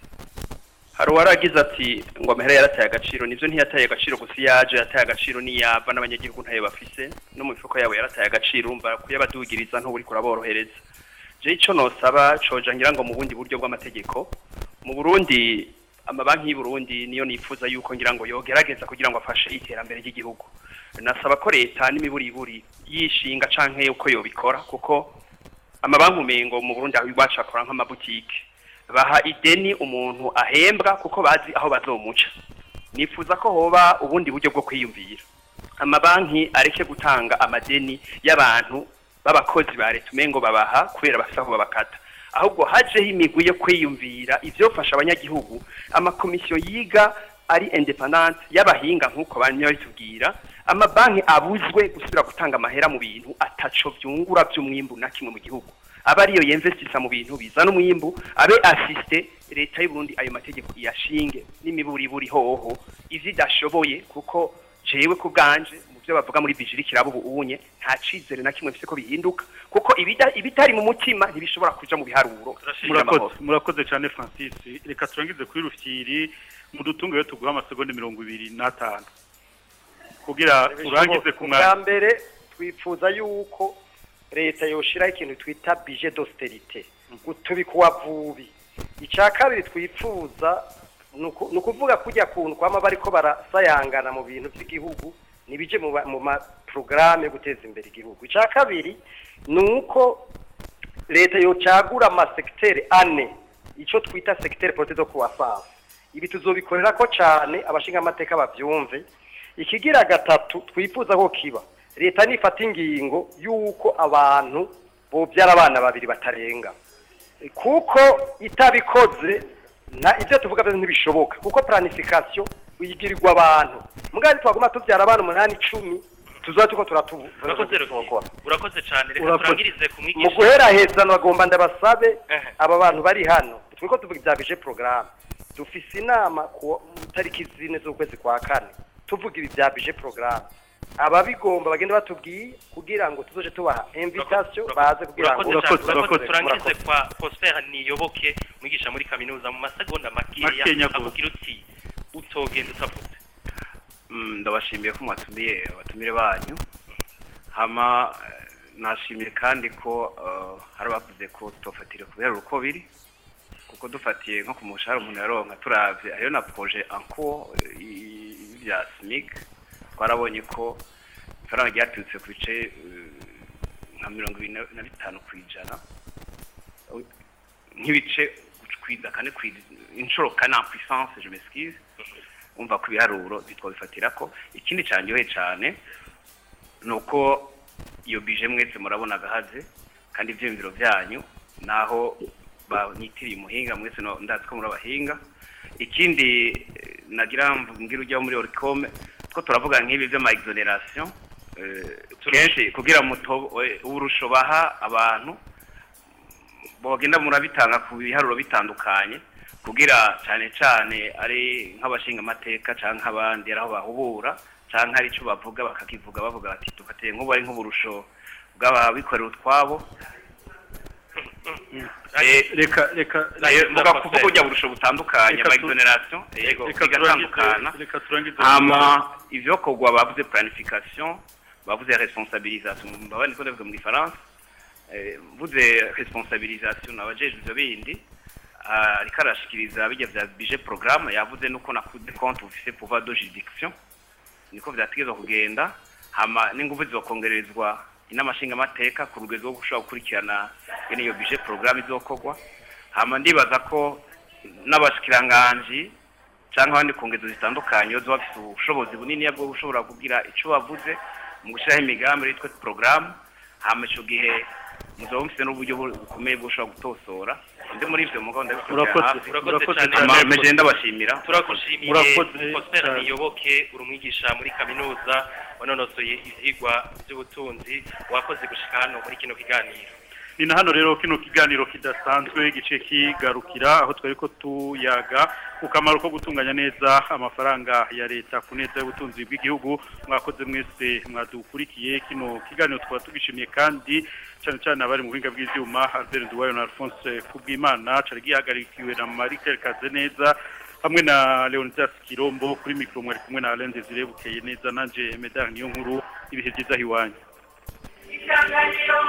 Speaker 11: hari uwaragize ati ngo amahera yarataye agaciro nivyo ntiyataye agaciro gusa iyo yaje yataye agaciro niyava n'abanyagihugu ntayo bafise no mu mifuko yabo yarataye agaciro umva kuyabadugiriza ntuburi kuraborohereza je ico nosaba coja ngira ngo mu bundi buryo bw'amategeko mu Burundi amabanki y'u Burundi niyo nifuza yuko ngira ngo yogerageza kugira ngo afashe iterambere ry'igihugu nasaba ko leta n'imiburiburi yishinga canke uko yobikora kuko amabanki umengo mu Burundi aho iwacu akora nk'amabutike baha ideni umuntu ahembwa kuko bazi aho bazomuca nifuza ko hoba ubundi buryo bwo kwiyumvira amabanki areke gutanga amadeni y'abantu b'abakozi ba leta umengo babaha kubera bafite aho babakata ahubwo hajeho imigwi yo kwiyumvira ivyofasha abanyagihugu amakomisiyo yiga ari independant y'abahinga nk'uko banywa bitubwira amabanki abuzwe gusubira gutanga amahera mu bintu ataco vyungura vy'umwimbu na kimwe mu gihugu aba ariyo yemvestisa mu bintu bizana umwimbu abe asiste leta y'u Burundi ayo mategeko iyashinge n'imiburiburi hoho ivyo idashoboye kuko jewe ku bwanje mu byo bavuga muri bijiri kirabo ubu unye nta cizere na kimwe mfise ko bihinduka kuko ibida- ibitari mu mutima ntibishobora kuja mu biharuro
Speaker 3: murakoze murakoze cyane francis reka turangize kuri rufyiri mu dutungo yo tuguha amasegonde mirongo ibiri n'atanu kugira urangize ku
Speaker 10: bwa
Speaker 3: mwanya
Speaker 10: mbere twifuza yuko leta yoshiraho ikintu twita bije d'austerité gutubika uwavubi icya kabiri twifuza ni uku- ni ukuvuga kujya kuntu kwama bariko barasayangana mu bintu by'igihugu nibije mu ba- mu maporogaramu yo guteza imbere igihugu icya kabiri ni uko leta yocagura amasekiteri ane icyo twita sekiteri porote do kuwasansa ibi tuzobikorera ko cyane abashinga amateka babyumve ikigira gatatu twifuza ko kiba leta nifata ingingo y'uko abantu bobyara abana babiri batarenga kuko itabikoze na ibyo tuvuga byose ntibishoboka kuko planification uyigirirwa abantu mugari twaguma tubyara abana umunani icumi tuzoba turiko turatu-
Speaker 2: urakoze
Speaker 10: turakora
Speaker 2: urakoze cyane reka
Speaker 10: Urakoze.
Speaker 2: turangirize ku
Speaker 10: mu
Speaker 2: mwigisha
Speaker 10: guheraheza bagomba ndabasabe aba bantu bari hano turiko tuvuga ibya bije porogaramu dufise inama ku tariki zine z'ukwezi kwa kane tuvuga ibi bya bije porogaramu ababigomba bagenda batubwiye kugira ngo tuzoje tubaha invitation baze kugira ngo
Speaker 2: urakoze cyane urakoze turangize kwa Prosper niyoboke mwigisha muri kaminuza mu masegonda makeya
Speaker 3: Makenya gusa.
Speaker 2: akubwira uti utogenda utavuze
Speaker 1: Mm, ndabashimiye ko mwatumiye abatumire banyu hama eh, nashimiye kandi ko eh, hari abavuze ko tutofatire ku biharuro uko biri kuko dufatiye nko ku mushahara umuntu yaronka turavye hariyo na projet en cours eh, y- y'ibya SMIC twarabonye ko ifaranga ryaturutse ku bice eh, nka mirongo ibiri na- na bitanu ku ijana nk'ibice kwiza kane kwiza inshuro kane en puissance je m'excuse umva ku biharuro bitwabifatira ko ikindi cyanyohe cyane ni uko iyo bije mwese murabona agahaze kandi ibyiyumviro byanyu naho banyitiriye umuhinga mwese no- ndazi ko muri abahinga ikindi eh, nagira mbwira ujya muri oricome two turavuga nk'ibi by'ama exoneration eh, kenshi kugira muto eh, uburusho baha abantu bogenda murabitanga ku biharuro bitandukanye kugira cyane cyane ari nk'abashinga amateka cyangwa nk'abandi ari aho bahubura cyangwa hari icyo bavuga bakakivuga bavuga bati dufatiye nk'ubu ari nk'uburusho bw'ababikorera utwabo
Speaker 3: reka reka
Speaker 1: muga kuvuga ujya burusho butandukanye
Speaker 3: Reka
Speaker 1: ama
Speaker 3: tu-
Speaker 1: exoneration yego
Speaker 3: reka
Speaker 1: bigatandukana
Speaker 3: turangize- reka turangize
Speaker 1: hama ivyo kogwa bavuze planification bavuze responsabilisation mbabane ko ndavuga mu gifaransa Eh, mvuze responsabilisation nabajejwe ivyo bindi ah, ariko arashikiriza bijya vya budget programme yavuze nuko nakuze compte ufise pouvoir de juridiction niko vyategezwa kugenda hama n'inguvu zizokongerezwa inama nshingamateka ku rugero rwo gushobora gukurikirana ingene iyo budget programme izokorwa hama ndibaza ko n'abashikiranganji cyangwa abandi ku ngezo zitandukanye iyo bafite ubushobozi bunini bwo gushobora kugira icyo bavuze mu gushyiraho imigambi yitwa porogaramu hama icyo gihe muzaba mufite n'uburyo bu- bukomeye bwo gushobora gutosora undi muri ibyo mugabo
Speaker 3: Urakoze-
Speaker 1: ndabikurikira
Speaker 3: urakoze
Speaker 1: hafi
Speaker 3: cyane.
Speaker 1: Hama meje ndabashimira
Speaker 2: turagushimiye
Speaker 3: Murakoze
Speaker 2: Prosper
Speaker 3: cyane.
Speaker 2: niyoboke uri umwigisha muri kaminuza wanonosoye ivyigwa by'ubutunzi wakoze gushika hano muri kino kiganiro
Speaker 3: ni na hano rero kino kiganiro kidasanzwe gice kigarukira aho twari ko tuyaga ku kamaro ko gutunganya neza amafaranga ya leta ku neza y'ubutunzi bw'igihugu mwakoze mwese mwadukurikiye kino kiganiro twaba tugishimiye kandi cyane cyane abari mu buhinga bw'ibyuma Albert Duwayo na Alphonse Kubwimana cari gihagarikiwe na Marie Claire Kazeneza hamwe na Leonidas Kirombo kuri mikro mwari kumwe na Alain Desire bukeye neza nanje Medar niyo nkuru ibihe byiza hiwanyu
Speaker 14: isanganiro